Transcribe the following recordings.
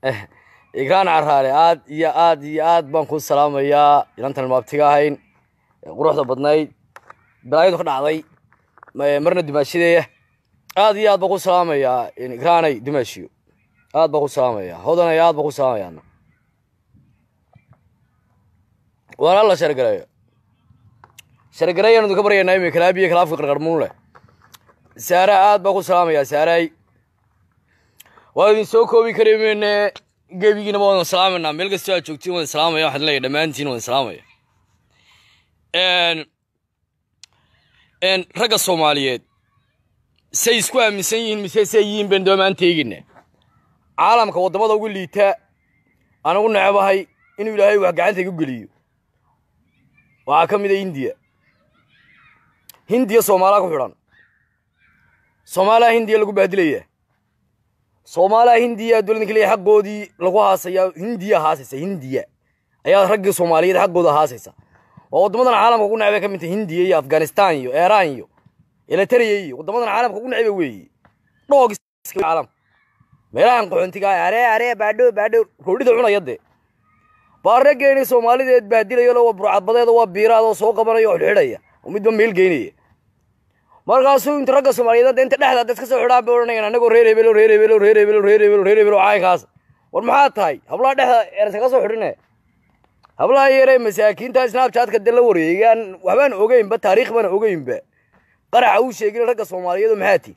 igraan caraale aad iyo aad iyo aad baan kuu salaamayaa inantan maabtiga ahayn quruxda badnayd balaayadu ka dhacday marna dimaashideeya aad iyo aad baan ku salaamayaa igraanay dimaashiyo aad baan ku salaamaya hodanay aad baan ku salaamayaa waana la shargareeyo shargareeyaan idinka baryaynaa imika kalaabiyo kalaafka qarqarmuun leh saara aad baan ku salaamayaa saaray waa idin soo koobi kari meyne gebigiina waa wadan salaamayna meel kastoo aad joogtiin wadan salaamaya waxaan leeyahay dhammaantiin wadan salaamaya ragga soomaaliyeed say isku aaminsan yihiin mise say yihiin baan doomaan teegina caalamka waddamada ugu liita aan ugu necebahay inuu ilaahay wax gacanta igu geliyo waxaa ka mid a hindiya hindiya soomaalaa ku xidhan soomaaliya hindiya lagu baadilaya soomaaliya hindiya dowladda keliya xaqoodii lagu haasayaa hindiya haasaysa hindiya ayaa raggii soomaaliyeed xaqooda haasaysa oo waddamadan caalamka ugu necbay ka mid tahay hindiya iyo afghanistan iyo iiraan iyo eritrea iyo waddamadan caalamka ugu necba weeye dhoog caalamka meelahan qaxoontiga aree aree baadho baadho roodhida cunaya dee baa raggeeni soomaalideed baadilayo waa burcadbadeeda waa biiraad oo soo qabanaya oo xidhxidhaya oo midba meel geynaya markaasuu inta ragga soomaaliyeed inta dhexda dad ka soo xidhaan bay odhanayaan annagoo reer hebelo reer hebelo reer hebelo reer hebelo reer hebelo caynkaas war maxaa tahay hablaha dhexda ersa ka soo xidhine hablaha yaree masaakiinta snabchatka de la wareegaan waxbaan ogeynba taariikh baan ogeynba qaraxa uu sheegin ragga soomaaliyeed oo maxaa ti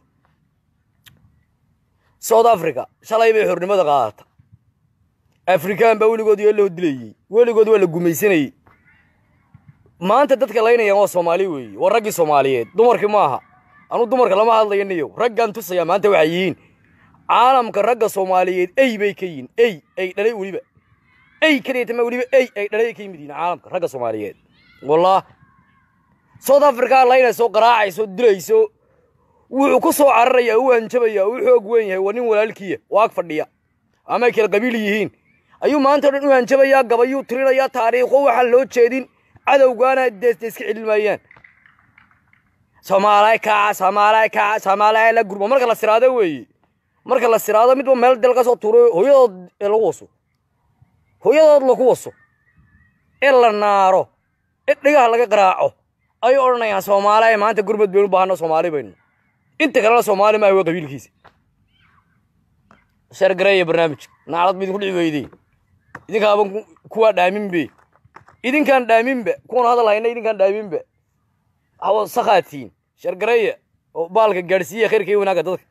south africa shalay bay xornimada qaadata afrikaan baa weligood yoo loo dilayey weligood waa la gumaysanayey maanta dadka laynayaan waa soomaali weeye waa raggii soomaaliyeed dumarkii maaha anuu dumarka lama hadlayo niyow raggaan tusayaa maanta waxay yihiin caalamka ragga soomaaliyeed ey bay ka yihiin ey ay dhalay weliba ey kaliyatama weliba ey ay dhalay ka yimid yihiin caalamka ragga soomaaliyeed wallah south africa laynayso qaraacayso dilayso wuxuu ku soo cararaya u hanjabaya u xoog weyn yahay waa nin walaalkiya oo ag fadhiya ama ay kala qabiil yihiin ayuu maanta o dhan u hanjabayaa gabayuu tirinayaa taariikho waxaan loo jeedin cadowgaana deesde iska celin maayaan soomaalay kaca soomaalay kaca soomaalay la gurmo marka la siraado weeye marka la siraado midba meel dal ka soo tuuro hooyadood ee lagu waso hooyadood lagu waso ee la naaro ee dhigaha laga qaraaco ayay odhanayaan soomaalay maanta gurmad baynu baahano soomaali baynu inta kalena soomaali maaha waa qabiilkiisa shargareeya barnaamijka naclad ba idinku dhici weydey idinkaaban kuwaa dhaaminbe idinkaan dhaaminba kuwan hadal hayna idinkaan dhaaminba hawa sakaatiin shargareeya oo baalka gaadhsiiya khayrka iyo wanaagga dadka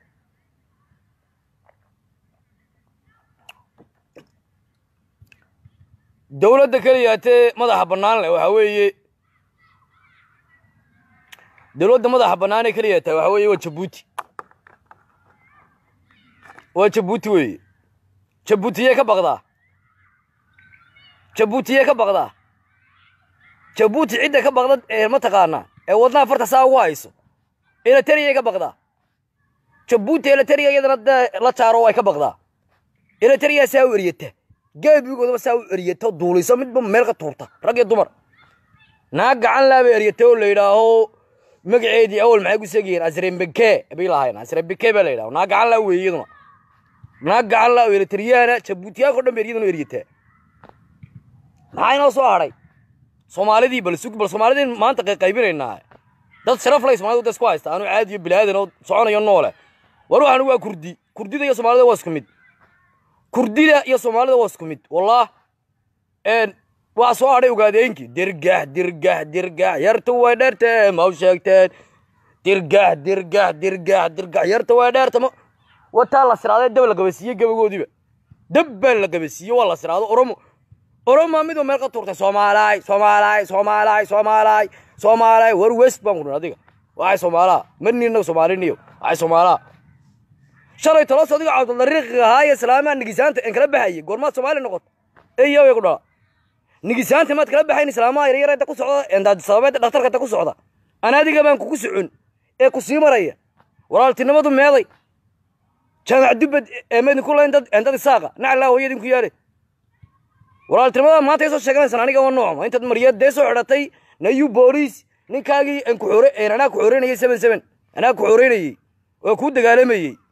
dowladda keliyaatee madaxa bannaan leh waxaa weeye dowladda madaxa bannaan ee keliyaata waxaa weeye waa jabuuti waa jabuuti weeye jabuutiyee ka baqdaa jabuutiyee ka baqdaa jabuuti cidda ka baqda ee ma taqaanaa ee wadnaha farta saa ugu hayso eleteriyay ka baqdaa jabuuti eleteriya iyadana dee la jaaro way ka baqdaa eleteriya saa u eryata geebigoodaba saa u eryata duulisa midba meel ka tuurta rag iyo dumar naag gacan laaba eryata oo la yidhaaho magaceedii awal maxay ku seegayeen asrembeke bay lahayn asrembeke baa la yidhaho naag gacan laa weeye iyaduna naag gacan laa oo eleteriyaana jabuutiyaanka o dhan ba iyaduna eryataa maxaa inoo soo hadhay soomaalidii bal sug bal soomaalidii maanta qaybinaynaa dad sharaf lay soomaalida isku haysta anu caadiyo bilaadan oo soconayo noole war waxaan waa kurdi kurdida iyo soomaalida waa isku mid kurdida iyo soomaalida waa isku mid wallah waa soo hadhay ogaadeenkii dirgax dirgax dirgax yarta way dheertee ma u sheegteen dirgax dirgax dirgax dirgax yarta way dheerta ma wataa la siraadee dab la gabasiiye gabagoodiiba dab baa la gabasiiye waa la siraado oromo oromaa midba meel ka tuurtay soomaalaay soomaalaay soomaalaay soomaalaay soomaalaay war west baan ku dhin adiga waxay soomaalaa marni innaga soomaaliniyo waxay soomaalaa shalay tolos adiga cabdulariiqiga ahaa iyo islaamaa nigisaanta en kala baxayay goormaad soomaali noqoto eyo way ku dhala nigisaanta maad kala baxayn islaamaha yaryar inta ku socda endaad sababeed dhakhtarka inta ku socda ana adiga baan kugu socon ee ku sii maraya walaaltinimadu meeday jaamac dubbad eemedin ku layn dad endad isaaqa naclaa hooyadin ku yaale walaaltinimada maanta soo sheeganaysaan aniga waa noocma intaad mariyad dee soo xidhatay nayu booliis ninkaagii aan ku xore anaa ku xoreynayay seven seven anaa ku xoreynayey oo kuu dagaalamayey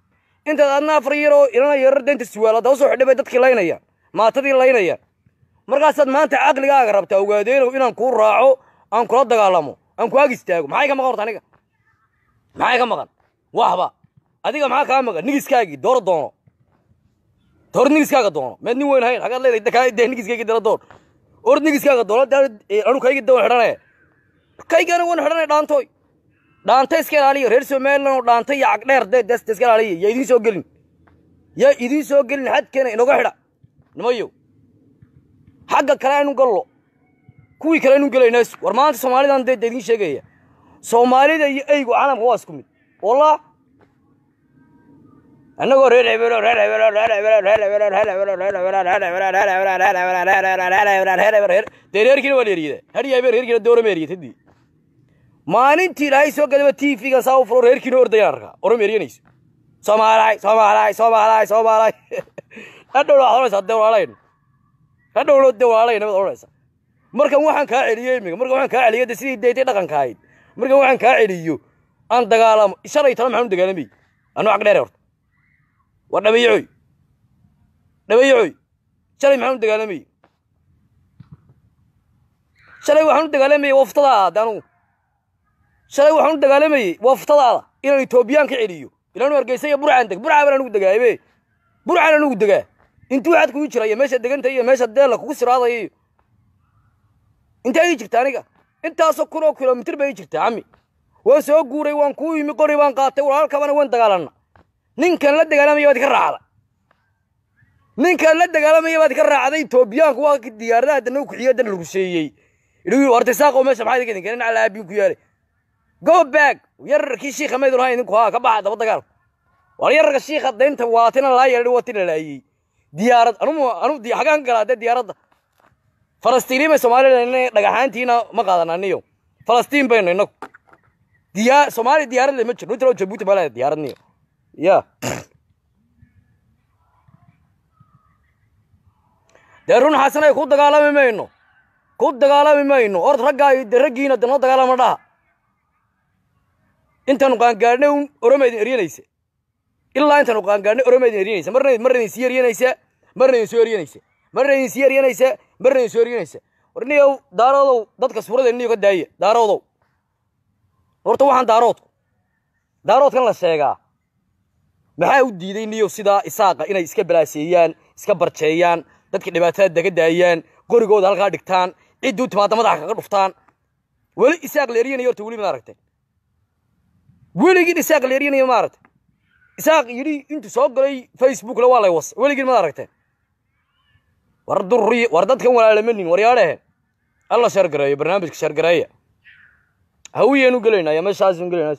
intaad adna afar yaroo ilana yarar deynta suwaal hadda usoo xidhay bay dadkii laynayaan maatadii laynayaan markaasaad maanta caqligaaga rabtaa ogaadeenow inaan kuu raaco aan kula dagaalamo aan ku ag istaago maxay ka maqan horta aniga maxay ka maqan waxba adiga maxaa kaa maqan nigiskaagii dooro doono dooro nigiskaaga doono meed nin weyn hayn hagaad leedahay dee nigiskaygii dala doon or nigiskaaga doono anu kaygii dawan xidhanaya kaygana wan xidhanaya dhaantooy dhaanta iska ilaaliya reer somaliland oo dhaanta iyo cagdheer dee des iska ilaaliya yaa idiin soo gelin yaa idiin soo gelin xadkeena inoga xidha nimayow xagga kale aynu gallo kuwii kale aynu gelaynaa war maanta soomaalidan dee idiin sheegaya soomaalida iyo eygu caalamka waa isku mid wallah annagoo reer hebelo reer hebelo reer hebelo reer hebelo reer hebelo reer hebelo reer hebelo reer hebelo reer hebelo reer hebelo reer hebelo reer hebelo reer dee reerkiina waa la eriyada hadhiya habeen reerkiina doorama eriyatadii maalintii ilaahay soo gadaba t v-gan saa u furo reerkiina ordayaan arkaa orama eriyanayso soomaalay soomaalay soomaalay soomaalay hadhowna waxaad odhanaysaa dee walaalayn hadhowna dee walaalayn nabad odhanaysaa markan waxaan kaa celiyey imiga markan waxaan kaa celiyey de sidii deytay dhaqanka ahayd markan waxaan kaa celiyo aan dagaalamo shalay tala maxaan u dagaalamay anu cag dheere horta war dhabayacoy dhabayacoy shalay maxaan u dagaalamay shalay waxaan u dagaalamayay waftadaada de anugu shalay waxaan u dagaalamayey waftadaada inaan etoobiyaan ka celiyo ilaanu hargeysa iyo burcaan deg burcaa baan anugu degaabe burcaan anugu degaa intuu xad kugu jira iyo meesha deganta iyo meesha deella kugu siraadaya iyo intee ii jirta aniga intaasoo kun oo kilomitir bay ii jirtaa cami waan soo guuray waan kuu yimi qori baan qaatay walaalkabana waan dagaalanna ninkan la dagaalamaya baad ka raacda ninkan la dagaalamaya baad ka raacday etoobiyaanku waa diyaaradaha dana kuxiyo dan rusheeyey idhi horta saaqo meesha maxaa idinka idinka dhinaca laabiin ku yaalay go back yararkii shiikha maydun hayn idinku haa ka baxa daba dagaalka war yararka shiikha daynta waatina laa yeedhi watina laayey diyaarad anu anu xagaan ka galaa dee diyaaradda falastiiniin bay somalilan dhagaxaantiina ma qaadana niyo falastiin baynu inagu diyaa soomaaliya diyaarad le ma jirno inta loo jabuuti baa leedahay diyaarad niyo ya dee run xasanay ku dagaalami mayno ku dagaalami mayno ord raggaa de raggiina de noo dagaalama dhaha intaanu qaangaadhnay un oroma idin eryanaysa ilaa intaanu qaangaadhnay oroma idin eryanaysa marna marna idin sii eryanaysa marna idin soo eryanaysa marna idin sii eryanaysa marna idin soo eryanaysa war niyow daaroodow dadka suurada niyo ka daaya daaroodow horta waxaan daaroodku daaroodkan la sheegaa maxaa u diiday niyow sidaa isaaqa inay iska balaaseeyaan iska barjeeyaan dadka dhibaatada daga daayaan qorigooda halkaa dhigtaan ciddii u timaada madaxa kaga dhuftaan weli isaaq la eryanayo horta weli ma aragteen weligiin isaaq la eryanayo ma aragtay isaaq yidhi intuu soo galay facebookla waa lay was weligiin ma aragteen war durri war dadkan walaalamanin waryaadhehe alla shargareeyo barnaamijka shargareeya hawiyeenu gelaynaa ya meeshaasun gelaynaa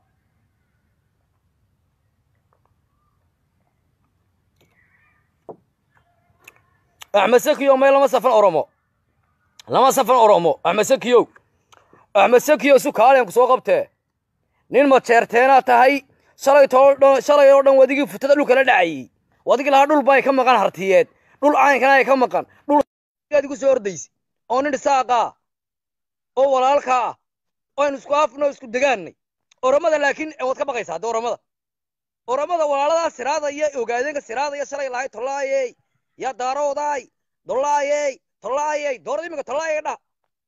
axmed sakiyo may lama safan oromo lama safan oromo axmed sakiyow axmed sakiyo su kaaliyan ku soo qabtee nin majeerteenaa tahay shalay too dhan shalay oo dhan wadigii futada dhulka la dhacayey wadigii lahaa dhul bay ka maqan hartiyeed dhul caynkana ay ka maqan dhul aad igu soo ordaysa oo nin dhisaaqaa oo walaalka ah oo aynu isku afno isku degaannay oromada laakiin waad ka baqaysaa hadda oromada oromada walaaladaa siraadaya ogaadeenka siraadaya shalay lahay tolaayey yaa daaroodaay dolaayey tolaayey doorada iminka tolaayey dha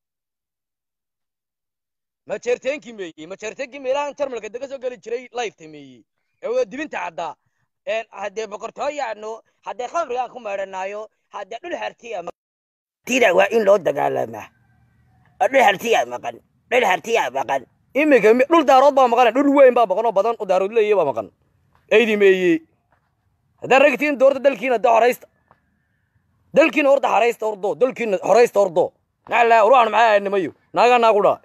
majeerteenkii meeyey majeerteenkii meelahan jarmalka dega soo geli jiray lifeta meeyey ee waa dibinta caddaa haddee boqortooyaano haddee khamrigaan ku meedhanaayo haddee dhul hartiya tida waa in loo dagaalamaa dhul hartiyaa maqan dhul hartiyaa maqan iminka dhul daarood baa maqan dhul weyn baa maqan oo badan oo daarood leeyahy baa maqan eydi meeyey haddaan ragtiin doorta dalkiina de horaysta dalkiina horta haraysta ordo dalkiina horaysta ordo naclaa ruuxan maxaa aadnimayo naagaa naagu dhaa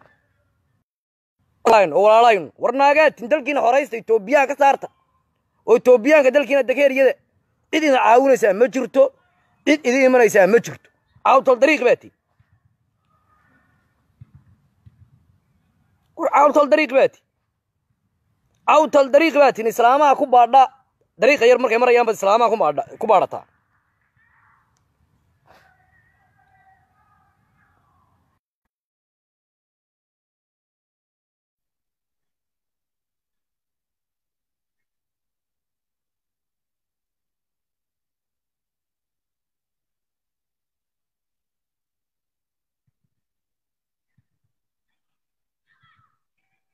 oo walaalayn war naagaatin dalkiina horaysta etoobiyaha ka saarta oo etoobiyaanka dalkiina dakeeriyada cid idin caawinaysaa ma jirto cid idin imanaysaa ma jirto caawtol dariiq baa ti war caawtol dariiq baa ti caawtol dariiq baa tin islaamaha ku baadha dariiqa yar markay marayaan baad islaamaha ku baadha ku baadhataa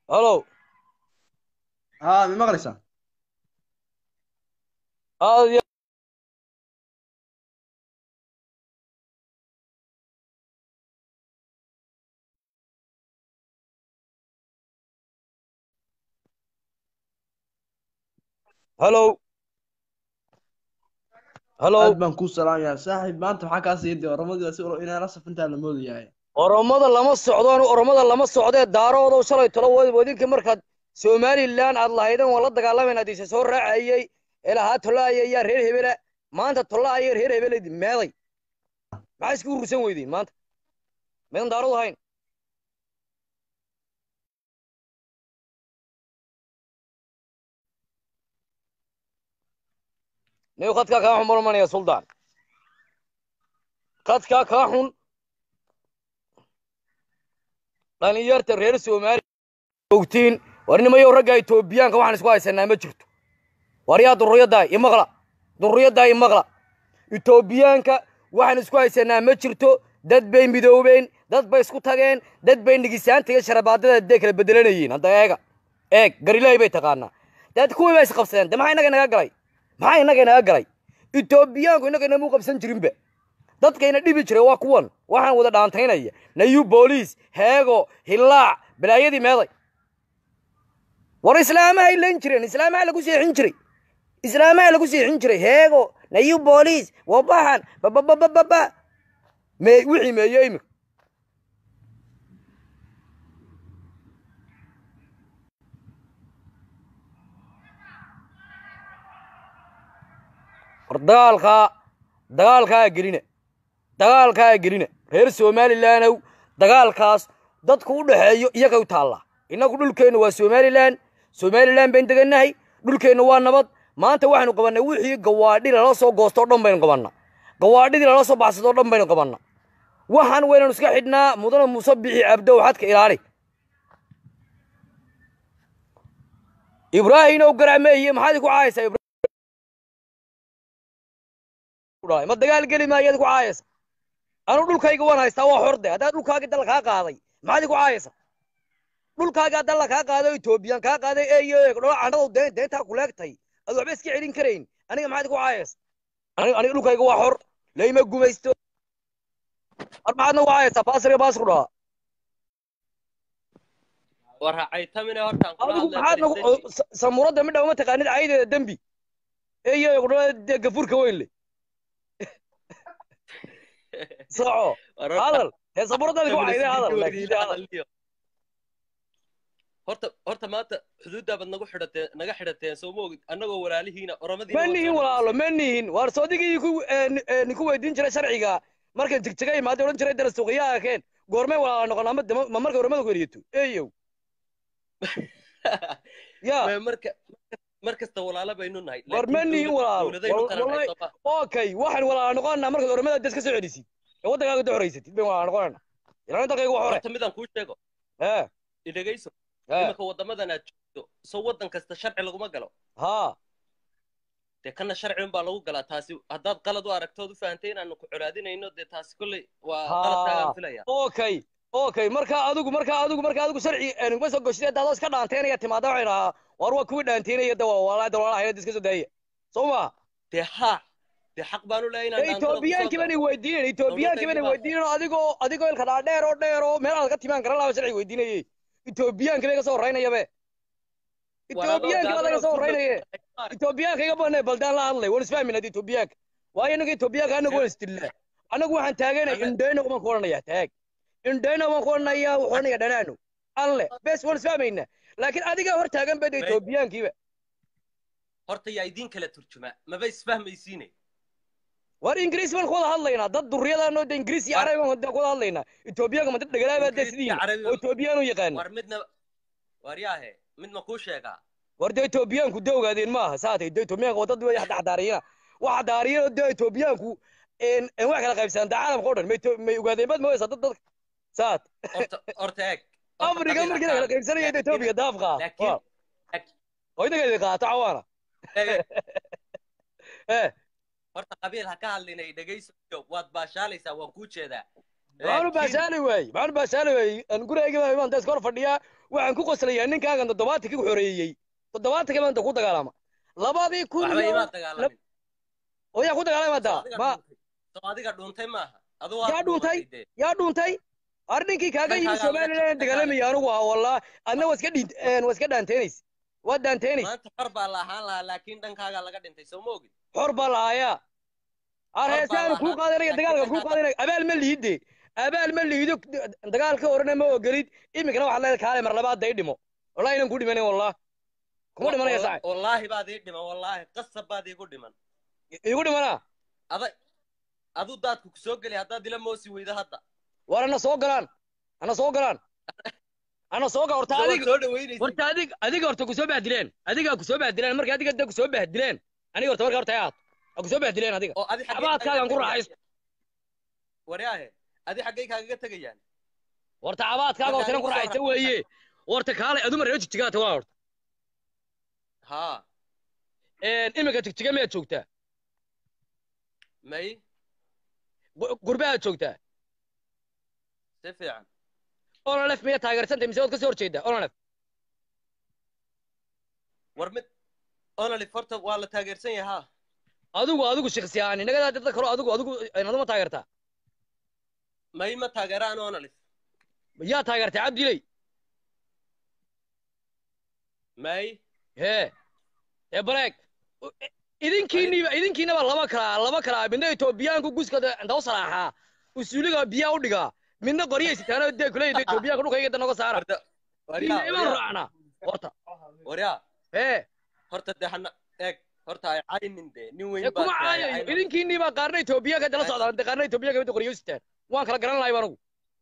halo haa mi maqlaysaa aad iyo halo halo aad baan kuu salaamayaa saaxiib maanta maxaa kaa siiyay oramadii si inaan la safintaa la moodayahay oromada lama socdaan oromada lama socdee daaroodow shalay tolo wadinka markaad somalilan aad lahaydeen waan la dagaalamayna adiise soo raacayey ilahaa tolaaya ayaa reer hebela maanta tolaaya reer hebela meeday maxaa isku urursan weydiin maanta meedan daarood ahayn niw khadkaa kaa xun marmanaya suldaan khadkaa kaa xun dhalinyarta reer soomaaliya ogtiin war nimayow ragga etoobiyaanka waxaan isku haysanaa ma jirto war yaa durriyaddaa imaqla durriyaddaa imaqla etoobiyaanka waxaan isku haysanaa ma jirto dad bay midoobeen dad bay isku tageen dad bay nigisaanta iyo sharabaadada dee kala bedelanayeen hadda eega eeg garilaahi bay taqaanaa dad kuwii bay isqabsadeen de maxaa innaga inaga galay maxaa innaga inaga galay etoobiyaanku innaga inamuu qabsan jirinba dadkayna dhibi jiray waa kuwan waxaan wada dhaantaynaya nayu booliis heego hillaac balaayadii meeday war islaamahay lan jireen islaamaha lagu seexin jiray islaamaha lagu seexin jiray heego nayu booliis wabaxan bababababa me wixii meeye imika war dagaalkaa dagaalkaa gelina dagaalkaa gelina reer somalilandow dagaalkaas dadku u dhaxeeyo iyaga u taallaa innagu dhulkeennu waa somalilan somalilan bayn degannahay dhulkeennu waa nabad maanta waxaynu qabannay wixii gawaadhi lala soo goostoo dhan baynu qabannaa gawaadhidii lala soo baxsadoo dhan baynu qabannaa waxaan waynanu iska xidhnaa mudana muuse bixi cabdow xadka ilaali ibraahimow garacmeeye maxaad ku caayaysaa ma dagaal geli maayaad ku caayaysa anuu dhulkayga waan haystaa waa xorde haddaad dhulkaagii dalla kaa qaaday maxaad ku caayaysa dhulkaagaa dalla kaa qaaday oo etoobiyaan kaa qaaday eeyo dhola candhadu deen deentaa kuleegtay ad waxba iska celin karayn aniga maxaad ku caayaysa aniga dhulkayga waa xor layma gumaysto ar maxaadna ku caayaysaa baasriga baasku dhahaa waracaytamine hortaan kula adigu hadlay maxaad nagu samuuradda midha uma taqaanid caydeeda dembi eeyo dhola gafuurka weyn le soco hadal hee samuuraddaadi ku cayday hadal laakiin hadal horta horta maanta xuduuddaa baad nagu xidhateen naga xidhateen soo ma ogid annagoo walaalihiina oromadiina ma nihin walaalo ma nihin waar soodigii ku ninku weydiin jiray sharciga markan jigjiga imaada odhan jiray dara suuqiyaha keen goormay walaala noqon ama dama- ma marka oromada ku eriyato eeyow ya marka mar kasta walaalo baynu nahay War ma nihin walaalo. dowladaynu Wal- kala wallahi- nahay okay waxaan walaala noqonanaa markaad oromada des ka soo celisid ee waddankaaga da horaysatid bayn walaala noqonanaa ilaa dalkayga waa hore horta midaan kuu sheego ee idhegayso ee imika waddamadan aad joogto soo waddan kasta sharci laguma galo haa dee kana sharci unbaa lagu galaa taasi haddaad qalad u aragtood u fahantay inaanu ku colaadinayno dee taasi kolley waa Haa. qaladkaagaan filaya okay okay marka adigu marka adigu marka adigu sharci nuguma soo goshid daadoo iska dhaanteynaya timaada waxay dhahaa war waa kuwii dhaanteynaya da walaa dawlaalaha iska soo daaya soo ma dee haa dee xaq baanu leeyahay inaan dhaantada kusoo etoobiyaankii bani galo. weydiinayn etoobiyaankii bani Dowladayda baa- weydiinayn adigoo adigoo ilka dhaadheer oo dheer oo meel aad ka timaan garan lahaa sharci weydiinayey etoobiyaankii bay ka soo horeynayabe etoobiyaankii baa laga soo horeynaye etoobiyaanka iga banay baldaan la hadlay waan isfahmin hadii etoobiyaanka waayo inaga etoobiyaanka anagu waan isdillaa anagu waxaan taaganay Ame- indheyno baan ku odhanaya taag indheyno baan ku odhanaya wuxuu odhanaya dhanaano alle bes waan isfahmayna laakiin adigaa hor taagan bada May- etoobiyaankiiba horta yaa idiin kala turjuma maba isfahmaysiine war ingiriis baan ku wada hadlaynaa dad duriyadaanoo de ingiriis iyo War- carabi baan ku wada hadlaynaa etoobiyaanka ma dad dhagalaabaa dee Ingiriis iyo sidiin Carabi- oo etoobiyaan u yaqaana war midna war yaahe mid ma kuu sheegaa war dee etoobiyaanku de ogaadeen maaha saatay de etoobiyaanka waa dad way xadaariyana waxa daariyana de etoobiyaanku en en wax kala qaybsanaan da caalamka o dhan may to- may ogaadeen bad mooysa dad dadka saat horta horta eeg horta afrika qabiil markii la ha kala ka qaybsanaya hadlin. etoobiya daafqa laakiin oo inageedi qaato cawaana eeg, eeg, eh horta qabiil ha ka hadlinay dhegayso waad baashaalaysaa waan kuu jeedaa maxaanu Laakiin- baashaali waayey maxaanu baashaali waayey aan gurigayga baan imaan da iska hor fadhiyaa waxaan ku qoslayaa ninkaagan toddobaatankii ku xoreeyey toddobaatankii maanta ku dagaalama labadii kun waxba iyo imaa dagaalamin oo yaa ku dagaalama soo hadda adiga ma dhuuntay soo adiga dhuuntay maaha adu yaa dhuuntay yaa dhuuntay ar ninkii kaaga yimi Dhankaaga laga somalilan dagaalamaya anigu ah wallah adna waa iska dhiint waa iska dhaanteynaysa waa dhaanteynaysa maanta xor baa la ahaan lahaa laakiin dhankaaga laga dhintay soo ma ogid xor baa lahaayaa ar Xor baa heesaanu kuu lahaa, qaadanaya laakiin dagaalka kuu dhankaaga- qaadanaya abaal ma liide abaal ma liido dagaalka horena ma ogolid iminkana waxaad leedahay kaale mar labaad day dhimo wallahi inan ku dhimanayn wallah kuma dhimanaya Walla- saaxib wallaahi baad ii dhiman wallaahi qasab baad iigu dhiman igu dhimanaa aday adu daadku ku soo geli haddaad ila moosi weydo hadda war ana soo galaan ana soo galaan ana soo gal horta Soo- adiga soo dhaweynaysa horta adig adiga horta kusoo bahdileen adigaa kusoo bahdileen marka adiga da kusoo bahdileen aniga horta marka horta aad a kusoo bahdileen adiga oo adi xaggee Abaadkaagan ku kaaga raaxaysto. tegayaan? waryaahe adi xaggay kaagaga tegayaan horta cabaadkaaga horta inan ku Marka raaxaysta adigu soo weeye horta kaale aduma reer jigjigaata waa horta haa iminka jigjiga miyaad joogtaa may Gu- gurbahaad joogtaa si fiican onolef miyaad taageersantay mise waad kasoo horjeedaa onolef war mid onolif horta waa la taageersan yahay haa adigu adigu shakhsi ahaan inagadaa dadka kalo adigu adigu aduma taageertaa may ma taageeraan onolif yaa taageertay cabdiley may hee ee baleeg idinkiiniba idinkiinaba laba kalaa laba kalaa midna etoobiyaanku guska daw salaaxaa usuuliga biyaa u dhigaa midna qoryaysitaan dee kuleyda etoobiyaanka dhulkayga noga saara warda Ina waryaa iman waryaa raacnaa horta waryaa hee horta dee hana eeg horta ay caynin dee nin weyn ee baa kuma tahay, caayayo caynin. idinkiiniba qaarna etoobiyaanka dala socdaan dee qaarna etoobiyaanka midda qoryaysitaan waan kala garan lahay anigu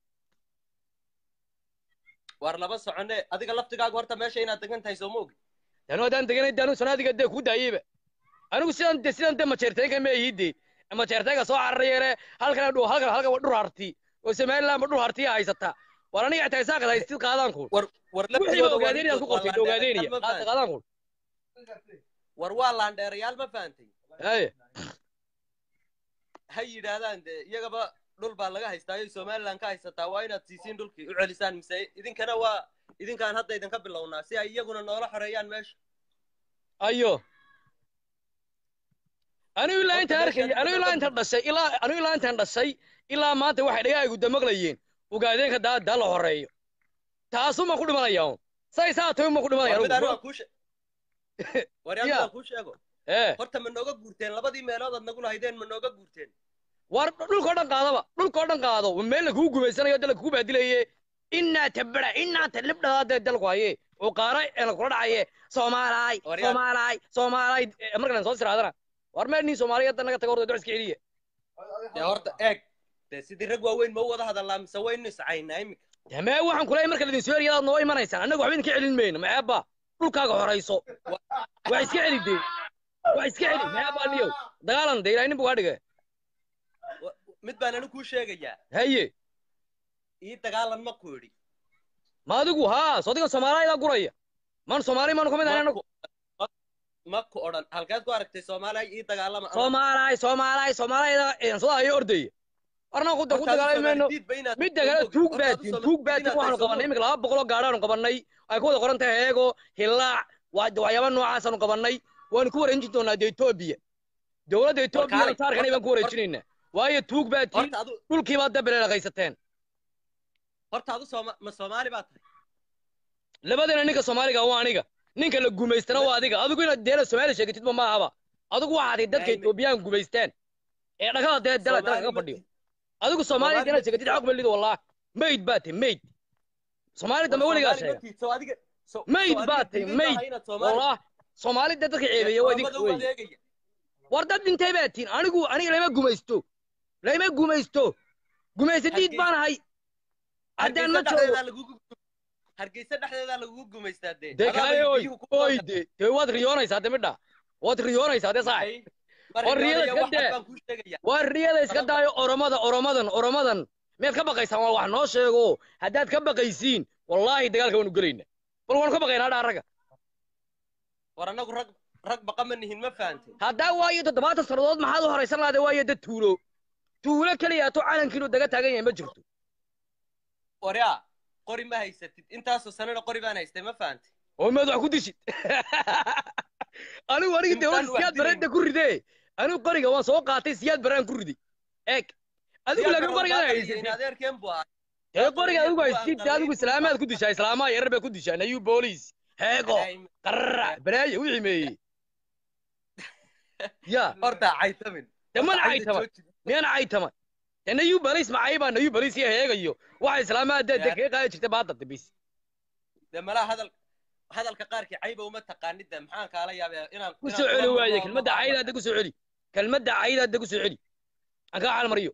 war laba socone adiga laftigaaga horta meesha inaad degan tahay soo ma ogid danu haddaan deganay danu sanaadiga dee kuu daayeyba anigu sidan de sidan de majeerteenka ma ihide majeerteenka soo cararayeene halkan dhu halkan halkan waa dhur harti oo somaliland ba dhur hartiya haysata war aniga xitaa isaaqad haystid qaadaan kuul war war wixii ba laftigooda waa ogaadeen inaad ku ninkood, qortid waa ogaadeenaya laandheerayaal ma fahantin. qaadaan kuul war waa laandheerayaal ma fahantay haye ha yidhaahdaan dee iyagaba dhul baa laga haystaayo somaliland ka haysataa waa inaad siisiin dhulkii u celisaan mise idinkana waa idinkaan hadda idinka bilownaa si ay iyaguna noola xoreeyaan meesha ayo anigu ilaa Horta intaan arkay meeshaan anigu ilaa intaan dhashay ilaa anigu ilaa intaan dhashay ilaa maanta waxay dhagahaygu damaqlayeen ogaadeenka daa daa la horeeyo taasuma ku dhimanaya un say saa tahay uma ku dhimanaya war mid anu anigu waan kuu she- war yaa mid Ya. waan kuu sheego ee horta ma nooga guurteen labadii meelood aad nagu lahaydeen ma nooga guurteen war dhulkoo dhan qaadaba dhulkoo dhan qaado meel lakugu gumaysanayo dal lakugu baadilaye inaa tabara inaa talibdhadaa dee dalku haye oo qaara ee lakula dhacaye soomaalaay War yaa- soomaalaay soomaalaay Eh, markaan soo siraadana war meel nin soomaaliyeed naga tago horta duciska celiya dee horta eeg dee sidii rag waaweyn ma u wada hadallaa mise waynu iscaynaa iminka damee waxaan kuleeyahay marka ladin soo eriyadaad noo imanaysaan annaga waxba idinka celin mayno maceebba dhulkaaga horayso waa iska celi dee waa iska celi maceebba niyow dagaalan de ilaahay nin buu kaa dhigay Wa- mid baan anu kuu sheegayaa haye ii dagaalan ma ku idhi ma adigu haa soo digan soomaaliyada guraya maan soomaali maanu ka mid ahay Ma anagu ku- ma- ma ku odhan halkeed ku aragtay soomaaliya ii dagaalama Anu- soomaalaay soomaalaay soomaaliyada eensada ayo ordaya warna ku ku Horta adigu dagaalami mayno Soomaali diid ba inaad- midda kale Horta tuug adigu baatin Soomaali tuug diid baatin inaad waxaanu tahay, qabannay soo iminka laba boqoloo gaadhaanu qabannay ay ku wada qoran tahay heego hilaac waa waxyaaba noocaasanu qabannay waanu ku wareejin doonaa dee etoobiya dowladda etoobiya kaalay, saarkanay baan ku horta- wareejinaynaa waayo tuug baatiin horta adu dhulkii baad dabeleela haysateen horta adu Sooma- ma soomaali baa tahay labadana ninka soomaaliga waa aniga ninka la gumaystana waa adiga adigu inaad deela soomaali sheegatidba ma ahaba adigu waxaad ahayd dadka Ay, ma- etoobiyaan gumaysteen ee dhagada dee dala dala Soomaali kaga ma fadhiyo tihi. adigu soomaaliya Soomaali inaad ma sheegatid tihi. xog malido wallah mayd baa tahay mayd soomaali dambe War weligaa Soomaali ma sheega tihi, soo adiga soo- mayd soo baa adiga tahay diiday maaha mayd inaad Soomaali- wallah soomaali dee dadka ceebeeya waa idinka Oromada u wey adeegaya. war dad dhintay baa tihin anigu aniga lama gumaysto lama gumaysto gumaysadiid Hargeysa- baan ahay haddaan Hargeysa ma joogo dhexdeedaa lagugu hargeysa dhexdeedaa lagugu gumaystaa dee dee Adaa kale bay oy biyuhu ku oy qaadaan. de dee waad riyoonaysaa de midha waad riyoonaysaa dee saaxib Ay, mar War riyada riyoonaya, iska wax dee. baan kuu sheegayaa. waa riyada iska Badan- daayo oromada oromadan oromadan miyaad ka baqaysaan waa wax noo sheego haddaad ka baqaysiin wallaahi dagaalka waanu gelayna bal waanu ka baqaynaa dhaa ragga war annagu rag rag baqa ma nihin ma fahantay haddaa waayo toddobaatan sannadood maxaad u horaysan lahaade waayo dad tuulo tuulo keliya to calankiinu daga taagan yahay ma jirto waryaa qori ma haysatid intaasoo sanana qori baan haystay ma fahantay oo maad wax ku dishid anigu aniga de Intaan hor wax siyaad dilayn. bareedda ku ridee anigu qoriga waan soo qaatay siyaad baraan ku riday eeg adigu laakiin qoriga aad haysatid adeerkeen buu ahaa ee qoriga adigu Waa haysatid qalay. adigu islaamaad ku dishaa islaamaha yarar baa ku dishaa nayuu booliis heego qarrac balaayo wixii meeyey ya horta caytamin de mana caytama miyana caytama de nayuu baliis macaybaa nayuu baliis iyo heegayo waxa islaamaha dee de Ya. kaga qaadi jirta baadda dambis de malaha hadal hadalka qaarkii cayba uma taqaanid de maxaan kaala yaabee inaan ku inaan soo kula celi waaye murmo kelmadda ma cayda hadda ku soo celi kelmadda cayda hadda ku soo celi aan kaa xalmariyo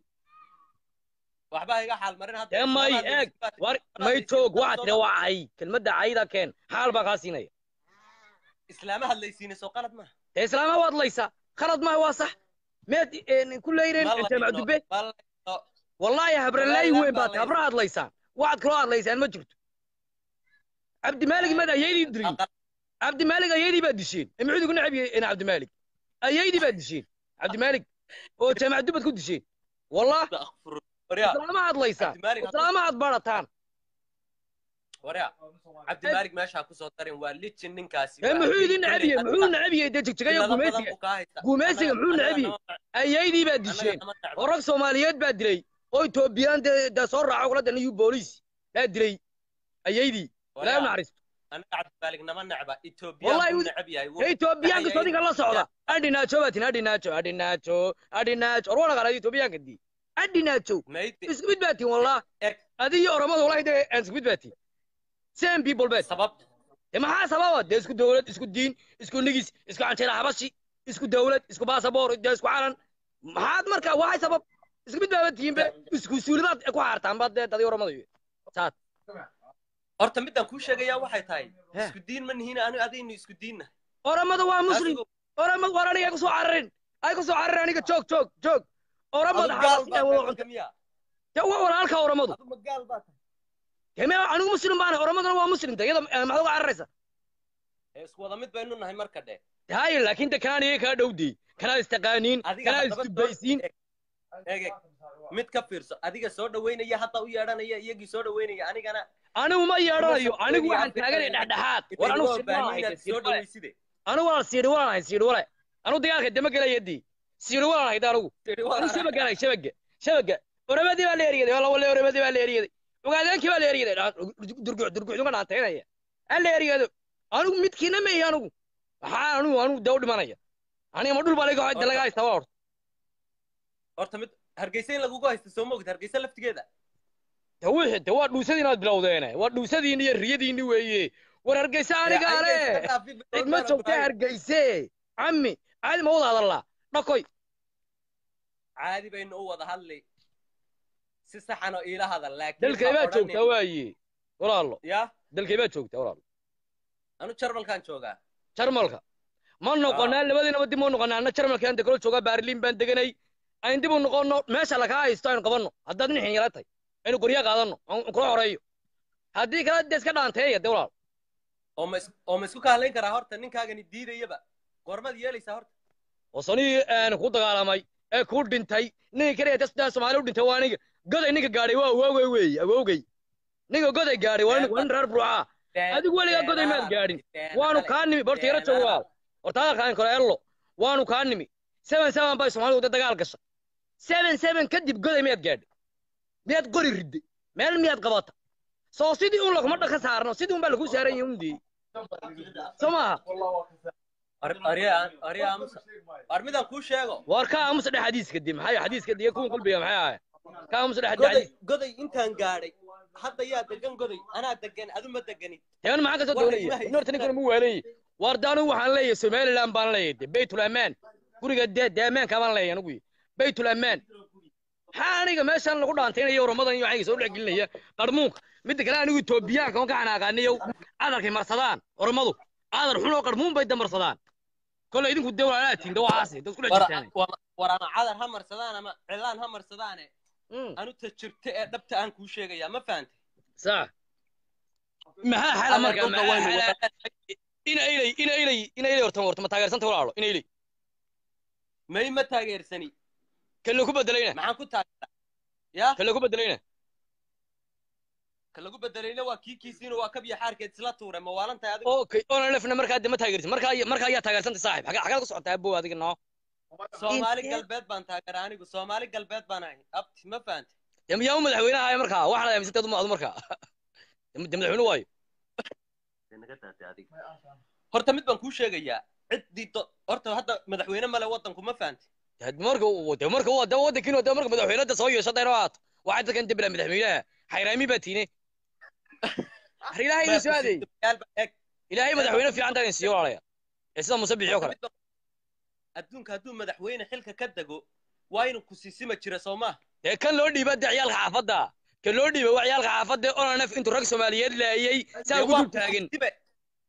waxba iga xaal marin hadda dee may Islaamaha eeg dawladda- war dawladda may joog dawladda waxaa tira waa cay kelmadda cayda keen xaal baa kaa siinaya islaama hadlaysiina soo qalad maaha dee islaamaha waad laysaa khalad maaha waa sax meed ku leyreen Ma layno, jaamac dube ma layno. wallaahi habralaayi Wallaahi weyn baa baad laysa. habra hadlaysaan waxaad kaloo hadlaysaan ma jirto cabdimaalig mad ayaydii dirin Aqal- cabdimaalig ayaydii baad disheen imcuudi ku necab yahay cabdimaalig ayaydii baad disheen cabdimaalig oo jaamac dubad ku disheen wallah Astaghfirullah. Waryaa, islaama hadlaysaan Cabdimaalig hadda- islaama had barataan waryaa, cabdimaalig meeshaa kusoo darin waa lijin ninkaasi ee waa muxuu idin habeen necab yahay kale. muxuu necab yahay dee jigjigayo Ilaa badan gumaysiga buu kaa haystaa. gumaysiga Annaga- muxuu annaga necab yahay nama- ayaydii baad annaga disheen nama necba. oo rag soomaaliyeed baa dilay oo etoobiyaan dee dee soo raaco kula danayu booliis baa dilay ayaydii ilaahay u Waryaa, naxariisto annaga cabdimaalig nama necba Ethiopia Wallahi buu wuu- necab yahay ee etoobiyaanka sodinka la socda adhinaajo baa tin adhinaajo adhinaajo adhinaajo or wana qalaad etoobiyaanka dii adhinaajo Maydi- isku mid baa tin wallah Eg. adiyo oromada wallahi dee aan isku mid baa tin same people baa tin sabab dee maxaa sababa dee isku dawlad isku diin isku nigis isku canjeera habashi isku dawlad isku baasaboor dee isku calan maxaad marka waxay sabab isku mid baaba tihiin be isku suulidaad ku xaartaan baad dee dadii oromada iyo saad horta midaan kuu sheegayaa waxay tahay He. isku diin ma nihiin anu adaynu isku diinna oromada waa muslim oromad war aniga ay ku soo cararin ay ku soo cararin aniga joog joog joog oromada xabasi ay wada cunta miya dee waa walaalka oromadu adu magaal baa tahay dee me anigu muslim baana oromaduna waa muslimta iyada eh, maxaad uga cararaysa ee isku wada mid baynu nahay marka dhe haye laakiin de kanaan iyaga kaa dhowdey kanaad istaqaaniin adiga kanaad haddaba isdubaysiin eeg eeg mid ka fiirso adiga soo dhaweynaya hadda u yeedhanaya iyagii soo dhaweynaya anigana anigu ma yeedhanayo Kuma anigu soo waxaan dhaweynaya taaganay Afrika. dhexdhexaad war anigu inaynu siidhi baahnay walaan inaad hayda soo siidhi wale dhaweyside anigu walaan siidhi walaan hay siidhi wale anigu dagaalka dema gelayadii siidhi walaan hayda anigu anigu shabaga hay shabaga shabaga oramadii baa la eriyaday wala wala oramadii baa la eriyaday ogaadeenkii baa la eriyaday durguc durgucdunga dhaantaynaya ha la eriyado anigu midkiina ma ihi anigu maxaa anigu anigu dee u dhimanaya aniga ma dhul baa laga Horta- laga haystaa waa horta horta mid hargeysa in lagugu haysto soo moogid hargeysa laftigeeda de wixii de waa dhuusadii inaad bilowdeene waa dhuusadiinni iyo riyadiinni weeye war hargeysa aniga ale cid ma joogta hargeyse cammi caadi ma wada hadallaa dhakoy caadi baynu u wada hadli si saxan oo iila hadal laakiin dalkay ha baa odhanin- joogtaa waaye walaalo ya dalkay baa joogtaa walaalo anu jarmalkaan joogaa jarmalka ma noqonaa labadiinaba dib ma noqonaa anna jarmalka aan dekalo joogaa baarliin baan deganay ayn dib u noqonno meesha lakaa haysto aynu qabanno haddaad nin xinyala tahay aynu qorya qaadanno aan kula horeeyo haddii kale dee iska dhaanteeya de walaal oo ma is- oo ma isku kaalayn karaa horta ninkaagani diidayaba goormaad yeelaysaa horta oo sonii aan ku dagaalamay ee ku dhintay ninka kaliya dasdaa soomaali u dhintay waa aniga goday ninka gaadhay waa awowgay weeye awowgay ninka goday gaadhay waa nin waa nin reer burcaa adigu weligaa goday maad gaadhin waanu kaa nimi borta yaro joogo walaal horta hadalkaan kale ello waanu kaa nimi seven seven bay soomaalidu de dagaal gasha seven seven kadib goday miyaad gaadhay miyaad qori ridday meel miyaad qabata soo sidii un laguma dhaka saarno sidii un baa lagu saaran yahay undii soo maaha war midaan kuu sheego war ka aamusa dhex xadiiska dib maxay xadiiska diga kuwan qalbiga maxay ahay ka aamusa dhex goday xadiis goday intaan gaadhay hadda yaa degan goday anaa degan adu ma deganid teban maxaa kasoo War doonaya ilmaha in horta ninkan mu waalanyi war de anigu waxaan leeyahay somaliland baan leeyahay de baytul amaan guriga de de amaanka baan leeyahay anigu baytul amaan maxaa aniga meeshan lagu dhaantaynaya oramadan iyo waxayga soo dhex gelinaya qarmuunka midda kale anigu etoobiyaanka on ka xanaaqaaniyow adarkay marsadaan oramadu adar xun oo qarmuun bay damarsadaan kole idinku de walaalaatiin de waxaasi dad isku dhex jirtaan war ama cadar ha marsadaan ama cilaan ha marsadaane Mm, anu ta jirta ee dhabta aan kuu sheegayaa ma fahantay sax maxaa xala marka Dhulka maxaa waynu xala wada- ina ilay ina ilay ina ilay horta horta ma taageersanta walaalo ina ilay may ma taageersani kale ku bedelayna maxaan ku taageeraa ya kale ku bedelayna ka lagu bedelayna waa kii kiisiina waa kabya xaarkeed isla tuure ma waalan tahay adigu okay onlefna markaa de ma taageertin markaa markaa ayaa taageersantay saaxib xagee xagaad ku socotaa abow adiga noo soomaali Intee? galbeed baan taageera anigu soomaali galbeed baan ahay abti ma fahantay Dee yaa u madaxweynaha ahay markaa waxaad aaminsantayd uma adu markaa de madaxweyne waayo naga daatay adiga horta mid baan kuu sheegayaa ciddii do- horta hadda madaxweyne male waddanku ma fahantay de marka uu- de marka uu- de waddankiinu de marka madaxweynada soo yeesho dayna waat waxaa dadkan debila madaxweynaha xayraami baa tiine har ilaahay idin soo aadeey Yaal baa eeg ilaahay madaxweyne fiican taa idin siiyo walaalaya ee sida muuse bixi oo kale adduunka hadduu madaxweyne xilka ka dego waa inuu ku siisima jira soo maaha dee kan loo dhiiba de ciyaalka xaafadda kan loo dhiiba waa ciyaalka xaafadda onanef intuu rag soomaaliyeed laayey saa Dee ugu waa dul taagan ku siisime.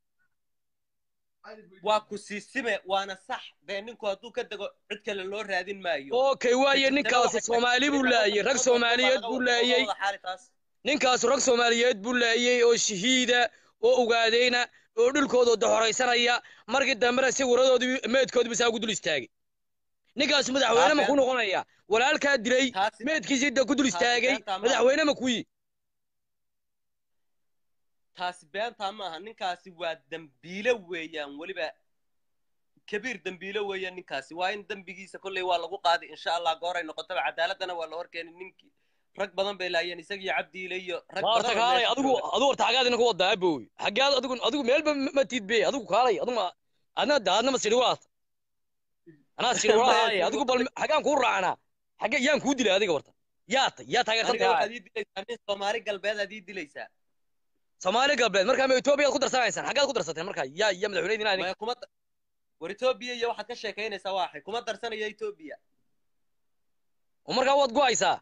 waa ku siisime waana sax dee ninku hadduu ka dego cid kale loo raadin maayo okay waaye ninkaasi soomaali buu laayey rag soomaaliyeed buu laayey ninkaasu rag soomaaliyeed buu laayey oo shahiida oo ogaadeyna oo dhulkooda doxoraysanaya markii dambena si waradoodii meedkoodiiba saa ugu dul istaagay ninkaasu madaxweyne ma ku noqonaya walaalkaa dilay taasi meedkiisii da ku dul istaagay beentaa maaha. madaxweyne ma kuyi taasi beentaa maaha ninkaasi waa dembiile weeyaan weliba kabiir dembiile weeyaan ninkaasi waa in dembigiisa kolley waa lagu qaaday insha allah gooray noqotaba cadaaladana waa la horkeenay ninkii rag badan bay laayeen isagiyo cabdiile iyo rag waa horta badan oo kaalay meesha adigu jooga. adigu horta xagaad ina ku wadaa abow xagaad adigu adigu meelba ma- ma tiidbe adigu kaalay adigu ma adna da adna ma sidhi waat anaa sidhi walaahay adigu bal xagaan kuu raacnaa xagge yaan kuu dilay adiga horta yaa tay yaa taageersan aniga tahay waxaad ii dilaysaa nin soomaali galbeed aad ii dilaysaa soomaali galbeed markaa ma etoobiyaad ku darsanaysaan xaggaad ku darsateen markaa yaa yaa madaxweyne idin maya kuma da- war etoobiya iyo waxaad ka sheekaynaysaa waa axay kuma darsanaya etoobiya oo markaa waad go'aysaa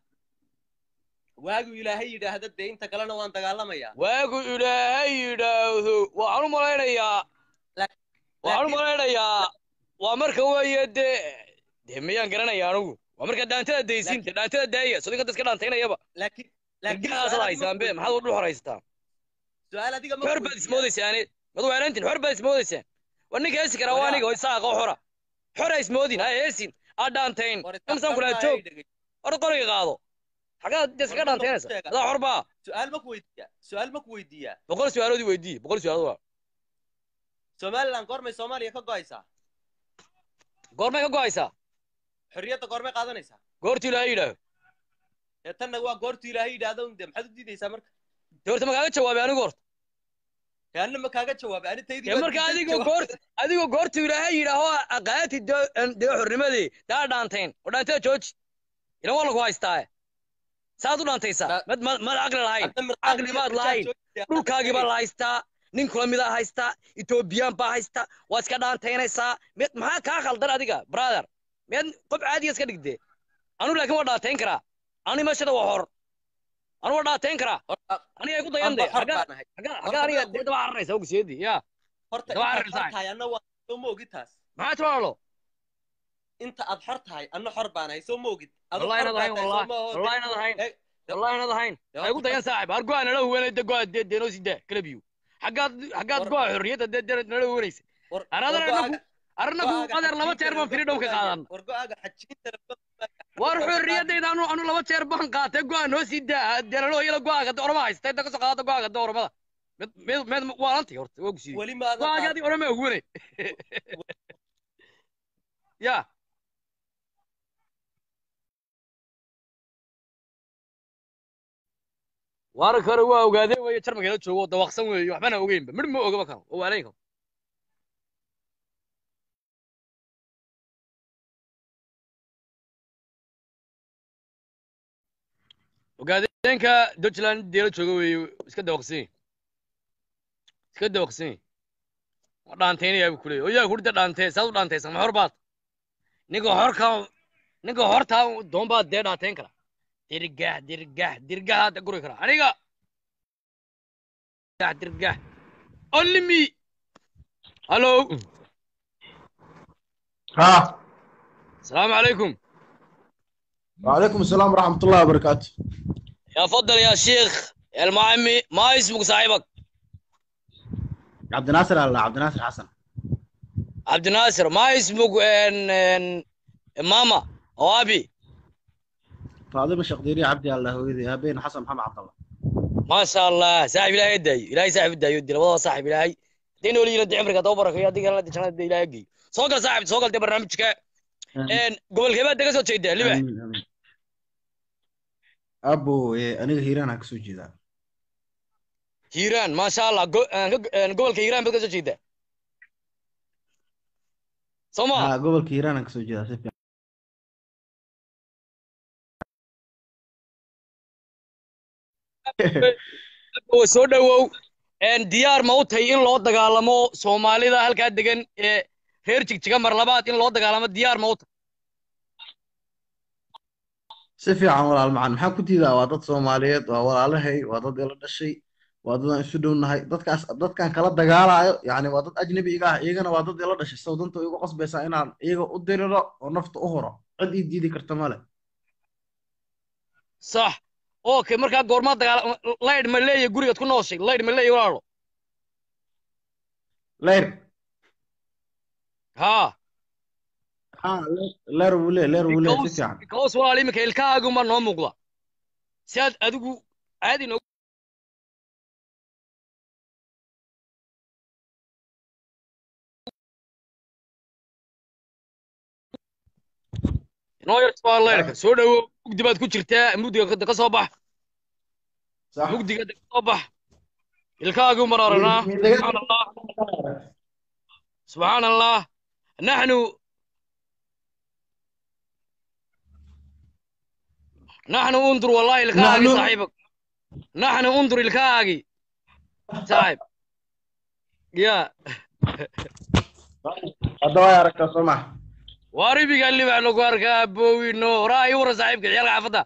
waagu ilaahay yidhaahda dee inta kalena waan dagaalamayaa waagu ilaahay yidhaahdo waxaan u malaynayaa Laak- waxaan u laakiin- malaynayaa waa marka weeye dee dee miyaan garanaya anigu waa marka dhaantada daysiin dee dhaantada daaya soo ninka dadka dhaantaynayaba laakiin laakiin gargaasaad su'aal adiga haysaan ma be maxaad u dhul horaysataan su'aal adiga ma xor baad weydiiyaa? ismoodaysaan mad weerantin xor baad ismoodaysaan waa ninka heesi karaa waa aniga oo isaaqa oo xora xora ismoodin ha heesin ha dhaantayn War imsaan kulaa isxaqdarnaa joog ay dhegay. hor qoriga qaado xagaad dee iskaga War runta dhaantaynaysa ku sheega. adaa xor baa su'aal ma ku weydiiyaa su'aal ma ku weydiiyaa boqol su-aaloodii weydii boqol su-aalood waa somaliland goormay soomaaliya ka go'aysaa goormay ka go'aysaa xorriyadda goormay qaadanaysaa goortu ilaahay yidhaaho ee tanna waa goortu ilaahay yidhaahdo un dee maxaad u diidaysaa marka dee horta magaaga jawaabay anigu horta dee anna ma kaaga jawaabay ani taydii dee baan marka diiday adigoo jawaab. goort adigoo goortu ilaahay yidhaaho aqaati dee xornimadii daa dhaantayn oo dhaantada jooji ilan waa lagu haystaa saad u dhaantaysaa Da- mad mad caqli lahayn Hadda mirqaanka caqli iyo baad xijaab lahayn joogta, dhulkaagii baa hadda la haystaa nin kula midaa haystaa etoobiyaan baa haystaa waa iska dhaantaynaysaa mid maxaa kaa khaldan adiga brother miyaad qof caadiga iska dhigdee anu laakiin waa dhaantayn karaa anu meeshada waa hor anu waa dhaantayn karaa horta aniga ay ku dayan amba de xor xagga baan ahay xagga Horta xagga aniga baa ku- dee daba cararaysa ogsiyeedii yaa horta Daba intaad carari xor tahay. tahay anna waa soo ma ogid taas maxaa timaalo inta aad xor tahay anna xor baan ahay soo ma ogid Adu wallahi xor inaad baa ahayn tahay, soo wallahi ma oho, wallahi inaad ahayn Eh, wallahi inaad ahayn dee ay ku horta dayan saaxib har go'a nala huwanay de go'a dee deenoo sidaa kalabiyo xaggaad xaggaad War- go'a xorriyadda dee dee nala huwanaysa war- Anadana war anagu go'aaga- arnagu go'aaga qadar laba xajiinta jeer baan laga freedom ka fogaaya. qaadan war go'aaga xajiinta laga fogaaya. war Laga xorriyadayda anu anu laba jeer baan qaatay go'a noo sii daa deelalo iyada go'aaga de orama haysta inta kasoo qaadata go'aaga de oramada mid mid mid waa lanti horta waa gusiiyey weli maadan go'aaga qaadan. adi orama huwanay ya waara kore waa ogaadeen weeye jarmalka la joogo oo dawaqsan weeye waxbana ogeynba midh ma ogaba kan oo waalayn kan ogaadeenka dutchland deela jooga weeye iska dawaqsan yahay iska dawaqsan yahay waa dhaantaynayaa buu kuleeyay oo yaa kudhida dhaantee saad u dhaantaysa ma hor baad ninka horka ninka hortaa doon baad dee dhaantayn kara dirgax dirgax dirgax hadda guri kara aniga dirgax dirgax only me hallo ها asalaamu calaykum وعليكم السلام ورحمة الله وبركاته يا فضل يا شيخ يا المعمي ما اسمك صاحبك عبد الناصر الله عبد الناصر حسن عبد الناصر ما اسمك ان ان ماما او ابي فاطمة الشقديري عبدي الله ويدي بين حسن محمد عبد الله maasha allah saaxib ilaahay ha daayo ilaahay saaxib u daayo dila wadada saaxib ilaahay hadday nool yihiin hadii cimriga daba barakeeyo haddii kalena hadii jannada ilaahay geeyo soo gal saaxib soo gal dee barnaamijka een gobolkee baad ka soo jeedaa libax Amiin, amiin. abo eh, aniga hiiraan aan kasoo jeedaa hiiraan maasha allah go- een, ka- een, gobolka hiiraan baad ka soo jeedaa soo ma ha gobolka hiiraan aan kasoo jeedaa si fiican oo soo dhowow een diyaar ma u tahay in loo dagaalamo soomaalida halkaa degan ee reer jigjiga mar labaad in loo dagaalamo diyaar ma u tahay si fiican walaal macaan maxaa ku diidaa waa dad soomaaliyeed waa walaalahay waa dad ila dhashay waa dad aan isu dhownahay dadkaas dadkan kala dagaalayo yacni waa dad ajnabi iga ah iyagana waa dad ila dhashay saw danta igu qasbaysaa inaan iyaga u diriro oo nafta u huro cid ii diidi karta male sax okay markaa goormaa dagaal laydh ma leeyahay gurigaad ku nooshay laydh ma leeyahay walaalo leer haa ha leer wuu lee leer wuu lee si fiican kaos walaal iminka ilkahaagunbaa noo muuqda si aad adigu caadi noo noo yartaa laydhka soo dhowo mugdi baad ku jirtaa mugdiga ka- ka soo bax sax mugdiga ka soo bax ilkahaagun baan aragnaa subxaan allah subxaan allah naxnu naxnu undur wallahi ilkahaagi نحن- saaxiibak naxnu undur ilkahaagi saaxib ya hadda way aragtaa soo maha waa ribiga libax lagu arkaa boowino horaa ii wara saaxiibka ciyaalka xaafadda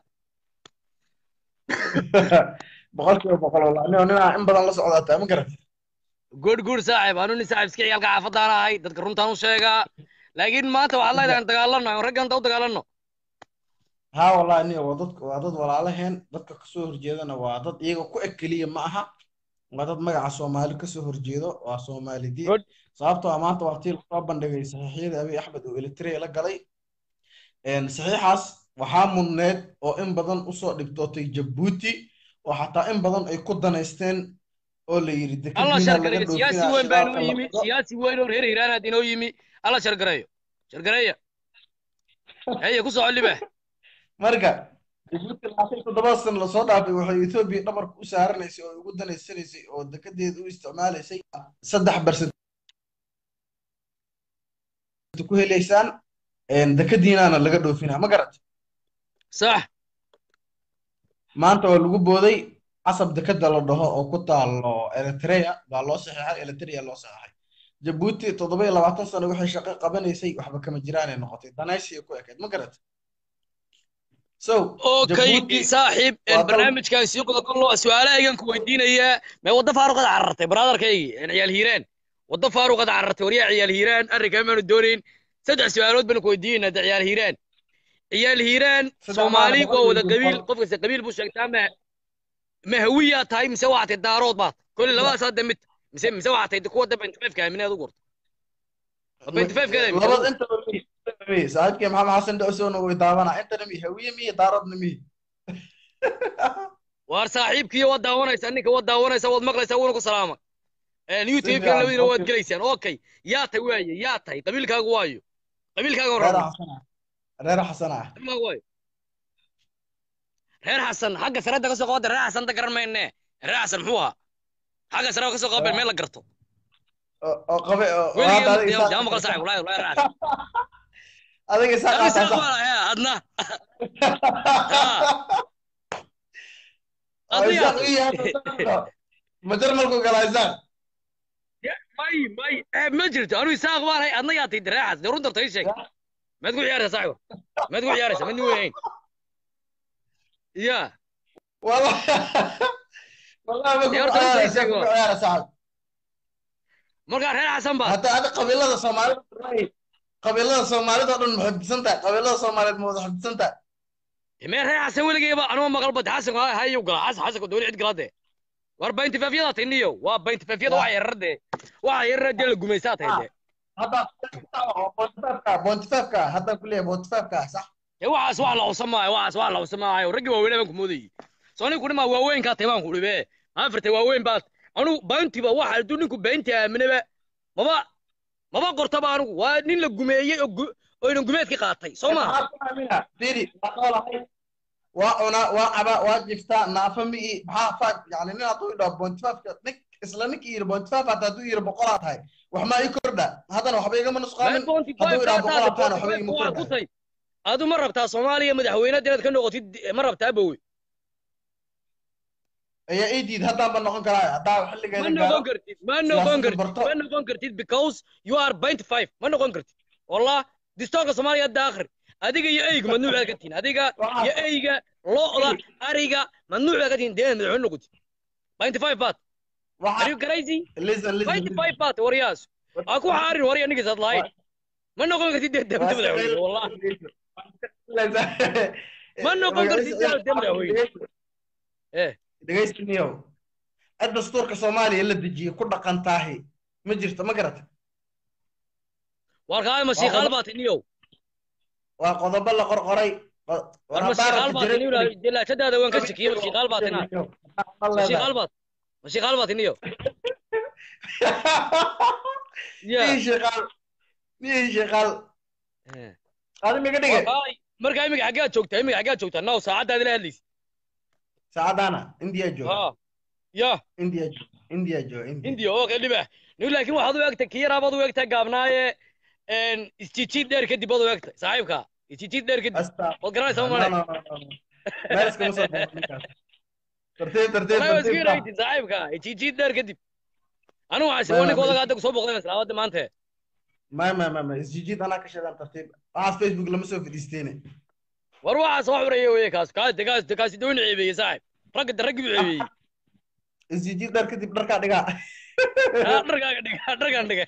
boqolkiiba boqol wallah nin ninaa in badan la socdaataa ma garat good good saaxib anu nin saaxib iska ciyaalka xaafadaan ahay dadka runtaan u sheegaa laakiin maanta waxaad leedahay aan dagaalano aan ragganta u dagaalano ها والله إني وضد وضد ولا عليهن ضد كسور جيدنا وضد يجو كو أكلية معها وضد مجا صومالي كسور جيدو وصومالي دي Good. صابته أمانته وقتي الخطاب بندقي صحيح أبي أحمد وإلتري لقلي إن صحيح حس وحامل نت أو إن بدن أصو دبتوتي جبوتي وحتى إن بدن أي كودنا يستن أو اللي يريد allah shargareeyo siyaasi weyn baa inoo yimi siyaasi weyn oo reer hiiraanaad inoo yimi allah shargareeyo shargareeya heye ku soco libax marka Djibouti labaatan iyo toddoba sano lasoo dhaafay waxay Ethiopia dhabarka u saaranaysay oo ugu danaysanaysay oo dekedeeda u isticmaalaysay saddex barsan ku helaysaan een dekediinaana laga dhoofinaa ma garat sax maanta waa lagu booday casab dekeda la dhaho oo ku taalo Eritrea baa loo saxeexay Eritrea loo saxeexay Djibouti toddoba iyo labaatan sano waxay shaqo qabanaysay waxba kama jiraan ay noqotay danaysi ku ekeyd ma garat so okay Djibouti saaxiib waa dal- barnaamijkan sii qodo kollo su-aalahaygan ku weydiinayaa mee waddo faaruqad carartay brotherkaygii ciyaal hiiraan waddo faaruqad carartay waryaa ciyaal hiiraan arrinkaa maanu doonayn saddex su-aalood baan ku weydiinaynaa de ciyaal hiiraan ciyaal hiiraan Saddex soomaali maalmood waa wada iyo qabiil gobol. qof kasta qabiil buu sheegtaa ma ma hawiyaa tahay mise waxaa tahay daarood baad kolli labadaas hadda mid mise mise waxaa tahay kuwa da benty five ka aaminaad u gurta benty five kada labada inta mi saaxiibkii maxamed xasan dhowsowna way daawanaa intana mi hawiye mi daaradna mi waar saaxiibkiiyo waad daawanaysaa ninka waad daawanaysaa waad maqlaysaa wuuna ku salaama youtube kan fiican, labadiina waad okay. gelaysaan okay yaa tahay waaye yaa tahay qabiilkaagu waayo qabiilkaaga reer horaba xasan ah reer xasan ah qabiilkaagu waayo reer xasan xagga sarada ka soo qabada reer xasan da garan mayne reer xasan muxuu ahaa xagga sarada ka soo qabeen meel la garto oo oo qabe oo oo weligii hadda adiga maqlay isaa- jama maqal saaxiib wallahi wallahi reer xasan adiga isaa Adiga qaataa isaaq sax waa lahaa adna oo adiga isaaq ii yahay ma jarmalku galaa isaaq may may eh, ma jirto anu isaaq baan hay adna yaa tahay reer xasan dee run darta ii sheeg maad ku ciyaaraysaa saaxiib maad ku ciyaaraysaa mid weyn ya والله والله ما يا كنت رجل عارف زي كنت سوا. عارف صاحب markaa reer xasan baad حتى هذا قبيلة الصومالية قبيلة الصومالية تقول محب سنتا قبيلة الصومالية محب سنتا mee reer xasan weligeyba anuma maqal bad xasan waa hayu gala xasan xasanku dowli cid galade war baynti faafiyada tiniyo waa baynti faafiyada waxa yararde waxa yararde la gumaysaa tahay de هذا بونتفافكا بونتفافكا هذا كلية بونتفافكا صح ee waxaas wax la cusam maayo waxaas wax la cusam maayo raggi waaweynaa baan ku moodayey soo nin kudhimaa waaweynkaa tahay baan kudhi be afarta waaweyn baad anugu bayntiba waxa hadduu ninku baynta aaminaba maba maba qortaba anugu waa nin la gumeeyey oo gu- oo inan gumeedki qaatay soo maaha maxaad ku aamina firi waa noolahay waa cunaa waa cabaa waa jiftaa naafa mi'i maxaa faag yani nin hadduu idhaho bontifaafka nin isla ninkii yidhi bontifaaf hata hadduu yidhi boqolaa tahay wax maa ii kordha haddana waxba igama nusqaamin hadduu idhaho boqolaa tahana waxba igama waa ku kordha tay adu ma rabtaa soomaaliya madaxweynaad inaad ka noqotid ma rabtaa bowe ayaa ii diid haddaan ba noqon karaa haddaa ma xilligeeda noqon gaaro kartid ma noqon siyaasadda kartid barto. ma noqon kartid because you are point five ma noqon kartid wallah distoorka soomaaliya hadda akhri adiga iyo eyga mamnuuc baad ka tihin adiga Waxaa- iyo eyga lo'da ariga mamnuuc baad ka tihin dee madaxweyne noqotid point five baad are waxaa you crazy listen listen point five baad waryaas aa ku xaarin warya ninkiis had lahayn ma noqon kartid dee dee madaxweyne wallah Ma noqon kartid dee dee madaxweyne eh dhegaystaniyow cid dastuurka soomaaliya la dejiyey ku dhaqan taahi ma jirto ma garata warkaa ma shiiqaal baad tiniyow waa qodobo la qorqoray qo- war ma shiiqaal baad tiniyow delaashadaada waan ka shakiyey ma shiiqaal baad tinaa ma shiiqaal baad ma shiiqaal baad tiniyow ya niyi shiqaal niyi shiqaal Eh. adi miga dhige Wallahi, markaa imiga xaggaad joogtaa imiga xaggaad joogtaa now saacaddaadi la hadlaysa saacadaana indiya jooga ha ya indiya jooga indiya jooga indiya hindiya oo kale dhibax nin laakiin waxaad u egtay kiyaraabaad u egtaa gaabnaaye isjijiid dheer kadib baad u egtay saaxiibka isjijiid dheer kadib asta waad garanaysaa no male no no no meel iskama soo boqo ninkaas tartiib tartiib wallahi waa iska tartiib yaraytid saaxiibka isjijiid dheer kadib anigu waxaa sii ninka odaga hadda kusoo boqday maslaawada maanta ma ma ma ma isjijiid anaa ka sheegaan tartiib waxaas facebook lama soo fadhiisteene war waxaas wax horeeye weye kaas kaas kaas kaasi doon ceebeeye saaxiib ragga raggi buu ceebeeyey isjijiid dhar kadib dharkaa dhigaa Ah, dharkaaga dhiga dharkaan dhiga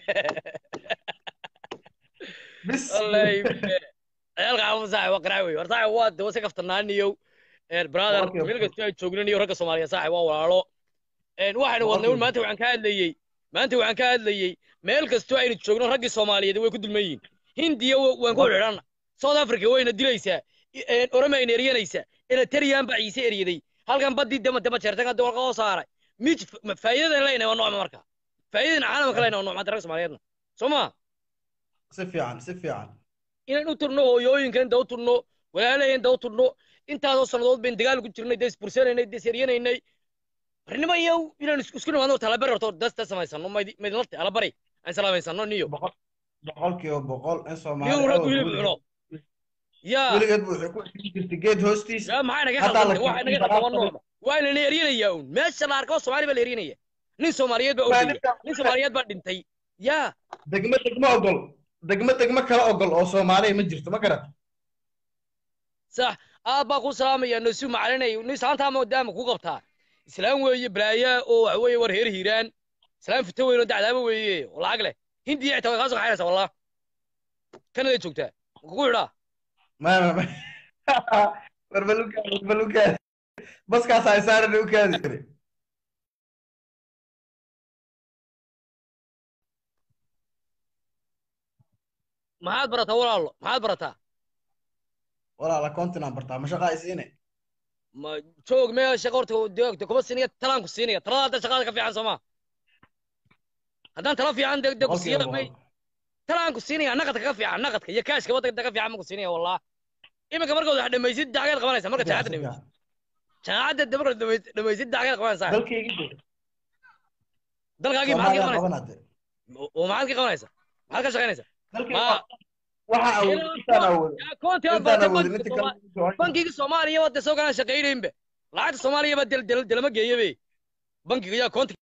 bis wallahi ciyaalka xaafad saaxib waa qanaac wey war saaxib waa de wase kaftanaaniyow brother Okay, okay. meel kasta ay joognan iyo ragga soomaaliya saaxib waa walaalo Een, waxaynu wadnay un Okay. maanta waxaan ka hadlayey maanta waxaan ka hadlayey meel kastoo aynu joogno raggii soomaaliyeed way ku dulman yihiin hindiya wa- waan ku xidhanna south africa wayna dilaysaa I- een, oromayna eryanaysaa eritrean baa ciise eryaday halkan baddii dama dama jeertan hadda warqa oo saaray mij faa'iidadan leynahay waa noocma marka faa'iidadan caalamka leynahay waa noocma ragga soomaaliyeedna soo ma si fiican si fiican inaan u turno hooyooyinka inta u turno walaalaheen inta u turno intaasoo sannadood bayn dagaal ku jirnay dee isbursanaynay dee isyaryenaynay barnimo iyo inaan isku isku nimaadno talabari horto dasta samaysano mayd- maydinlata alabari aan salaamaysano niyo boqol boqolkiiba boqol in niyo soomaali rag hilib cuno yaa weligeed bu waxay ku xidhi jirtay geed hoostiis yaa maxay naga Haddaa la qaldan waxay naga keenay qaldan waa baraha noocma waa inana eryanayaa un meesha la arko soomaali baa la eryanaya nin soomaaliyeed baa ordaya nin soomaaliyeed baa dhintay yaa degmo degmo ogol degmo degmo kala ogol oo soomaaliya ma jirto ma garata sax aad baa ku salaamaya nasu macalinay nin saantaa maadaama ku qabtaa islaam weeye balaaya oo waxa weeye war heer hiiraan islaam fito weyn oo dacdaaba weeye oo lacag leh hindiya xitaa way kaa soo kaxaynaysaa wallah kanaday joogtaa ma kugu xidhaa ma ma ma warbalukaad warbalukaad baskaas ay saaran u kaadi jiray maxaad barataa walaalo maxaad barataa walaala kontinaan bartaa ma shaqaa isiine ma joog mee shaqa horta deegta kuma siinaya talaan ku siinaya talada hadda shaqada ka fiican soo ma haddaan tala fiican de de ku boqolkiiba siiya may boqol talaan ku siinaya naqadka ka fiican naqadka iyo kaashka waddanka ka fiican ma ku siinaya wallah iminka markaad wax dhamaysid dacgeed qabanaysa marka jaacadda dhamaysid jaacadda de markaad dhamaysid dhamaysid dacgeed qabanaysaa dalkaygi de dalkaagii maxaad ka soomaaliya qabanaysaa qabanade oo maxaad ka qabanaysaa maxaad ka shaqaynaysaa dalkayga Ma- waxa awood intaan awood yaa koonti aad intaan bartay awoodin bankiga inta Soomaali- kale bankiga soomaaliya wadda soo galaan shaqaynaynba lacagta soomaaliya baa del del delama geeyabe bankiga yaa koonti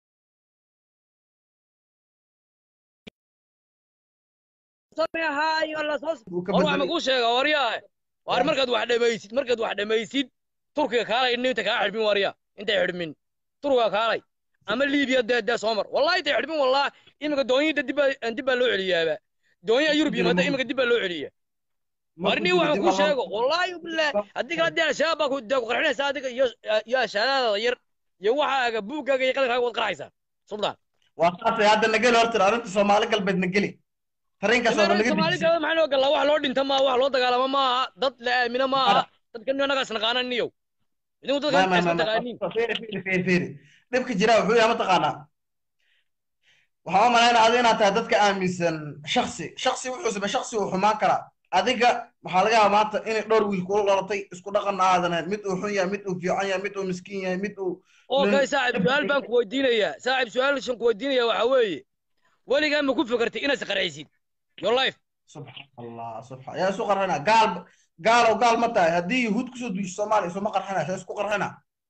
buu ka war wax ma bedelay kuu sheega waryaa waar markaad wax dhamaysid markaad wax dhamaysid turkiga kaalay inta kaa xidhmin warya intay xidhmin turkiga kaalay ama liibiya dee dee soo mar wallahi intay xidhmin wallah iminka doonyida dib baa dib baa loo celiyaaba doonyaha yurub yimaada iminka dib baa loo celiya warni waxaan kuu sheego wallaahi billah haddii kala dee al-shabaab baa ku dee ku qarxinaysaa adiga iyo iyo ashaadaada yar iyo waxaaga buuggaaga iyo qadankaaga waad qarxaysaa suldaan waa saasay hadda nageli horta arrinta soomaali galbeed nageli tareenkaasoo dhan naga soomaali dejisay galbeed maxaa noo galaa wax loo dhinta maaha wax loo dagaalamo maaha dad la aamino maaha dadka annagaas naqaanan niyow idinku ما dadka ما isma ما taqaaniin ما فيري فيري فيري فيري dhibka jira wuxuu yahay mataqaanaa waxaan u malaynaa adiga inaad tahay dadka aaminsan shaksi shaksi wuxuu samey shaksi uu xumaan karaa adiga waxaa laga yaabaa maanta inay dhowr wiil kula dhalatay isku dhaqan aadan ahayn mid uu xun yahay mid uu fiican yahay mid uu miskiin yahay mid uu okay saaxib su-aal baan ku weydiinayaa saaxib su-aashan ku weydiinaya waxaa weeye weligaa ma ku fikirtay inaad isqarxaysid your life subxaan allah subxaan yaa isu qarxina gaal gaalow gaal ma tahay haddii yahuud kusoo duusho soomaaliya isuma qarxina saa isku qarxina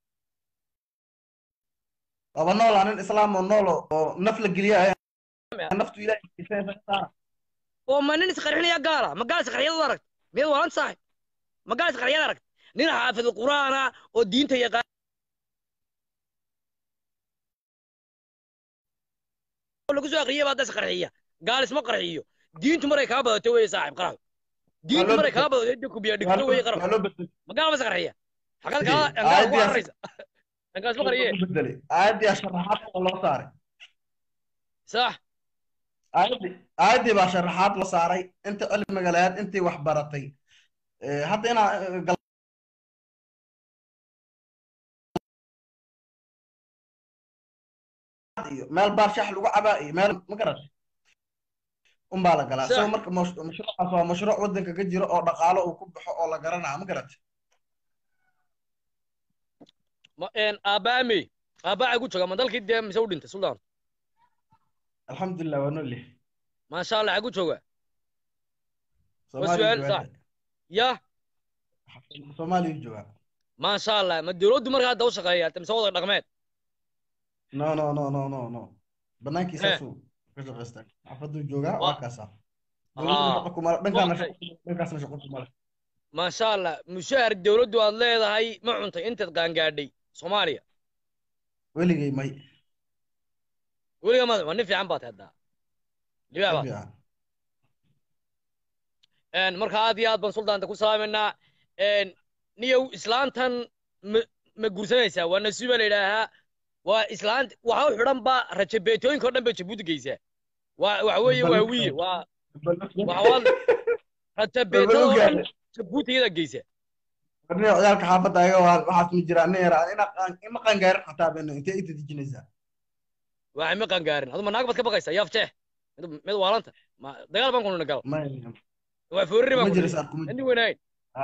laba noola nin islaam oo nool oo naf la geliya naftu ilaahay oo ma nin isqarxinaya gaala ma gaal isqarxiyad u aragt miyaad waalan saaxib ma gaal isqarxiyad aragt nin xaafid qur'aana oo diinta yaqaan lagu soo aqriyay baa das qarxiya gaal isma qarxiyo diintu maray kaa badato weeye saaxib qarax diintu maray kaa badato dhig kubiya dhigto weeye qarax ma gaal bas qarxiya xaqad kaa gaal ku arraysa gaal isma qarxiye aayadii sharaxaad loo saaray sax aayadii aayadii baa sharaxaad loo saaray inta cilmiga lahayd intii wax baratay hadda inaa iyo meel baar shax lagu cabaa iyo meel ma garatay unbaa la galaa isagoo marka mashruucaas waa mashruuc waddanka ka jiro oo dhaqaalo uu ku baxo oo la garanaa ma garatay aabaame aabaa gu jooga ma dalkii dee mise u dhintay suldaan alxamdulilah waa nool yahay maasha allah agu jooga soomaaliya su'aal sax ya soomaaliya jooga maasha allah ma dowladdu markaa hadda u shaqeeya mise wada dhaqmeed no no no no no no banaankiisaasuu ka shaqaystaa xafaduu joogaa waa kaasaa dhankaasna shaqo kumale maasha allah mushaar dowladdu aad leedahay ma cuntay intaad qaangaadhay soomaaliya weligay may weliga ma waa nin fiican baad haddaa libaa baad marka aad iyo aad baan suldaanta ku salaamaynaa niyow islaantan ma ma guursanaysaa waa nasiiba la yidhaahaa waa islaanta waxa u xidhan ba rajabeetooyinka oo dhan bay jabuuti geysaa waa waxa weeye waa wiye waa waxawaad rajabeetada oo dhan jabuuti iyada geysa warniyo ciyaalka xaafadda ayaga waxaas ma jiraan nin yaraa ima qangaarin xataa bayna intee inta dejinaysaa waxay ma qangaarin aduma naag baad ka baqaysaa yaaf jeex mid waalanta ma dagaal baan kununa gal waa foorari baan kununi weynayn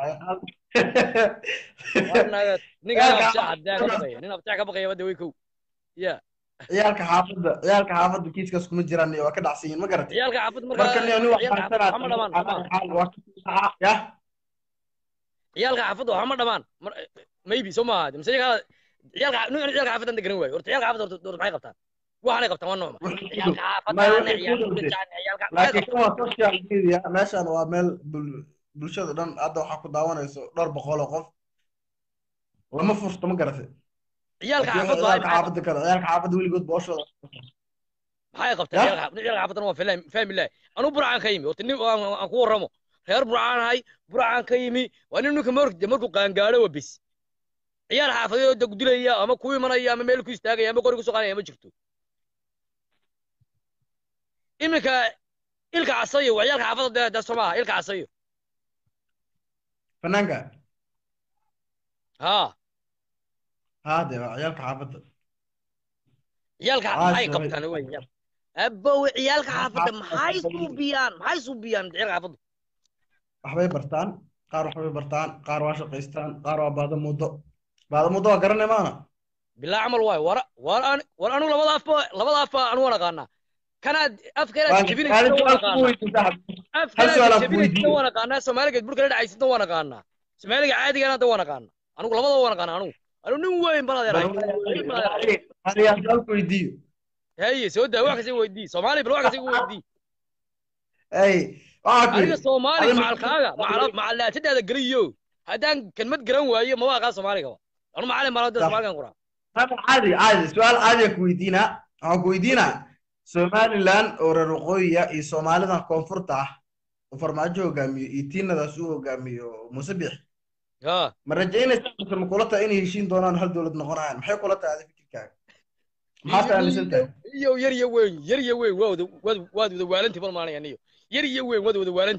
ninka abjeex haddee ka baqaya nin abjeex ka baqaya wadda way kow ya ciyaalka xaafadda ciyaalka xaafadda kiiskaas kuma jiraan waa ka dhacsan yihiin ma garatay ciyaalka xaafadda marka nin nin waxma dhamaan ya ciyaalka xaafadda waxma dhamaan maybe soo maaha mise ciyaalka nin ciyaalka xaafaddan degan waayo horta ciyaalka xaafadda horta maxay qabtaan waxaanay qabtaan waa noocma ciyaalka xaafadda laakiin kan waa social media meeshan waa meel bulshada dhan hadda waxaa ku daawanayso dhowr boqol oo qof lama furto ma garatay ciyaalka xaafadda ciyaalka xaafadda kale ciyaalka xaafadda weligood booshooda maxay qabtaan ciyaalka xaafaddan waa fahmi lahay anuu burcaan ka yimi horta nin aan ku warramo reer burcaan ahay burcaan ka yimi waa nin ninka mark markuu qaangaadho waa bis ciyaal xaafadeed oo dilaya ama ku imanaya ama meel ku istaagaya ama qori ku soqanaya ma jirto iminka ilka casayo waa ciyaalka xaafadda dee soo maaha ilka casayo fanaanka ها هذا عيالك حافظ عيالك maxay qabtaan wey abow ciyaalka xaafadda maxay suubiyaan maxay suubiyaan ciyaalka xaafadda waxbay bartaan qaar waxbay bartaan qaar waa shaqaystaan qaar waa baada muddo baada muddo waa garanay maana bilaa camal waayo war war an war anu labada afba labada afba anu waan aqaanaa kanaad afkanaad jebinaysa waan aqaanaa afkanaad jebinaysa waan aqaanaa soomaaligeed burka la dhacaysidna waan aqaanaa soomaaliga caadigana hadda waan aqaanaa anigu labadaba waan aqaanaa anigu anu nin weyn bal adeerahay weydiiyo haye soo daa wax kasta weydii soomaali bal wax kasta weydii ay aniga soomaali macalkaaga macalaatadaada geliyo haddaan kelmad garan waayo ma waaqaa soomaaligaba anu macalin baan hadda soomaaligan quraa caadi caadi su-aal caadiya ku weydiinaa waxaan ku weydiinaa somaliland oo reer waqooyiya iyo soomaalidan koonfurta ah oo farmaajo hogaamiyo iyo tiinadaas uu hogaamiyo muuse bix ma rajaynaysaa mise ma kula tahay inay heshiin doonaan hal dowlad noqonayaan maxay kula tahay adi fikirkaaga maxaad aaminsan tahay iyo yar iyo weyn yar iyo weyn waad waad waad wada waalanti bal maanaya niyo yar iyo weyn waad wada waalanti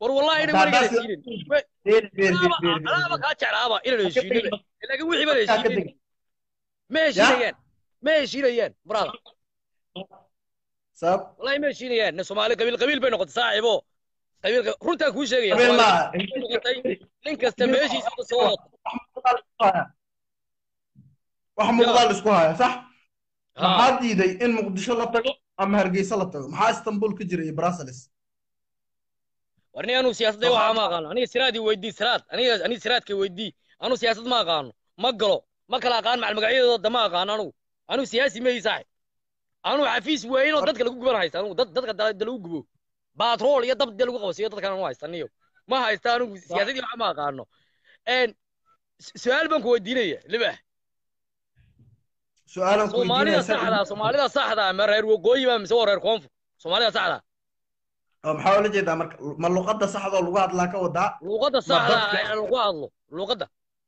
war wallahi ina Hadda- weligeena haddaas- heshiinin beer beer beer anaaba beer anaaba kaa jeclaaba inaan heshiinin laakiin wixii baan Dadkaa ka heshiinin tegi. ma heshiinayaan ma heshiinayaan brother sabab wallahi ma heshiinayaan nin soomaali qabiil qabiil bay noqotay saaxiibo qabiil runtaa kuu sheegaya habeen Soomaali maaha noqotay nin kasta meeshiisa ka soo wada wax muuqdaa la isku haya sax Ha. maxaa diiday in muqdisho la tago ama hargeysa la tago maxaa istanbul ka jira iyo brussels war nin anuu siyaasadda waxaa ma aqaano aniga siraadii weydii siraad aniga aniga siraadka weydii anuu siyaasad ma aqaano ma galo ma kala aqaan macal magacyadooda ma aqaano anugu anuu siyaasi ma ii saaxib anuu xafiis weyn oo dadka lagu guban haysta anugu dad dadka da da lagu gubo baatrool iyo dab de lagu qabsiyo dadkan anu haysta niyo ma haysta anugu siyaasadii waxa ma aqaano een su- su-aal baan ku weydiinaya libax su-aalan ku soomaalida weydiinaya saxda soomaalida saxda ma reer waqooyi ba mise waa reer koonfur soomaalida saxda oo maxaa ula jeedaa marka ma luqadda saxda oo lagu hadlaa ka wadaa luuqadda Ma saxda dadka- ee lagu hadlo luuqadda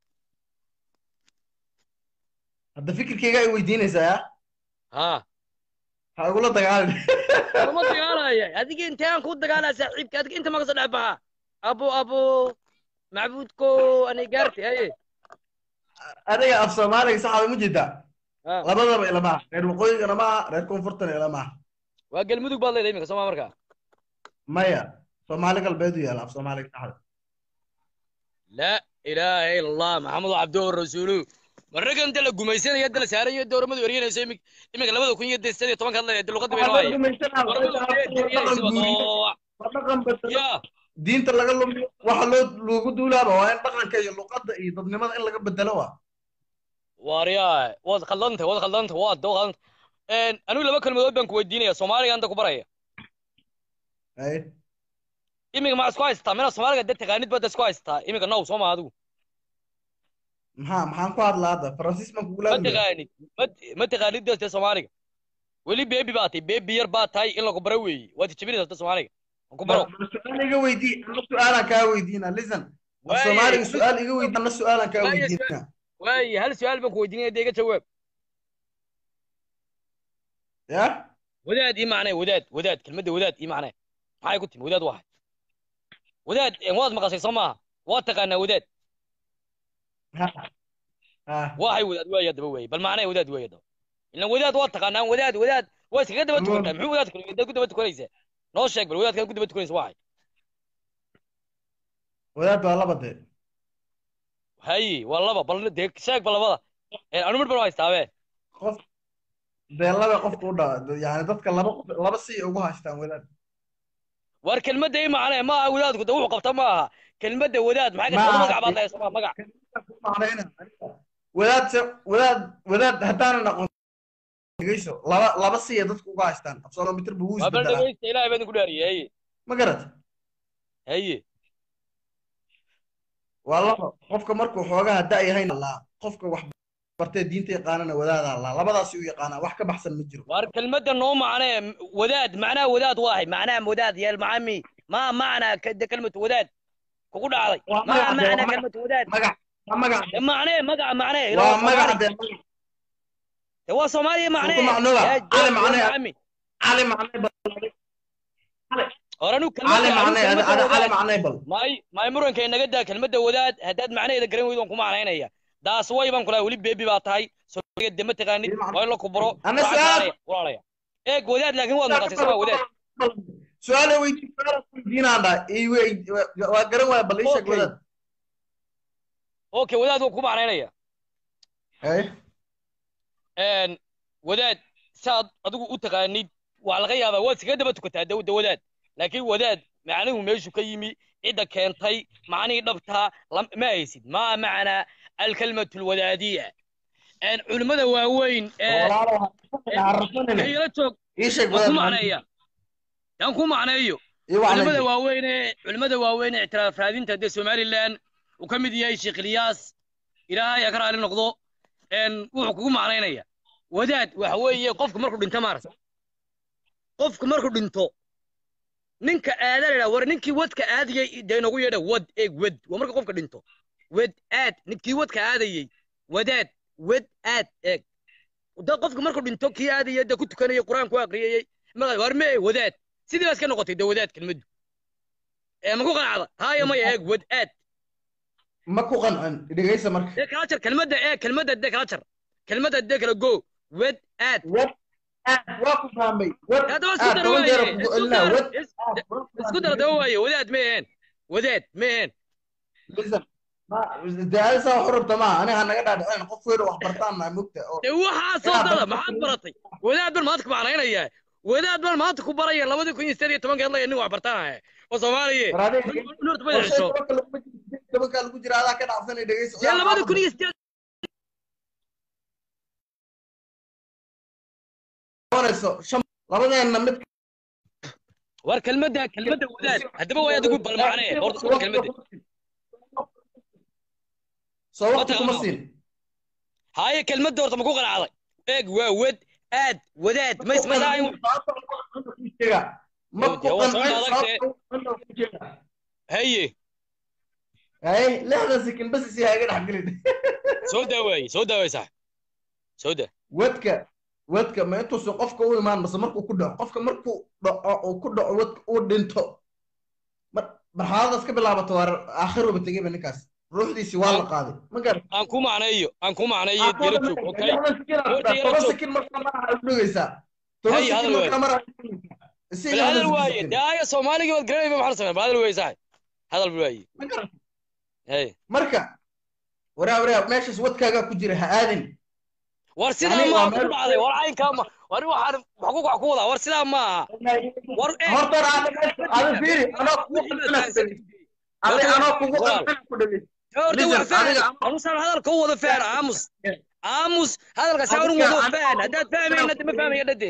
hadda fikirkayga ay weydiinaysaa ya haa ha igula dagaalin lama dagaalaya adiga intaan ku dagaalaa saaxiibka adiga inta maka soo dhex baxa abo abo macbuudko anay gaarti haye adiga af soomaaliga saxda ma jeedaa Ha. labadaba ilama aha reer waqooyigana ma aha reer koonfurtana ilama aha waa galmudug baad leedahay iminka sooma markaa maya soomaali galbeedu yaala af soomaaliga saxda laa ilaaha ila allah maxamedu cabduhu rasuulu marraga inta la gumaysanaya inta la saarayo dowramadu eryanayso imik iminka labada kun iyo de sideed iyo tobanka hadlaya de luqadda bay Waxaa loo noaya gumaysanaa, dowramadu eryanaysa waa dhaqan bedelo, ya diinta laga lumiyo waxa loo loogu duulaaba waa in dhaqanka iyo luqadda iyo dadnimada in laga bedelo waa waaryaa waad khaldanta waad khaldanta waad doo khaldanta anigu laba kelmadood baan ku weydiinaya soomaaliga anta ku baraya Ay, iminka maxaa isku haystaa mina soomaaliga de taqaanid baad isku haystaa iminka now soo ma adigu maxaa maxaan ku hadlaa hadda faransiis baan kugula ma hadlaya taqaanid ma ma taqaanid dadka soomaaliga weli beebi baa tahay beebi yar baa tahay in lagu baro weeye waad jabinaysaa dadka soomaaliga aan ku baro Bal su-aal iga weydii ana su-aalaan kaa weydiina listen af Waaye, soomaaliga su-aal iga weydii ana su-aalaan kaa Waaye, weydiina waaye hal su-aal baan ku weydiinaya dee iga jawaab ya wadaad ii macnee wadaad wadaad kelmadda wadaad ii macnee maxay ku timi wadaad waa hay wadaad eh, waad maqashay soo maaha waad taqaanaa wadaad ha ha waa hay wadaad waaya daba weeye bal macnee wadaad weeye daba ilan wadaad waad taqaanaa wadaad wadaad waa iskaga daba tukantaa muxuu wadaad kale ku daba tukanaysaa noo sheeg bal wadaadkaad ku daba tukanaysa waa hay wadaad waa laba dee haye waa laba bal dee sheeg ba labada Eh, anu mid baan haystaabe qof dee laba qofka u dhaa yani dadka laba qof laba si ugu haystaan wadaad war kelmadda ii macnee ma aha wadaadku de wuxuu qabta ma aha kelmadda wadaad maxay Ma ka aha. magac baad leedahay soo magac macnayna wadaad se wadaad wadaad haddaanan aqoon dhegeyso laba laba siya dadku uga haystaan absolomitir buu waa bal isbedelaa dhegeysta ilaahay baan idinku dhaariyey haye ma garat haye waa laba qofka markuu xoogaha da-yahayn laa qofka wax bartee diinta yaqaanana wadaadaa laa labadaasi u yaqaanaa wax ka baxsan ma jiro war kelmadda noo macnee wadaad macnaha wadaad waahay macnaha wadaad yeel macami ma macnaa ka- kelmatu wadaad kugu dhacday Waa ma magac dee, waa macnaa magac- kelmatu wadaad magac waa magac Eh, macnee magaca macnee waa ilaa magac Soomaali. dee Eh, waa soomaaliya macnee Suuqa macnuuga. Yaa Cali joog, macnee. macami cali macnay bal hor anu cali macnay ada ada cali macnay bal may may muranka inaga daa kelmadda wadaad haddaad macnaheeda garan weydo waan ku macnaynaya daas way baan kulahay weli beebi baa tahay soomaaliga de ma taqaanid Ii macna- waa in la kubaro Ana Waxaad su'aal- macnaya, walaalaya eeg wadaad laakiin waad maqashay sama wadaad su-aala weydii su-aala weydiinaan dhaa ii wey- waa- waa garan waaya bal ii sheeg Okay. wadaad okay wadaad waan ku macnaynaya Hey. een wadaad saad adigu u taqaanid waa laga yaabaa waad iskaga daba tukataa dawda wadaad laakiin wadaad macnuhu meeshu ka yimi cidda keentay macnihii dhabtaa lam- ma haysid ma macnaa alkalmatu alwadaadiya een culimmada waaweyn ee walaalo ha rafanine ila joog ii sheeg waan ku wadaad macneeya yaan ku macneeyo ii wacnay culimmada waaweyn ee culimmada waaweyn ee ictiraaf raadinta dee somaliland uu ka mid yahay sheekh ilyaas ilaahay ha ka raali noqdo een wuxuu kugu macnaynaya wadaad waxa weeye qofku markuu dhinto maarata qofku markuu dhinto ninka aada la war ninkii wadka aadayay dee inagu yeedha wad eeg wad waa marka qofka dhinto wad aad ninkii wadka aadayay wadaad wad aad eeg da qofka markuu dhinto kii aadaya dee ku tukanayay qur-aan ku aqriyayey markaa war mee wadaad sidii baa iska noqotay dee wadaad kelmaddu ee ma ku qanacda haya maya eeg wad aad ma ku qancin dhegaysa marka dee kala jar kelmadda ee kelmadda dee kala jar kelmadda dee kala go wad aad wad aad waa ku fahmay wad haddaba isku aad dara toban jeer waaye kugu isku celinaa dara wad is- isku dara daba waaye wadaad ma aheen wadaad ma aheen listen ma daadisa wax rabta maaha aniga naga dhaadhicin qof weyn wax bartaan naa mugta oo dee waxaa soo Inaad dada dadka maxaad ku- baratay wadaad baan maanta ku macnaynayaa wadaad baan maanta ku baraya labadii kun iyo sideed iyo tobankeed laya nin wax bartaanaya oo soomaaliye nurta ma hesho tobankaa lagu jira adaa ka dhacsanay dhegaysa dee labadii kun iyo sideed qabanayso shan labadeenna mid war kelmadda kelmadda wadaad haddaba way adigu balmacnee horta isku kelmadda soo waqti Wata- kuma siin haaye kelmadda horta ma ku qanacday eeg waa wad aad wadaad ma ismadaayin ma ku Dee waa soo qancin adagtee. sababta haye ay lixdan sekin bas isi haga dhex gelin soo daawaye soo daaway sax soo daa wadka wadka ma intuusan qofka u imaan mase markuu ku dhaco qofka markuu dhaco uu ku dhaco wadka uu dhinto mar marxaladaas ka bilaabato waa aakhiruba tegeyba ninkaas ruuxdiisi waa la qaaday ma garan aan ku macneeyo aan ku macneeyo yaro joog okay toban sekin markaa maraha u dhogeysaa toban Hay, sekin hadal markaa maraha bal hadal waaye dee aya soomaaligii baad garanayba maxaa samey hadal waaye sax hadal waaye ma garan hey marka waraa waraa meeshaas wadkaagaa ku jira ha aadin war sidaa Yani ma waa ku meel- dhacday war caynkaa ma war waxaan wax ku wax ku wadaa war sidaa ma aha war eeg horta hore aad ada fiiri anoo kugu qancina adi anoo kugu qancina ku dhegeysa horta Listen, wax faham adiga- amusaan hadalka u wada faham aamus aamus hadalka saa unu wado faham haddaad fahmayna de ma fahmaya dhade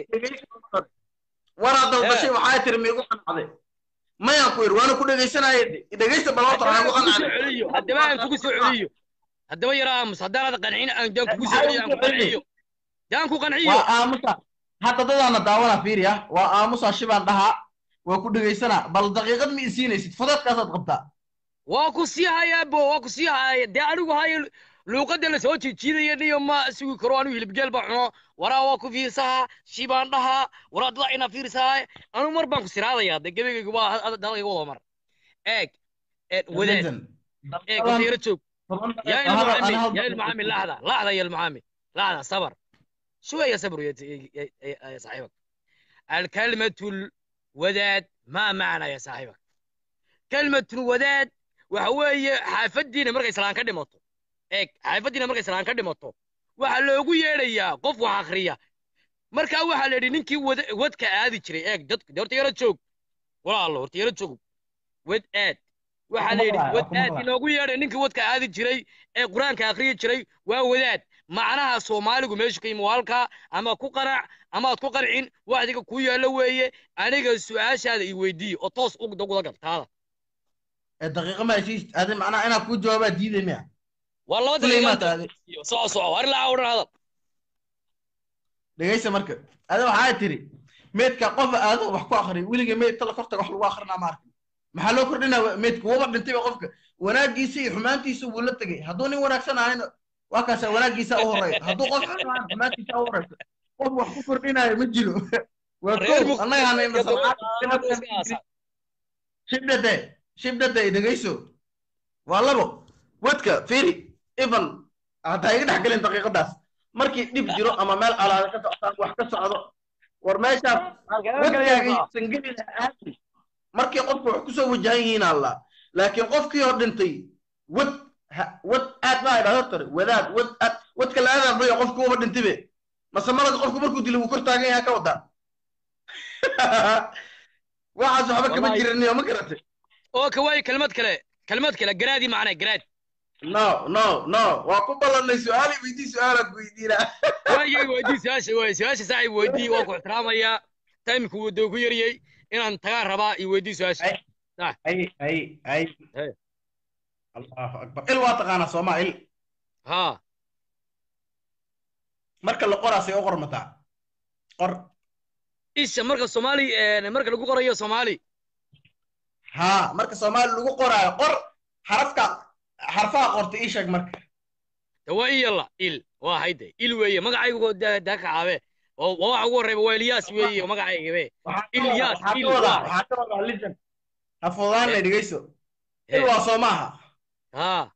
waraa dalbashay waxaa tiri miigu qancday mayaan ku yidhi waana ku dhegeysanaya dhegeysta bal horta waxaan ku kugu soo qancday celiyo haddaba aan kugu soo celiyo haddaba yara aamus haddaanad qancin aan daan kugu soo celiyo aan ku qanciyo daan ku qanciyo waa aamusa hadda dadaana daawana fiiri ah waa aamusa shibaan dhahaa waa ku dhegeysanaa bal daqiiqad ma isiinaysid fudeedkaasaad qabtaa waa ku sii hayaa bo waa ku sii haya dee anigu hayo luuqadda la soo jiijiidaya niyo ma sugi karo anigu hilibgeel baan cuno waraa waa ku fiirsahaa shibaan dhahaa waraa dada ina fiirsahaa anu mar baan ku siraadayaa de gebegaygu waa dalkayga wada mar eeg eeg wadaad eeg horta yara joog يا المعامل يا المعامل لحظة لحظة يا المعامل لحظة صبر شوية صبر يا, يا, يا, يا صاحبك الكلمة الوداد ما معنى يا صاحبك كلمة الوداد وهو حافدينا مرقى سلان كدمتو ايك حافدينا مرقى سلان كدمتو waxa loogu yeedhayaa qof wax akhriya markaa waxaa la yidhi ninkii wad- wadka aadi jiray eeg dadku de horta yaro joog walaalo horta yaro joog wad aad waxaa la yidhi maqlaaya, wad waa ku aad maqlaaya. inoogu yeedhay ninkii wadka aadi jiray ee qur-aanka akhriyi jiray waa wadaad macnaha soomaaligu meeshu ka yimi waa halkaa ama ku qanac amaad ku qancin waxdiga kuu yaallo weeye aniga su-aashaada i weydiiye oo toos u guda gal taada daqiiqa ma heshiis adi macnaha inaa kuu jawaabaa diiday miya waa laba kuley maa daqiiqo taade soco soco war ilaa odhan hadal dhegeysa marka adi waxaa tiri meydka qofa aado wax ku akriya weliga meydka la kortaga wax lagu akrinaa ma arkin maxaa loo kordhinaa meydka waba dhintayba qofka wanaagiisa iyo xumaantiisa wuu la tegey hadduu nin wanaagsan ahayna waa kaasa wanaagiisa u horeeya hadduu qof xun ahayn xumaantiisa u horeysa qof wax ku kordhinaayo ma jiro waa Reer kow Muqdisho annaga hanayna iyo salcaad dowladda iska aasa. shibdhade shibdhade dhegeyso waa labo wadka fiiri ivan haddaa iga dhex gelin daqiiqadaas markii dhib jiro ama meel calaada ka socdaan wax ka socdo war meeshaas wadkaagaysan geli lahaati markii qofku wax kusoo wajahan yihiin alla laakiin qofkii hor dhintay wad ha- wad aad baa idhahdo tare wadaad wad aad wadka la aadaan bayo qofku uba dhintibe mase malaga qofku markuu dilo wuu kor taagan yahay ka wadaa waxaas waxba kama Wallahi. jiriniyo ma garatay oo ka waayo kelmad kale kelmad kale garaadii macnaa garaad no no no waa ku ballanay su-aali weydii su-aalaad weydiinaa waayay weydii su-aasha waay su-aasha saaxib weydii waan ku ixtiraamayaa taymku wuu doo ku yaryay inaan tagaan rabaa iyo weydii su-aasha ay ay ay Hey. allahu akbar il waa taqaanaa sooma il haa marka la qoraasay u qormataa qor isha marka soomaali eh, marka lagu qorayo soomaali haa marka soomaali lagu qoraayo qor xarafka xarfaha qorta ii sheeg marka de waa in yalla il waa hayde il weeye magacaygu daa daa kacaabe oo waa waxa ugu horreyba waa ilyaas weeye magacaygabe Waxaa ka Ilyas, wadaa- waxaa il ka wadaa waa. waxaa ka wadaa legend ha fududaanna dhegeyso Eh. il waa soo maaha haa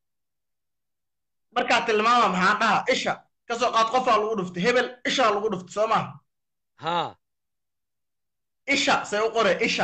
markaa tilmaama maxaan dhaha isha ka soo qaad qofaa lagu dhuftay hebel ishaa lagu dhuftay soo maaha haa isha say u qore isha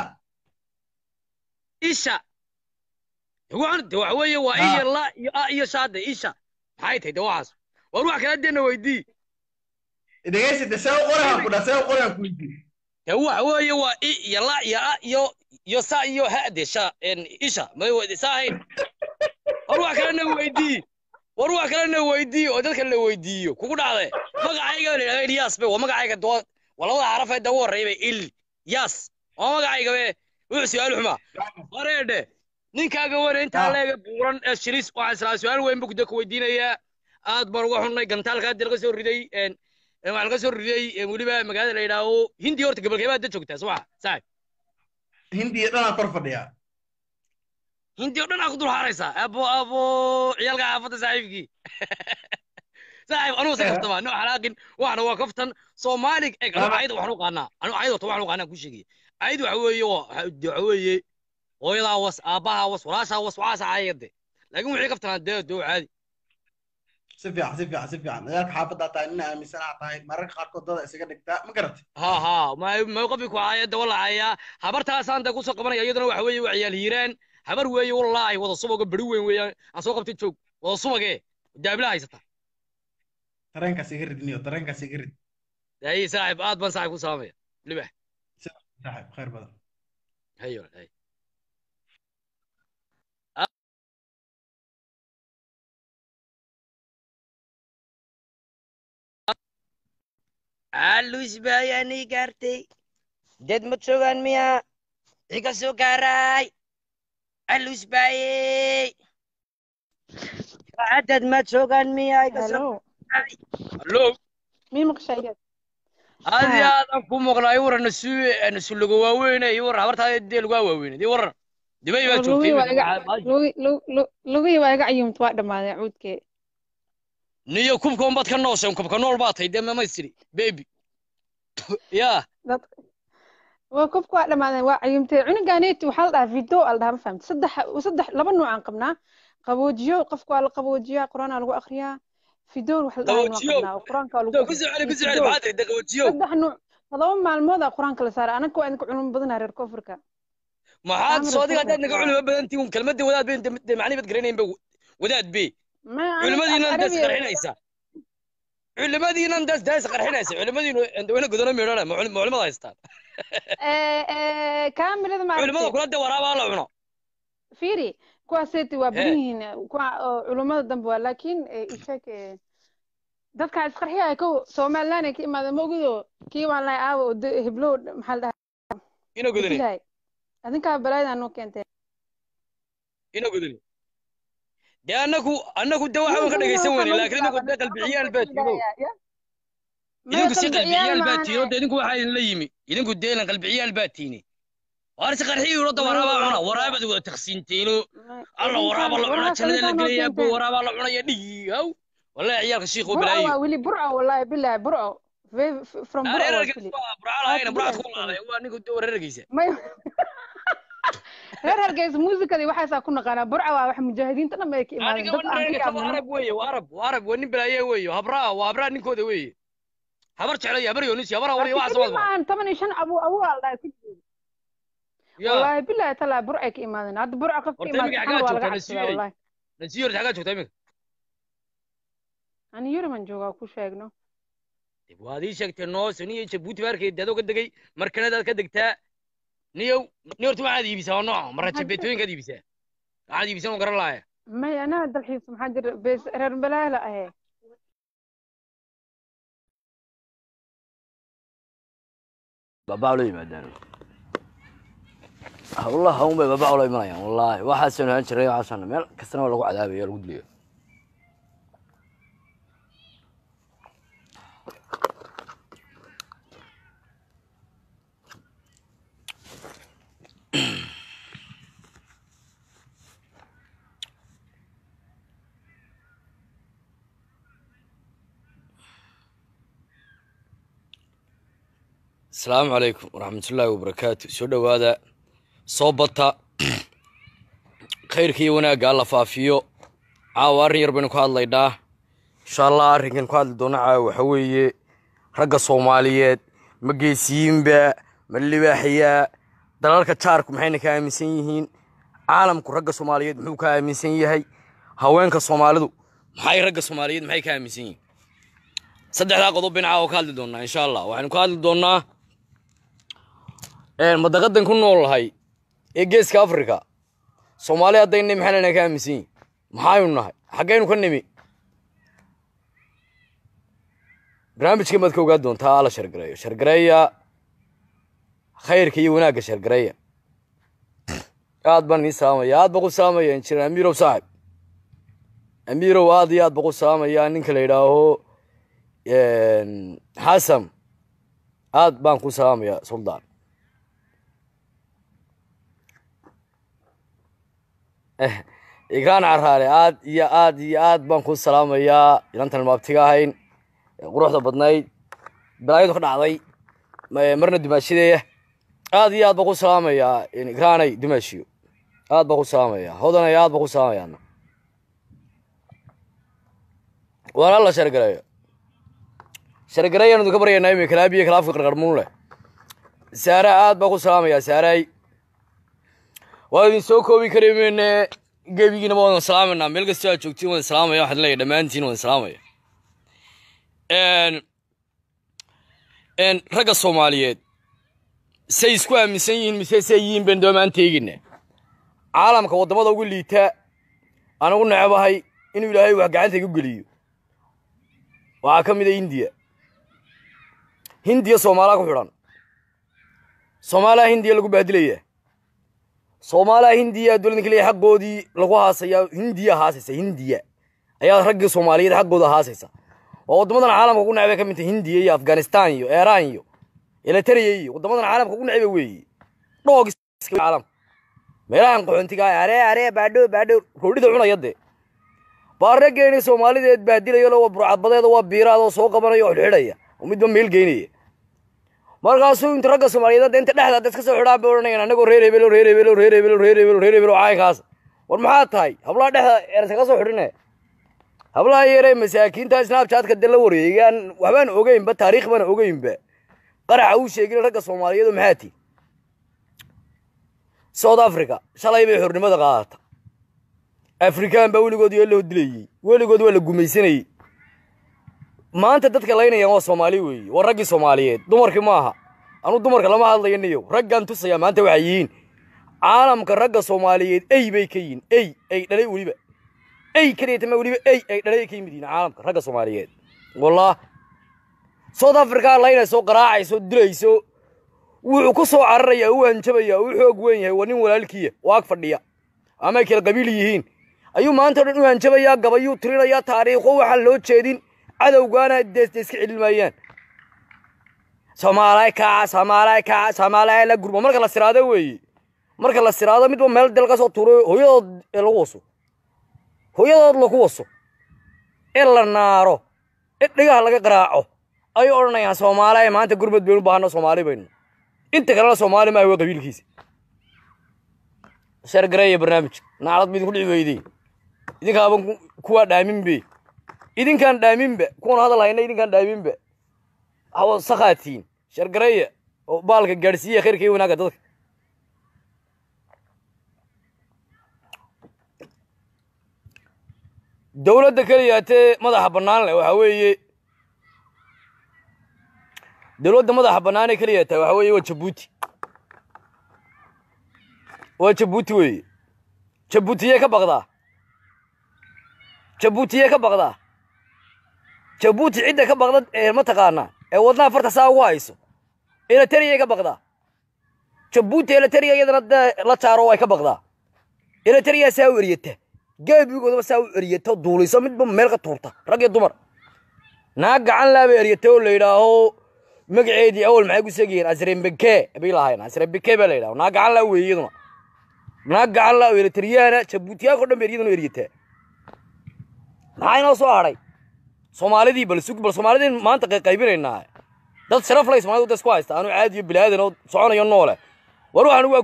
isha waxaan de waxa weeye waa Ha. iyo la iyo a iyo shaade isha maxay tahay de waxaas war wax kala deena weydii dhegeysate see u qorehan ku dha see u qorehan ku weydiin de waxa weeye waa i iyo la iyo a iyo iyo sa iyo ha de sha en isha may weydi sa ahayn war wax kalena weydii war wax kalena weydii oo dadka la weydiiyo kugu dhacde magacayga la yidhahda ilyas be waa magacayga doo waa labada xaraf ee dagu horreeya be il yas waa magacayga be wuxuu su-aal xumaa wareedhe ninkaaga wane intaa Ah. leega buuran ee shilis waxaan islaa su-aal weyn buu kuda ku weydiinayaa aad baan uga xunnay gantaalka hadda laga soo riday en en waxaa laga soo riday en weliba magaalada la yidhaaho hindi horta gabalkeebaa da joogtaa soo maha saaxib hindiya dhanaa kor fadhiyaa hindi oo dhan aa ku dul haaraysaa abo abo ciyaalka xaafadda saaxiibkii saaxiib anugu se kaftamaa no xalaaqin waxna waa kaftan soomaali eg anu Lama- ayada waxaan u qaanaa anu ayada horta waxaan u qaanaa ku sheegaya ayad waxa weeye waa waxa weeye hooyadaa was aabbahaa was walaashaa was waxaasa ayade laakiin wixii kaftanaa dee dee waa caadi si fiican si fiican si fiican dagaalka xaafaddaa tahay nina aaminsanaa tahay mararka qaarkood dada isaga dhigtaa ma garatay ha ha ma ma qofki ku caayada walacayaa habartaasaan dee kusoo qabanaya iyaduna waxa weeye waa ciyaal hiiraan habar weeye wallaahi wada subaga beri weyn weeyaan aan soo qabtay joog wada subagee daabila haysata tareenkaas iga ridniyo tareenkaas iga rid ay saaxiib aad baan saaxiib ku salaamaya libax saaxiib khayr badan hayo hay alus bayani gaartay dad ma joogaan miya iga soo gaaray alus baye dad ma joogaan miya iga soo Hello. hallo Mii maqshaygeed? aad iyo Ha. aad aan ku muuqnaa i waran nasu nasuloga waaweyne i waran habartaada dee lagaa waaweyne i waran dibay baa joogtay Lugihii waa iga imika. lugi- lu- lu- lugihii waa iga cayuumta waa dhammaaday cuudkee. niyo kubka unbaad ka nooshay kubka nool baa tahay dee mamaystiri baby ya Dad- waa kubka waa dhammaaday waa cayuumtay cunuganeeti waxaa la dhahaa video aa la dhahaa ma fahamtay saddex saddex laba nooc aan qabnaa qaboojiyo qofka waa la qaboojiyaa qur-aanaa lagu akhriyaa fidoon wax la dhahaa waa Qaboojiyo? qabnaa oo qur-aanka waa lagu ku akhriyaa. soceli ku Iyo soceli fidoon. maxaa tahay daqawajiyo saddex nooc todoba maalmood aa qur-aanka la saaray anaka waa idinka culimo badanaa reer koonfurka maxaad Amar soo adiga haddaad naga Rasul. culimo badan tihiin kelmadda wadaad bay dee macni baad garanayn ba wadaad be Ma aniga culimadiinan af daas Arabiya- qarxinaysa culimadiinan daas daas qarxinaysa culimadiinu wana godano meedhana ma culim- ma culimada haystaan ee ee kaamirada culimada maaragtay kula dee waraabaa la cuno fiiri kuwaaseeti waa He. badan yihiin kuwa oo culummada dambe waa laakiin eh, isheeg eh, dadka isqarxiya kow somaliland ay ka imaadeen mogido kii waan lahay aawa oo de- heblow maxaa la dhahaa ina godani dilahay adinkaa balaayadaa noo keentee ina godani dee annagu annagu dee waxaan ka dhegaysan weyne laakiin idinku dee qalbiciyaal baa tiino idinku si qalbiciyaal baa tiino dee idinku waxaa idinla yimi idinku dee ilan qalbiciyaal baa tiini waar si qarxiyi urodda waraabaa cuna waraabaad wada taqsiinteeno alla waraaba la cuna jannada la gelaya bo waraabaa la cunaya dhigi haw wallahi ciyaalka shiikhu burco balaayo waa weli burco wallahi bilahi burco Ve- f- from burco waa reerarkiis weli waa burcaalahayna burcaad ku laaday waa ninku dee reerarkiisa may reer hargeysa muusikadii waxaasaa ku naqaanaa burco waa wax mujaahidiinta dhan bay ka imaadeen aniga dad aan ka reerkiisa waa yaabno arab weeye waa arab waa arab waa nin balaaye weeye habraa waa habraa ninkooda weeye habar jeclay habar yoonisi habar awal iyo waxaas kadib waa maahan toban iyo shan abu abu aa la dhahay ku jiro ya والله بالله تلا برعي كإيمان هذا برع قف Horta إيمان imika سبحان xaggaa الله joogtaa قاعد nasiiyey والله nasiyo xaggaa joogtaa imika أنا يوري من جوا كل شيء إنه dib waad ii sheegtay noos niyo jabuuti baarkeed adoo ka degay markanadaad ka degtaa niyow ni horta waxaad iibisaa waa nooca marra jabeetooyinkaad iibisaa waxaad iibisan oo garan laaya ما أنا هذا الحين سبحان الله بس رر بلا لا هي babaa ula yimaadaan hawlaha un bay babaa ula imanayaan wallaahi waxaasanu haan jiray waxaasana meel kastana waa lagu cadaabaya lagu dilayo asalaamu calaykum waraxmatullaahi wabarakaatu soo dhowaada soo bata khayrka iyo wanaagga alla faafiyo caawa arrin yar baynu ka hadlaynaa insha allah arrinkan ku hadli doona caawa waxa weeye ragga soomaaliyeed ma geesiyiinba ma libaaxyaa dalalka jaarku maxayna ka aaminsan yihiin caalamku ragga soomaaliyeed muxuu ka aaminsan yahay haweenka soomaalidu maxay ragga soomaaliyeed maxay ka aaminsan yihiin saddexdaa qodob baynu caawa ka hadli doonaa insha allah waxaynu ka hadli doonaa madaqadan ku noolnahay ee geeska africa soomaali haddayna maxaynana ka aaminsan yihin maxaynu nahay xaggaynu ka nimi barnaamijkan baad ka ogaa doontaa alla shargareeyo shargareeya khayrka iyo wanaagga shargareeya aad baan idiin salaamaya aad baan ku salaamaya injineer amiirow saaxib amiirow aad iyo aad baan ku salaamaya ninka la yidhaaho xasan aad baan ku salaamaya suldaan igraan caraale aad iyo aad iyo aad baan ku salaamayaa inantan maabtiga ahayn quruxda badnayd balaayadu ka dhacday marna dumaashadeeya aad iyo aad baan ku salaamayaa igraanay dumaashiyo aad baan ku salaamaya hodanay aad baan ku salaamayaa waana la shargareeyo shargareeyaan idinka baryaynaa imi kalaabiyo kalaafka qarqarmuun leh saara aad baan ku salaamayaa saaray waa idin soo koobi kari meyne gebigiina waan salaamaynaa meel kastoo aad joogtiin waan salaamaya waxaan leeyahay dhammaantiin waan salaamaya ragga soomaaliyeed say isku aaminsan yihiin mise say yihiin baynu doomaan teegina caalamka waddamada ugu liita aan ugu necebahay inuu ilaahay wax gacanta igu geliyo waxaa ka mid a hindiya hindiya soomaalaa ku xidhan soomaaliya hindiya lagu bahdilaya soomaaliya hindiya dowladda keliya xaqoodii lagu haasaya hindiya haasaysa hindiya ayaa raggii soomaaliyeed xaggooda haasaysa oo waddamadan caalamka ugu necbay ka mid tahay hindiya iyo afghanistan iyo iiraan iyo eritrea iyo waddamadan caalamka ugu necba weeye dhoog caalamka meelahan qaxoontiga aree aree baadho baadho roodhida cunaya dee baa raggeeni soomaalideed baadilayo waa burcadbadeeda waa biiraad oo soo qabanaya oo xidhxidhaya oo midba meel geynaya markaasuu inta ragga soomaaliyeed inta dhexda dad ka soo xidhaan bay odhanayaan annagoo reer hebelo reer hebelo reer hebelo reer hebelo reer hebelo caaykaas war maxaa tahay hablaha dhexda ersa ka soo xidhine hablaha yaree masaakiinta snaabjaadka de la wareegaan waxbaan ogeynba taariikh baan ogeynba qaraxa uu sheegin ragga soomaaliyeed oo maxaa tii south africa shalay bay xornimada qaadata afrikaan baa weligood yoo loo dilayey weligood waa la gumaysanayey maanta dadka laynayaan waa soomaali weeye waa raggii soomaaliyeed dumarkii maaha anuu dumarka lama hadlayo niyow raggaan tusaya maanta waxay yihiin caalamka ragga soomaaliyeed ey bay ka yihiin ey ay dhalay weliba ey keliyatama weliba ey ay dhalay ka yimid yihiin caalamka ragga soomaaliyeed wallah south africa laynayso qaraacayso dilayso wuxuu ku soo cararayaa u hanjabaya u xoog weyn yahay waa nin walaalkiya oo ag fadhiya ama ay kala qabiil yihiin ayuu maanta o dhan u hanjabayaa gabayuu tirinayaa taariikho waxaan loo jeedin cadowgaana deesta iska celin maayaan soomaalay kaca soomaalay kaca soomaalay la gurmo marka la siraado weeye marka la siraado midba meel dal ka soo tuuro hooyadood ee lagu waso hooyadood lagu waso ee la naaro ee dhigaha laga qaraaco ayay odhanayaan soomaaliya maanta gurmad baynu u baahano soomaali baynu inta kalena soomaali maaha waa qabiilkiisa shargareeya barnaamijka naclad ba idinku dhici weydey idinkaaban kuwaa dhaaminbe idinkaan dhaaminba kuwan hadal hayna idinkaan dhaaminba hawa sakaatiin shargareeya oo baalka gaadhsiiya khayrka iyo wanaagga dadka dowladda keliyaatee madaxa bannaan leh waxaa weeye dowladda madaxa bannaan ee keliya tahay waxaa weeye waa jabuuti waa jabuuti weeye jabuutiyee ka baqdaa jabuutiyee ka baqdaa jabuuti cidda ka baqda ee mataqaanaa ee wadnaha farta saa ugu hayso eleteriyay ka baqdaa jabuuti eleteriya iyadana dee la jaaro way ka baqdaa eleteriya saa u eryata geebigoodaba saa u eryata duulayso midba meel ka tuurta rag iyo dumar naag gacan laaba eryata oo la yidhaaho magaceedii awal maxay ku segayeen asrembeke bay lahayn asrembeke baa la yidhaha naag gacan laa weeye iyaduna naag gacan laa oo eleteriyaana jabuutiyaanka o dhan ba eryaduna eryataa maxaa inoo soo hadhay soomaalidii bal sug bal soomaalidii maanta qaybinaynaa dad sharaf lay soomaalida da isku haysta anu caadi iyo bilaadan oo soconayo noole war waxaan waa kurdi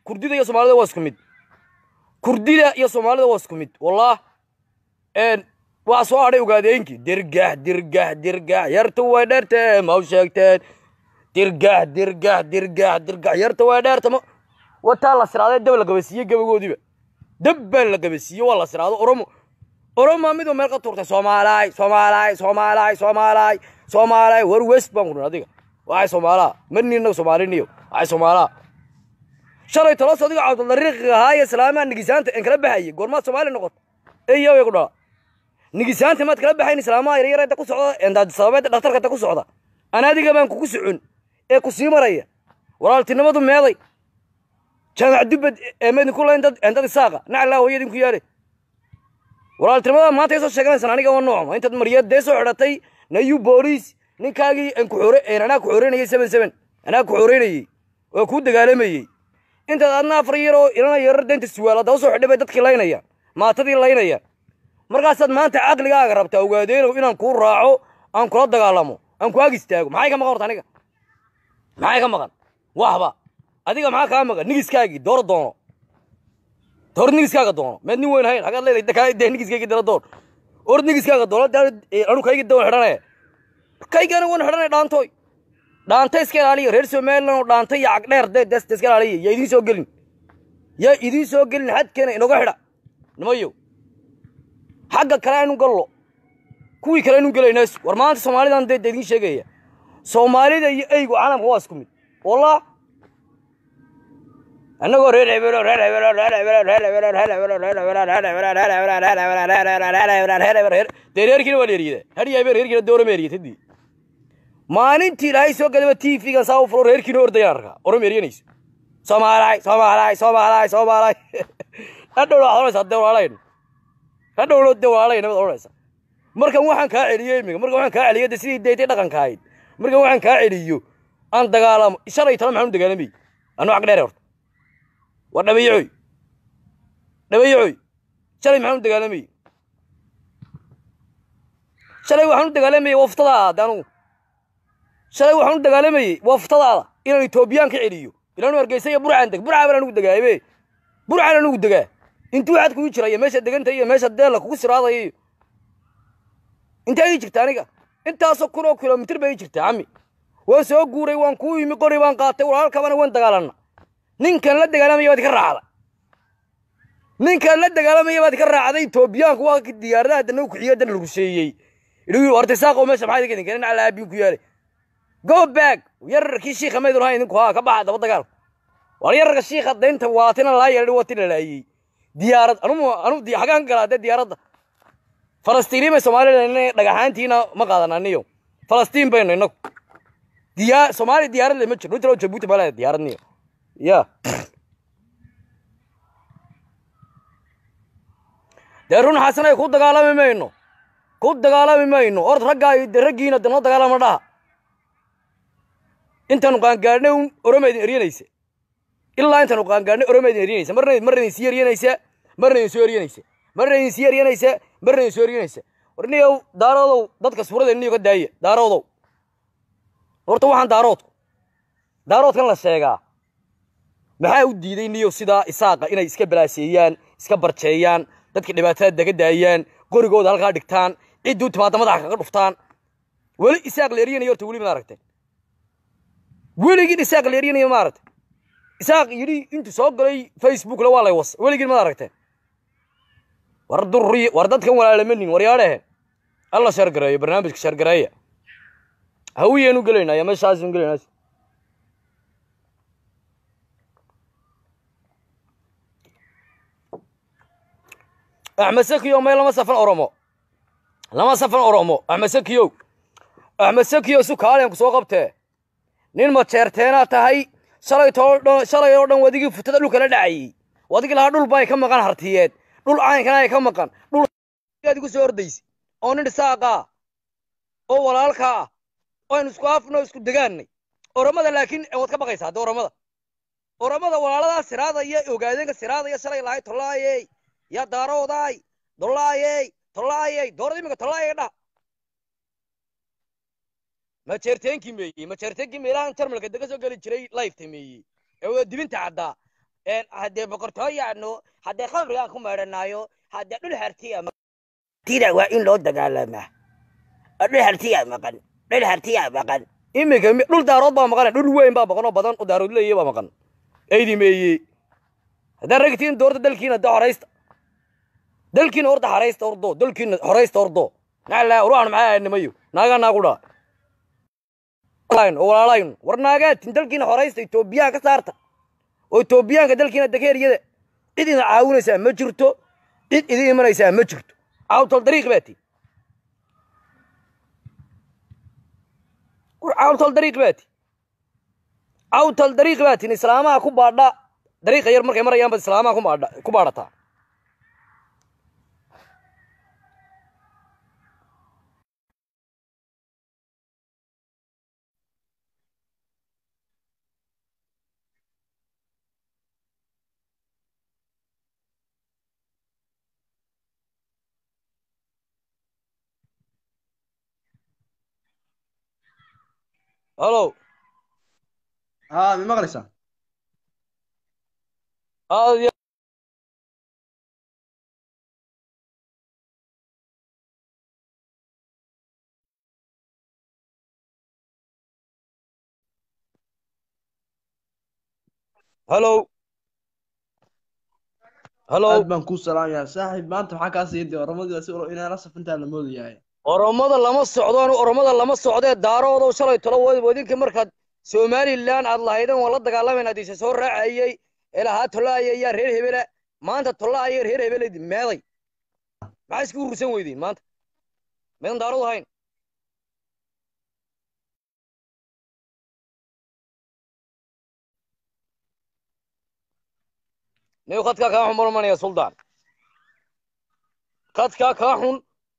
kurdida iyo soomaalida waa isku mid kurdida iyo soomaalida waa isku mid wallah een waa soo hadhay ogaadeenkii dirgax dirgax dirgax yartu way dheertee ma u sheegteen dirgax dirgax dirgax dirgax yartu way dheerta ma wataa la siraaday dab la gabasiiye gabagoodiiba dab baa la gabasiiye waa la siraado oromo oromaa midoo meel ka tuurtay soomaalaay soomaalaay soomaalaay soomaalaay soomaalaay war west baan kudhin adiga waxay soomaalaa marni innaga soomaaliniyo waxay soomaalaa shalay tolos adiga cabdulariiqiga ahaa iyo islaamaa nigisaanta en kala baxayay goormaad soomaali noqota eyo way ku dhala nigisaanta maad kala baxayn islaamaha yaryar inta ku socda endaad sababeed dhakhtarka inta ku socda an adiga baan kugu socon ee ku sii maraya walaaltinimadu meeday jaamac dubbad ee maydinku layn dad endad isaaqa naclaa hooya idinku yaale walaaltinimada maanta ay soo sheeganaysaan aniga waa noocma intaad mariyad dee soo xidhatay nayu booliis ninkaagii aan ku xore een anaa ku xoreynayay seven seven anaa ku xoreynayey oo kuu dagaalamayey intaad adna afar yaroo ilana yarar deynta suwaala daba soo xidhay bay dadkii laynayaan maatadii laynayaan markaasaad maanta caqligaaga rabtaa ogaadeenow inaan kuu raaco aan kula dagaalamo aan ku ag istaago maxay ka maqan horta aniga maxay ka maqan waxba adiga maxaa kaa maqan nigiskaagii dooro doono door nigiskaaga doono meed nin weyn hayn hagaad leedahay dee nigiskaygi dala doon or nigiskaaga doono anu kaygi dawan xidhanaya kaygana wan xidhanaya dhaantooy dhaanta iska ilaaliya reer somaliland oo dhaanta iyo cagdheer dee desta iska ilaaliya yaa idiin soo gelin yaa idiin soo gelin xadkeena inoga xidha nimayo xagga kale aynu gallo kuwii kale aynu gelaynaasu war maanta soomaalidan dee idiin sheegaya soomaalida iyo eygu caalamka waa isku mid wallah annagoo reer hebelo reer hebelo reer hebelo reer hebelo reer hebelo reer hebelo reer hebelo reer hebelo reer hebelo reer hebelo reer hebelo reer hebelo reer dee reerkiina waa dheeriyada hadhiya habeen reerkiina doorama eriyatadii maalintii ilaahay soo gadaba tv-gan saa u fulo reerkiina ordayaan arkaa orama eriyanayso soomaalaay soomaalaay soomaalaay soomaalaay hadhowna waxaad odhanaysaa dee walaalaynu hadhowna dee walaalayna baad odhanaysaa markan waxaan kaa celiyey imiga markan waxaan kaa celiyey de sidii deetay dhaqanka ahayd markan waxaan kaa celiyo aan dagaalamo shalay tala maxaan u dagaalamayy anuu cag dheere horta waa dhabayacoy dhabayacoy shalay maxaan u dagaalamayey shalay waxaan u dagaalamayey waftadaada anugu shalay waxaan u dagaalamayey waftadaada inaan etoobiyaan ka celiyo ilaanu hargeysa iyo burcaan deg burcaa baan anugu degaabe burcaan anugu degaa intuu waxaad kugu jiraya meesha deganta iyo meesha deella kugu siraadaya iyo intee ii jirta aniga intaasoo kun oo kilomitir bay ii jirtaa cami waan soo guuray waan kuu yimi qori baan qaatay walaalkabana waan dagaalanna ninkan la dagaalamaya baad ka raacda ninkan la dagaalamaya baad ka raacday etoobiyaanku waa diyaaradaha dana kuxiyo dan lagu sheeyey idhi horta saaqo meesha maxaa idinka idinka nin alaabiin ku yaalay go back yararkii shiikha maydun hayn idinku haa ka baxa daba dagaal war yararka shiikha daynta waatina laa yeedhay waatina laayey diyaarad anu anu hagaan galaa dee diyaaradda falastiiniin bay somalilan dhagaxaantiina ma qaadan aniyo falastiin baynu inagu diyaa soomaaliya diyaarad le ma jiro intalo jabuuti ma leeda diyaaradniyo ya dee run xasanay ku dagaalami mayno ku dagaalami mayno ord raggaa de raggiina de noo dagaalama dhaha intaanu qaangaadhnay un oroma idin eryanaysa ilaa intaanu qaangaadhnay oroma idin eryanaysa marna marna idin sii eryanaysa marna idin soo eryanaysa marna idin sii eryanaysa marna idin soo eryanaysa war niyow daaroodow dadka suurada niyo ka daaya daaroodow horta waxaan daaroodku daaroodkan la sheegaa maxaa u diiday niyow sidaa isaaqa inay iska balaaseeyaan iska barjeeyaan dadka dhibaatada daga daayaan qorigooda halkaa dhigtaan ciddii u timaada madaxa kaga dhuftaan weli isaaq la eryanayo horta weli maad aragteen weligiin isaaq la eryanayo ma aragtay isaaq yidhi intuu soo galay facebookla waa lay wasa weligiin maad aragteen war durri war dadkan walaalamanin waryaadhehe alla shargareeyo barnaamijka shargareeya hawiyeenu gelaynaya meeshaasnu gelaynaa axmed sakiyo may lama safan oromo lama safan oromo axmed sakiyow axmed sakiyo su kaaliyan ku soo qabtee nin majeerteenaa tahay shalay too dhan shalay oo dhan wadigii futada dhulka la dhacayey wadigii lahaa dhul bay ka maqan hartiyeed dhul caynkana ay ka maqan dhul aad igu soo ordaysa oo nin dhisaaqaa oo walaalkaa ah oo aynu isku afno isku degaannay oromada laakiin waad ka baqaysaa hadda oromada oromada walaaladaa siraadaya ogaadeenka siraadaya shalay lahay tolaayey yaa daaroodaay dolaayey tolaayey doorada iminka tolaayey dhah majeerteenkii meeyey majeerteenkii meelahan jarmalka dega soo geli jiray lifeta meeyey ee waa dibinta caddaa een haddee boqortooyaanu haddee khamrigaan ku meedhanaayo haddee dhul hartiya tida waa in loo dagaalamaa dhul hartiyaa maqan dhul hartiyaa maqan iminka mi- dhul daarood baa maqan dhul weyn baa maqan oo badan oo daarood leeyahay baa maqan eydi meeye haddaan ragtiin doorta dalkiina da horaysta dalkiina horta haraysta ordo dalkiina horaysta ordo naclaa ruuxan maxaa nimayo naagaa naagu dhaa oo walaalayn war naagaatin dalkiina horaysta etoobiyaan ka saarta oo etoobiyaanka dalkiina dakeeriyada cid idin caawinaysaa ma jirto cid idin imanaysaa ma jirto caawtol dariiq baa ti war caawtol dariiq baa ti caawtol dariiq baa tin islaamaha ku baadha dariiqa yar markay marayaan baad islaamaha ku baadha ku baadhataa halow haa mi maqlaysaa aad iyo halow halow aad baan kuu salaamayaa saaxiib maanta maxaa kaa sii diya oramadii waa si ulo inaan la safintaa la moodayahay oromada lama socdo anu oromada lama socdee daaroodow shalay tolo wa- wadinka markaad somalilan aad lahaydan waan la dagaalamayna adiise soo raacayey ee lahaa tolaaya yaa reer hebela maanta tolaaya reer hebela meeday maxaa iska urursan weydiin maanta meedan daarood ahayn niyo khadkaa kaa xun marmanaya suldaan khadkaa kaa xun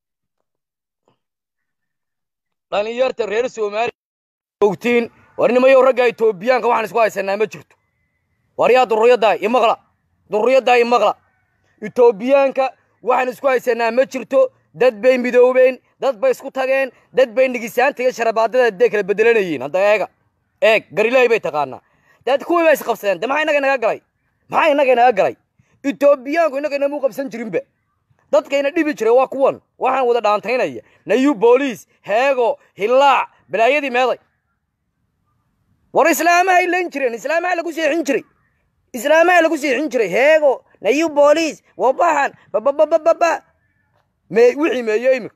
dhalinyarta reer soomaaliya ogtiin war nimayow ragga etoobiyaanka waxaan isku haysanaa ma jirto war yaa dururiyaddaa imaqla dururiyaddaa imaqla etoobiyaanka waxaan isku haysanaa ma jirto dad bay midoobeen dad bay isku tageen dad bay nigisaanta iyo sharabaadada dee kala bedelanayeen hadda eega eeg garilaahi bay taqaanaa dad kuwii bay isqabsadeen de maxaa innaga inaga galay maxaa innaga inaga galay etoobiyaanku innaga inamuu qabsan jirinba dadkayna dhibi jiray waa kuwan waxaan wada dhaantaynaya nayu booliis heego hillaac balaayadii meeday war islaamahay lan jireen islaamaha lagu seexin jiray islaamaha lagu seexin jiray heego nayu booliis wabaxan bababababa me wixii meeye imika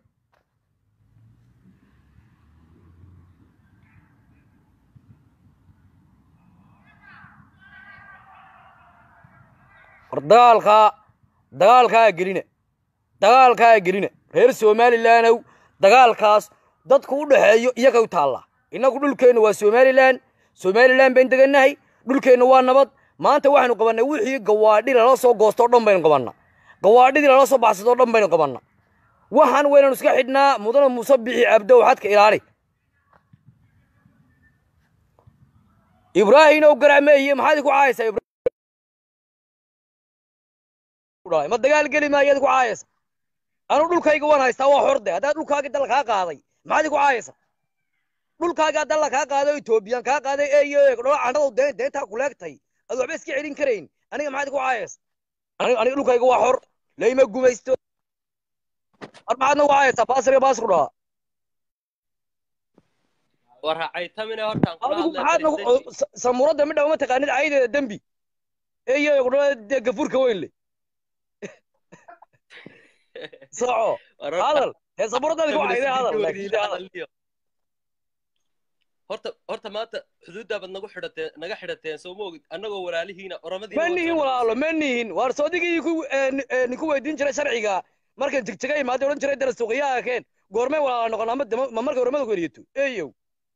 war dagaalkaa dagaalkaa gelina dagaalkaa gelina reer somalilandow dagaalkaas dadku u dhaxeeyo iyaga u taallaa innagu dhulkeenna waa somalilan somalilan bayn degannahay dhulkeenna waa nabad maanta waxaynu qabannay wixii gawaadhi lala soo goosto o dhan baynu qabannaa gawaadhidii lala soo baxsado o dhan baynu qabannaa waxaan waynanu iska xidhnaa mudana muuse bixi cabdow xadka ilaali ibraahimow garacmeeye maxaad ku caayaysaa Ibrahim? ma dagaal geli maayaad ku caayaysa anu dhulkayga waan haystaa waa xorde haddaad dhulkaagii dal kaa qaaday maxaad ku caayaysa dhulkaagaa dalla kaa qaaday oo etoobiyaan kaa qaaday eeyo dhola candhadu deen deentaa kuleegtay ad waxba iska celin karayn aniga maxaad ku caayaysa aniga aniga dhulkayga waa xor layma gumaysto ar maxaadna ku caayaysaa baasriga baasru dhahaa war racaytamine hortaan kula adigu hadlay maxaad nagu President. sa- samuuradda midha uma taqaanid caydeeda dembi eeyo dhola dee gafuurka weyn le soco War horta- hadal hee samuuraddaadi ku cayday hadal Weliina laakiin hadal hadalniyo. horta horta maanta xuduuddaa baad nagu xidhateen naga xidhateen soo ma ogid annagoo walaalihiina oromadiina ma waa nihin soo walaalo ma nihin waar soodigii ku ninku weydiin jiray sharciga markan jigjiga imaada odhan jiray dara suuqiyaha keen goormay walaala noqon ama dama- ma markay oromada ku eriyato eeyow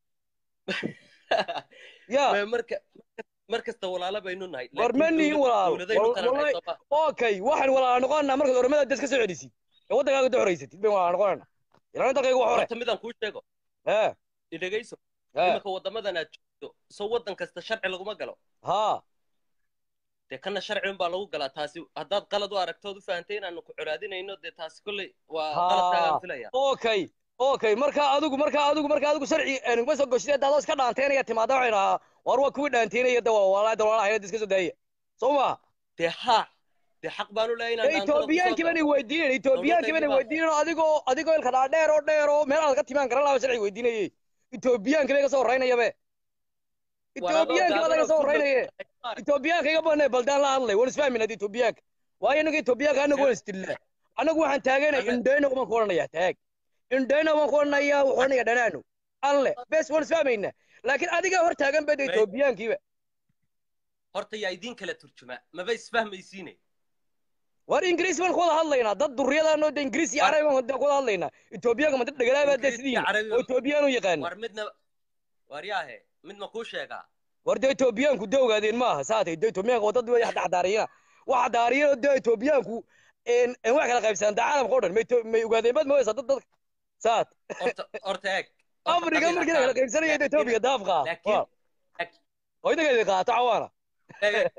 ya Ma- marka mar kasta walaalo baynu nahay War ma laakiin nihin dowlad- walaalo. dowladaynu Wal- kala nahay wallahi- soo ma okay waxaan walaala noqonanaa markaad oromada des ka soo celisid ee waddankaaga da horaysatid bayn walaala noqonanaa ilaa dalkayga wax hore horta midaan kuu sheego ee idhegayso ee imanka waddamadan aad joogto soo waddan kasta sharci laguma galo haa dee kana sharci unbaa lagu galaa taasi haddaad qalad u aragtood u fahantay inaanu ku colaadinayno dee taasi kolley waa Haa. qaladkaagaan filaya okay okay marka adigu marka adigu marka adigu sharci nuguma soo goshid daadoo iska dhaanteynaya timaada waxay dhahaa war waa kuwii dhaanteynaya da waa walaalaha walaalaha hayada iska soo daaya soo ma dee haa dee xaq baanu leeyahay inaan dhaantada kusoo etoobiyaankii baan galo. weydiinayn etoobiyaankii baan weydiinayn adigoo adigoo ilka dhaadheer oo dheer oo meel aad ka timaan garan lahaa sharci weydiinayey etoobiyaankii bay ka soo horeynayabe War adoo etoobiyaankii baa laga soo gaaban oo ku horeynaye dhow- etoobiyaanka iga banay baldaan la hadlay waan isfahmin hadda etoobiyaanka waayo inaga etoobiyaanka anagu waan isdillaa anagu waxaan taaganay Ame- indhayna waan ku odhanayaa taag indhayna waan ku odhanayaa wuxuu odhanayaa dhanaano alle bes waan isfahmaynaa laakiin adigaa hor taagan bada May- etoobiyaankiiba horta yaa idiin kala turjuma maba isfahmaysiine war ingiriis baan ku wada hadlaynaa dad duriyadaanoo de ingiriis iyo War- carabi baan ku wada hadlaynaa etoobiyaanka ma dad dhagalaabaa dee Ingiriis iyo sidiin Carabi- oo etoobiyaan u yaqaana war midna war yaahe mid ma kuu sheegaa war dee etoobiyaanku de ogaadeen maaha saatay de etoobiyaanka waa dad way xadaariyana waxa daariyana de etoobiyaanku en en wax kala qaybsanaan da caalamka oo dhan may to- may ogaadeen bad ma weysa dad dadka saat horta horta eeg horta afrika qabiil markii la ha kala ka qaybsanaya hadlin. etoobiya daafka laakiin oo inaga qaato cawaana eeg,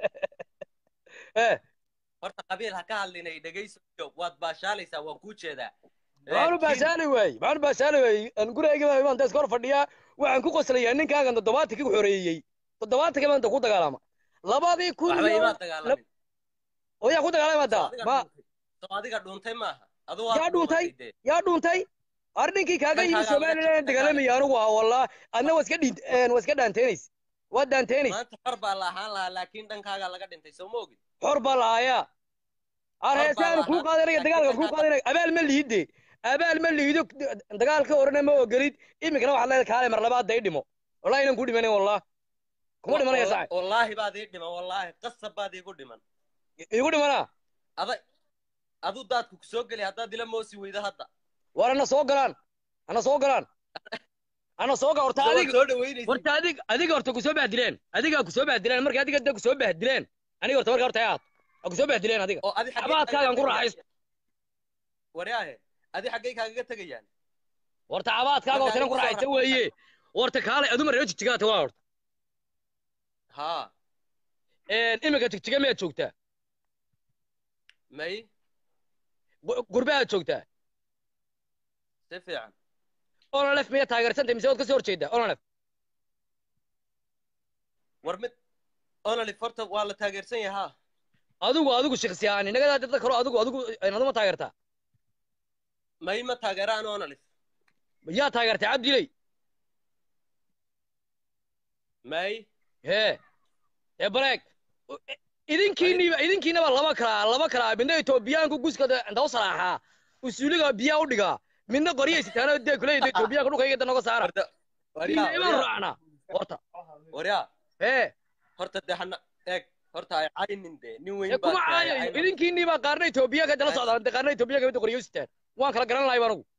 eh horta qabiil ha ka hadlinay dhegayso waad baashaalaysaa waan kuu jeedaa maxaanu Laakiin- baashaali waayey maxaanu baashaali waayey aan gurigayga baa imaan deeska hor fadhiyaa waxaan ku qoslayaa ninkaagan toddobaatankii ku xoreeyey toddobaatankii maanta ku dagaalama labadii kun waxba iyo imaad dagaalamin oo yaa ku dagaalama soo hadda adiga ma dhuuntay soo adiga dhuuntay maaha aduu yaa dhuuntay yaa dhuuntay ar ninkii kaaga yimi Dhankaaga laga somalilan jabtay dagaalamaya anigu ah wallah adna waa iska dhiint waa iska dhaanteenays waa dhaanteenays maanta xor baa la ahaan lahaa laakiin dhankaaga laga dhintay soo ma ogid xor baa lahaayaa ar Xor baa heesaanu kuu lahaa, qaadanaya laakiin dagaalka kuu dhankaaga- qaadanaya abaal ma liide abaal ma liido dagaalka horena ma ogolid iminkana waxaad leedahay kaale mar labaad day dhimo wallahi inaan ku dhimanayn wallah kuma dhimanaya Walla- sacay wallaahi baad ii dhiman wallaahi qasab baad iigu dhiman igu dhimanaa ada aduu daadku ku soo geli haddaad ila moosi weydo hadda war ana soo galaan ana soo galaan ana soo gal horta Soo- adiga soo dhaweynaysa horta adig adiga horta kusoo bahdileen adigaa kusoo bahdileen marka adiga da kusoo bahdileen aniga horta marka horta aad a kusoo bahdileen adiga oo adi xaggee cabaadkaagan ku kaaga raaxaysto waryaahe adi xaggay kaagaga tegayaan horta cabaadkaaga horta inan ku Marka adiga raaxaysta soo weeye horta kaale aduma reer jigjigaata waa horta haa iminka jigjiga miyaad joogtaa may Gu- gurbahaad joogtaa si fiican ololef miyaad taageersantay mise waad kasoo horjeedaa ololef war mid onolif horta waa la taageersan yahaa adigu adigu shakhsi ahaan inagadaa dad kalo adigu adigu aduma taageertaa may ma taageeraan onolif yaa taageertay cabdiley may hee ee baleeg idinkiiniba idinkiinaba laba kalaa laba kalaa midna etoobiyaanku guska inta u salaaxaa usuuliga biyaa u dhigaa midna qoryay sitaano dee kuleeyda etoobiyaanka dhulkayga da noga saara warda waryaa imaan waryaa raacnaa horta waryaa hee horta dee hana eeg horta ay caynin dee nin ee weyn kuma baa tahay, caayayo caynin. idinkiiniba qaarna etoobiyaanka dala socdaan dee qaarna etoobiyaanka midda qoryo u sitaan waan kala garan lahay anigu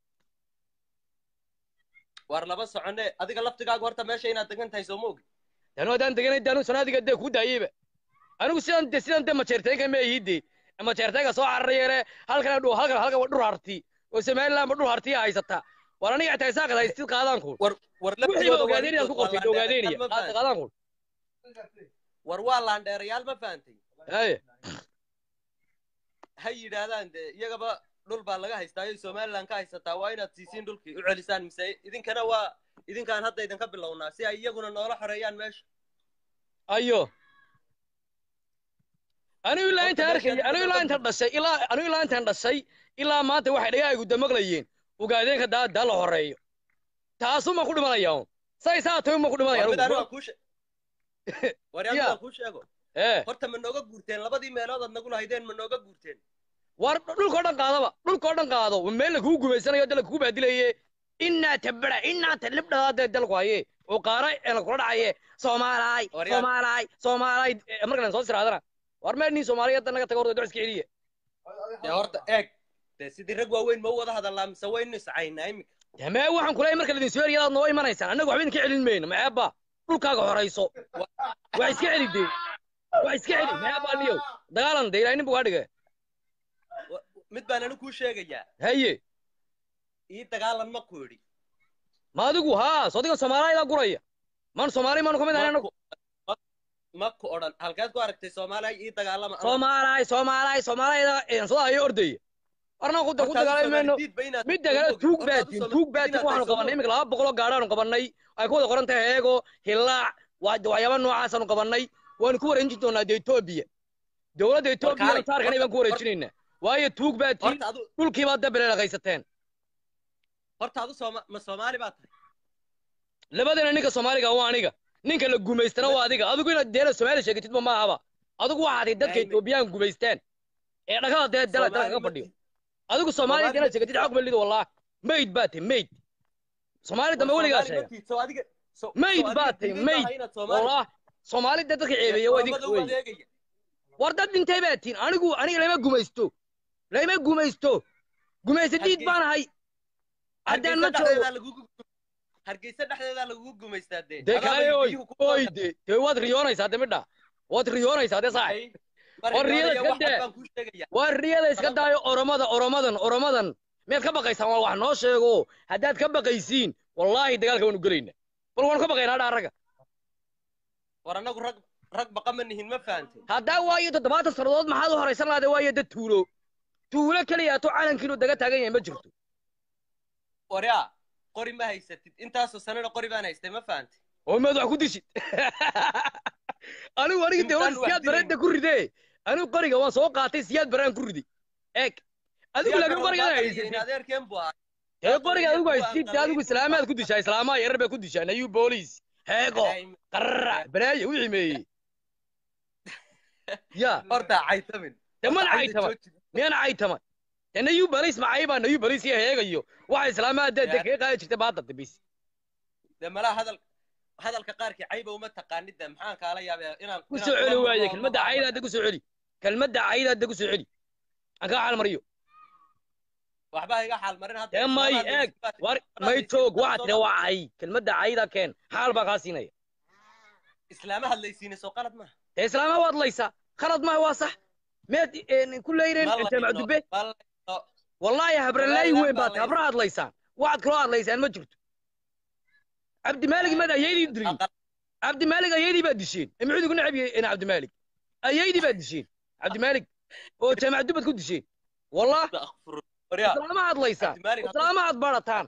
war laba socone adiga laftigaagu horta meesha inaad degan tahay soo ma ogi tanu haddaan deganay daanu sanaadiga dee kuu daayeyba anigu sidan de sidan de majeerteenka ma ihide majeerteenka soo cararayeene halkana dhu halkan halkan dhur harti oo somalilandba dhur hartiya haysata war aniga xitaa isaaqad haystid qaadaan kun war war wixii laftigooda waa ogaadeen intood ku qortay waa ogaadeenaya laandheerayaal ma fahantin. qaadaan kun war waa laandheerayaal ma fahantay haye ha yidhaahdaan dee iyagaba dhul baa laga haystaayo somaliland ka haysataa waa inaad siisiin dhulkii u celisaan mise idinkana waa idinkaan hadda idinka bilownaa si ay iyaguna noola xoreeyaan meesha ayo anigu ilaa Horta intaan meesha arkay anigu ilaa intaan dhashay ilaa anigu ilaa intaan dhashay ilaa maanta waxay dhagahaygu damaqlayeen ogaadeenka daa daa la horeeyo taasuma ku dhimanaya un say saa tahay uma ku dhimanaya war mid anigu anigu aan kuu she- war yaa mid Ya. aan kuu sheego ee horta ma nooga guurteen labadii meelood aad nagu lahaydeen ma nooga guurteen war dhulkao dhan qaadaba dhulkao dhan qaado meel la kugu gumaysanayo dal kugu baadilaye inaa tabara inaa talibdhadaa dee dalku haye oo qaara ee la kula dhacaye soomaalaay Waryaa. soomaalaay soomaalaay Eh, markaan soo siraadana war meel nin soomaaliyada naga tago horta duc iska celiya dee horta eeg dee sidii rag waaweyn ma u wada hadallaa mise waynu iscaynaa imika damee waxaan kulahay marka ladin soo eriyadaad noo imanaysaan annaga waxba idinka celin mayno maceebba dhulkaaga horayso waa iska celi dee waa iska celi maceebba niyow dagaalan de ilaahay nin buu kaa dhigay Wa- mid baan anigu kuu sheegayaa haye ii dagaalan ma ku idhi ma adigu haa soo digan soomaaliyada guraya maan soomaali maanu ka mid ahay Ma anagu ku- ma- ma ku odhan halkeed ku aragtay soomaaliya ii dagaalama ama- soomaalaay soomaalaay soomaaliyada soo hayo ordaya warna ku ku Horta adigu dagaalami mayno Soomaali diid ba inaad- midda kale Horta tuug adigu baatin Soomaali tuug diid baatin inaad waxaanu tahay, qabannay soo iminka laba boqoloo gaadhaanu qabannay ay ku wada qoran tahay heego hilaac waa waxyaaba noocaasanu qabannay waanu ku wareejin doonaa dee etoobiya dowladda etoobiya kaalay, saarkana baan ku horta- wareejinaynaa waayo tuug baa tiin horta adu dhulkii baad dabeleelaqaysateen horta adu sooma ma soomaali baa tahay labadana ninka soomaaliga waa aniga ninka la gumaystana waa adiga adigu inaad deela soomaali sheegatidba ma ahaba adigu waxaad ahayd dadka Ay, ma- etoobiyaan gumaysteen ee dhagada dee dala dala Soomaali kaga ma fadhiyo tihi. adigu soomaaliya Soomaali inaad ma sheegatid tihi. xog balid wallah mayd baa tahay mayd soomaali dambe War weligaa Soomaali ma sheega tihi, soo adiga soo- mayd soo baa adiga tahay diiday maaha mayd inaad Soomaali- wallah soomaali dee dadka ceebeeya waa idinka Oromada u wey adeegaya. war dad dhintay baa tiin anigu aniga lama gumaysto lama gumaysto gumaysadiid Hargeysa- baan ahay haddaan Hargeysa ma joogo dhexdeedaa lagugu hargeysa dhexdeedaa lagugu gumaystaa dee dee Adaa kale bay oy biyuhu ku oy qaadaan. dee dee waad riyoonaysaa de midha waad riyoonaysaa de saaxib Ay, mar War riyada riyoonaya, iska wax dee. baan kuu sheegaya. waa riyada iska Sabab- daayo oromada oromadan oromadan miyaad ka baqaysaan waa wax noo sheego haddaad ka baqaysiin wallaahi dagaalka waanu gelayna bal waanu ka baqaynaa dha ragga war anagu rag rag baqa ma nihin ma fahantay haddaa waayo toddobaatan sannadood maxaad u horaysan lahade waayo dad tuulo tuulo keliya to calankiinu daga taagan yahay ma jirto waryaa qori ma haysatid intaasoo sanana qori baan haystay ma fahantay oo maad wax ku dishid anigu aniga dee Intaan war wax siyaad dilayn. bareedda ku ridee anigu qoriga waan soo qaatay siyaad baraan ku ridi eeg adigu laakiin qorigaad haysatid adeerkeen buu ahaa ee qoriga adigu Kuwa haysatid aan adigu islaamaad ku dishaa islaamaha yarar bay ku dishaa nayu booliis heego qararac balaayo wixii meeyey ya horta caytamin dee mana caytama miyana caytama dee nayu booliis macaybaa nayu booliis iyo heegayo waxa islaamaha dee dee Ya. kaga qaadi jirtay baadda dambis dee malaha hadal hadalka qaarkii cayba uma taqaanid de maxaan kaala yaabaa inaan ku soo celi waaye kelmadda cayda hadda ku soo celi kelmadda cayda hadda ku soo celi aan kaa xalmariyo waxba iga xaal marin hadda dee may Islaamaha eeg dee- war may joog waxaa tiri waa cay kelmadda cayda keen xaal baa kaa siinaya islaama hadlaysiina soo qalad maaha dee islaamaha waad laysaa khalad maaha waa sax meed ku leyreen Ma la jaamac ino- dube ma la ino- wallaahi habralaayi Wallaahi weyn baa baad tahay habra hadlaysaan waxaad kaloo hadlaysaan ma jirto cabdimaalig maad ayaydii dilin aqal- cabdimaalig ayaydii baad disheen imcuudi ku necab yahay cabdimaalig ayaydii baad disheen cabdimaalig oo jaamac dubad ku disheen wallah akhfur- waryaa islaama hadlaysaan Cabdimaalig hadduu- islaama had barataan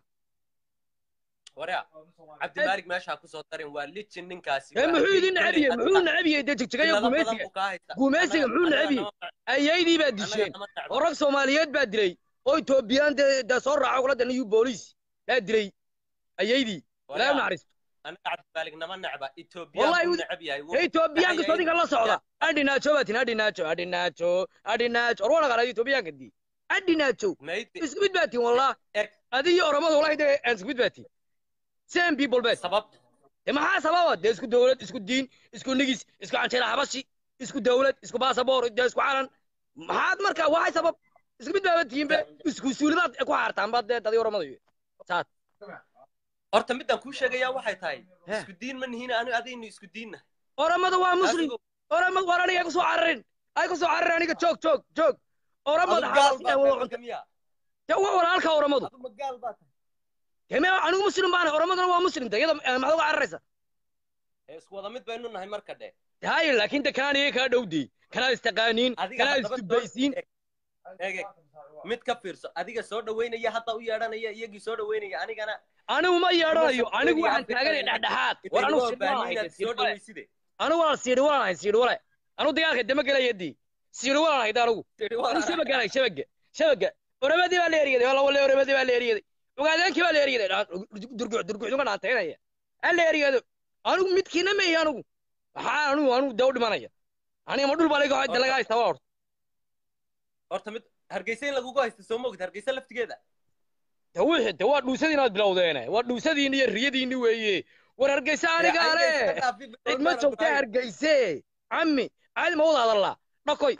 waryaa cabdimaalig meeshaa kusoo darin waa lijin ninkaasi ee waa muxuu idin haddii necab yahay kolley muxuu adiga- necab yahay dee jigjigayo cilado badan gumaysiga buu kaa haystaa. gumaysiga Annaga- muxuu annaga necab yahay nama- ayaydii baad annaga disheen nama necba. oo rag soomaaliyeed baa dilay oo etoobiyaan dee dee soo raaco kula danayu booliis baa dilay ayaydii ilaahay u Waryaa, naxariisto annaga cabdimaalig nama necba Ethiopian Wallahi buu wuu- necab yahay ee etoobiyaanka soo ninka la socda adhinaajo baa tin adhinaajo adhinaajo adhinaajo or wana qaraad etoobiyaanka dii adhinaajo Maydi- isku mid baa tin wallah Eg. adi iyo oromada wallahi dee aan isku mid baa tin same people baa tin sabab dee maxaa sababa dee isku dowlad isku diin isku nigis isku canjeera xabashi isku dowlad isku baasaboor dee isku calan maxaad marka waxay sabab isku mid baaba tihiin be isku suulidaad ku xaartaan baad dee dadii oromada iyo saad horta midaan kuu sheegayaa waxay tahay He. isku diin ma nihiin aniga adaynu isku diinna oromada waa muslim oromada war aniga ay ku soo cararin ay ku soo cararin aniga joog joog joog oromada xabashi ay wada cunta miya dee waa walaalka oromadu adu magaal baa tahay dee me anigu muslim baana oromaduna waa muslim de iyada eh, maxaad uga cararaysa ee isku wada mid baynu nahay marka dhe haye laakiin de kanaan iyaga kaa dhowdey kanaad istaqaaniin adiga kanaad haddaba isdubaysiin eeg eeg mid ka fiirso adiga soo dhaweynaya hadda u yeedhanaya iyagii soo dhaweynaya anigana anigu ma yeedhanayo Kuma anigu soo waxaan dhaweynaya taaganay Afrika. dhexdhexaad war anigu inay siidhi walaan baahan inaad hayde soo siidhi wale dhaweyside anigu waan siidhi walaan hay siidhi wale anigu dagaalka dama gelayadii siidhi walaan hayda anigu anigu shabaga hay shabaga shabaga oramadii baa la eryaday walla walle oramadii baa la eryaday ogaadeenkii baa la eryaday durguc durgucdunga dhaantaynaya ha la eryado anigu midkiina ma ihi anigu maxaa anigu anigu dee u dhimanaya aniga ma dhul baa laga de laga haystaa waa horta horta mid hargeysa in lagugu haysto soo moogid hargeysa laftigeeda de wixii de waa dhuusadiin aad bilowdeene waa dhuusadiin iyo riyadiinni weeye war hargeysa aniga ale cid ma joogta hargeyse cammi caadi ma wada hadallaa dhakoy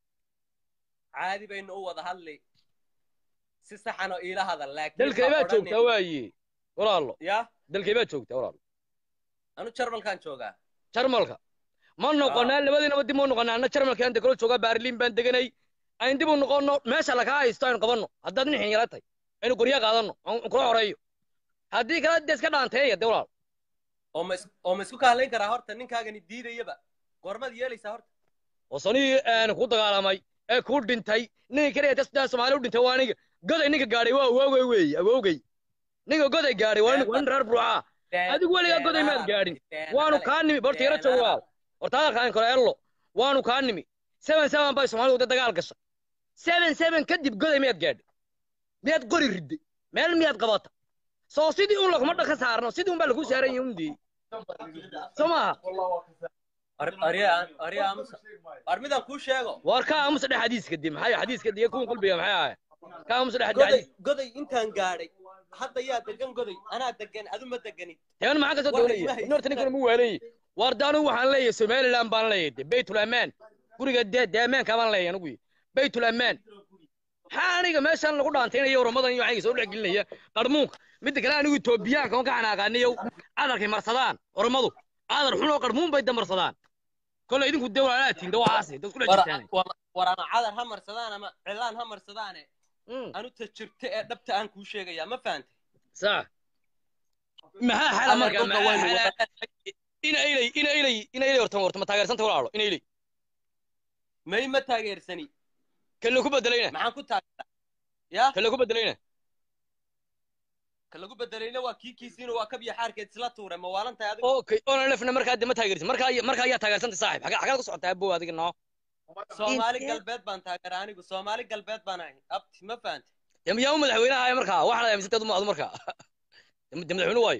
caadi baynu u wada hadli si saxan oo iila hadal laakiin dalkay ha baa odhanin- joogtaa waaye walaalo ya dalkay baa joogtaa walaalo anu jarmalkaan joogaa jarmalka ma noqonaa labadiinaba dib ma noqonaa anna jarmalka aan dekalo joogaa baarliin baan deganay ayn dib u noqonno meesha lakaa haysto aynu qabanno haddaad nin xinyala tahay aynu qorya qaadanno aan kula xoreeyo haddii kale dee iska dhaanteeya de walaal oo ma is- oo ma isku kaalayn karaa horta ninkaagani diidayaba goormaad yeelaysaa horta wasanihii aan ku dagaalamay ee ku dhintay ninka kaliya dasdaa soomaali u dhintay waa aniga goday ninka gaadhay waa awowgay weeye awowgay ninka goday gaadhay waa nin waa nin reer burucaa adigu weligaa goday maad gaadhin waanu kaa nimi barta yaro joogo walaal horta hadalka aan kale ello waanu kaa nimi seven seven bay soomaalidu de dagaal gashay seven seven kadib goday miyaad gaadhay miyaad qori ridday meel miyaad qabata soo sidii un laguma dhaka saarno sidii un baa lagu saaran yahay undii soo maaha arya aamusa war midaan kuu sheego war ka aamusa dhex xadiiska dib maxay xadiiska diya kuwan qalbiga maxay ahay ka aamusa dhex goday xadiis goday intaan gaadhay hadda yaa degan goday anaa degan adu ma deganid teban maxaa kasoo War doonaya ilmaha in horta ninkan mu waalayay war daanu waxaan leeyahay somaliland baan leeyahay de baytul amaan guriga de de amaanka baan leeyahay anigu baytul amaan maxaa aniga meeshan lagu dhaantaynaya oramadan iyo waxayga soo dhex gelinaya qarmuunka midda kale anigu etoobiyaanka on ka xanaaqaaniyow cadarkay marsadaan oramadu cadar xun oo qarmuun bay damarsadaan kolley idinku de walaalaatiin de waxaasi dad kula jirtaan war ama cadar ha marsadaan ama cilaan ha marsadaane Mm, anu ta jirta ee dhabta aan kuu sheegayaa ma fahantay sax maxaa xala Adeer marka dhulka maxaa waynu xala wada- ina ilay ina ilay ina ilay horta horta ma taageersanta walaalo ina ilay may ma taageersani kan lagu bedelayna maxaan ku taageeraa yaa kan lagu bedelayna ka lagu bedelayna waa kii kiisiina waa kabya xaarkeed isla tuure ma waalan tahay adigu okay ona lefna markaa de ma taageersan markaa markaa ayaa taageersanta saaxib xagaa xagaad ku socotaa abow adiga noo soomaali Intee? galbeed baan taageeraa anigu soomaali galbeed baan ahay abti ma fahantay de yaa u madaxweynaha ahay markaa waxaa la aaminsantaad uma adu markaa de madaxweyne waayo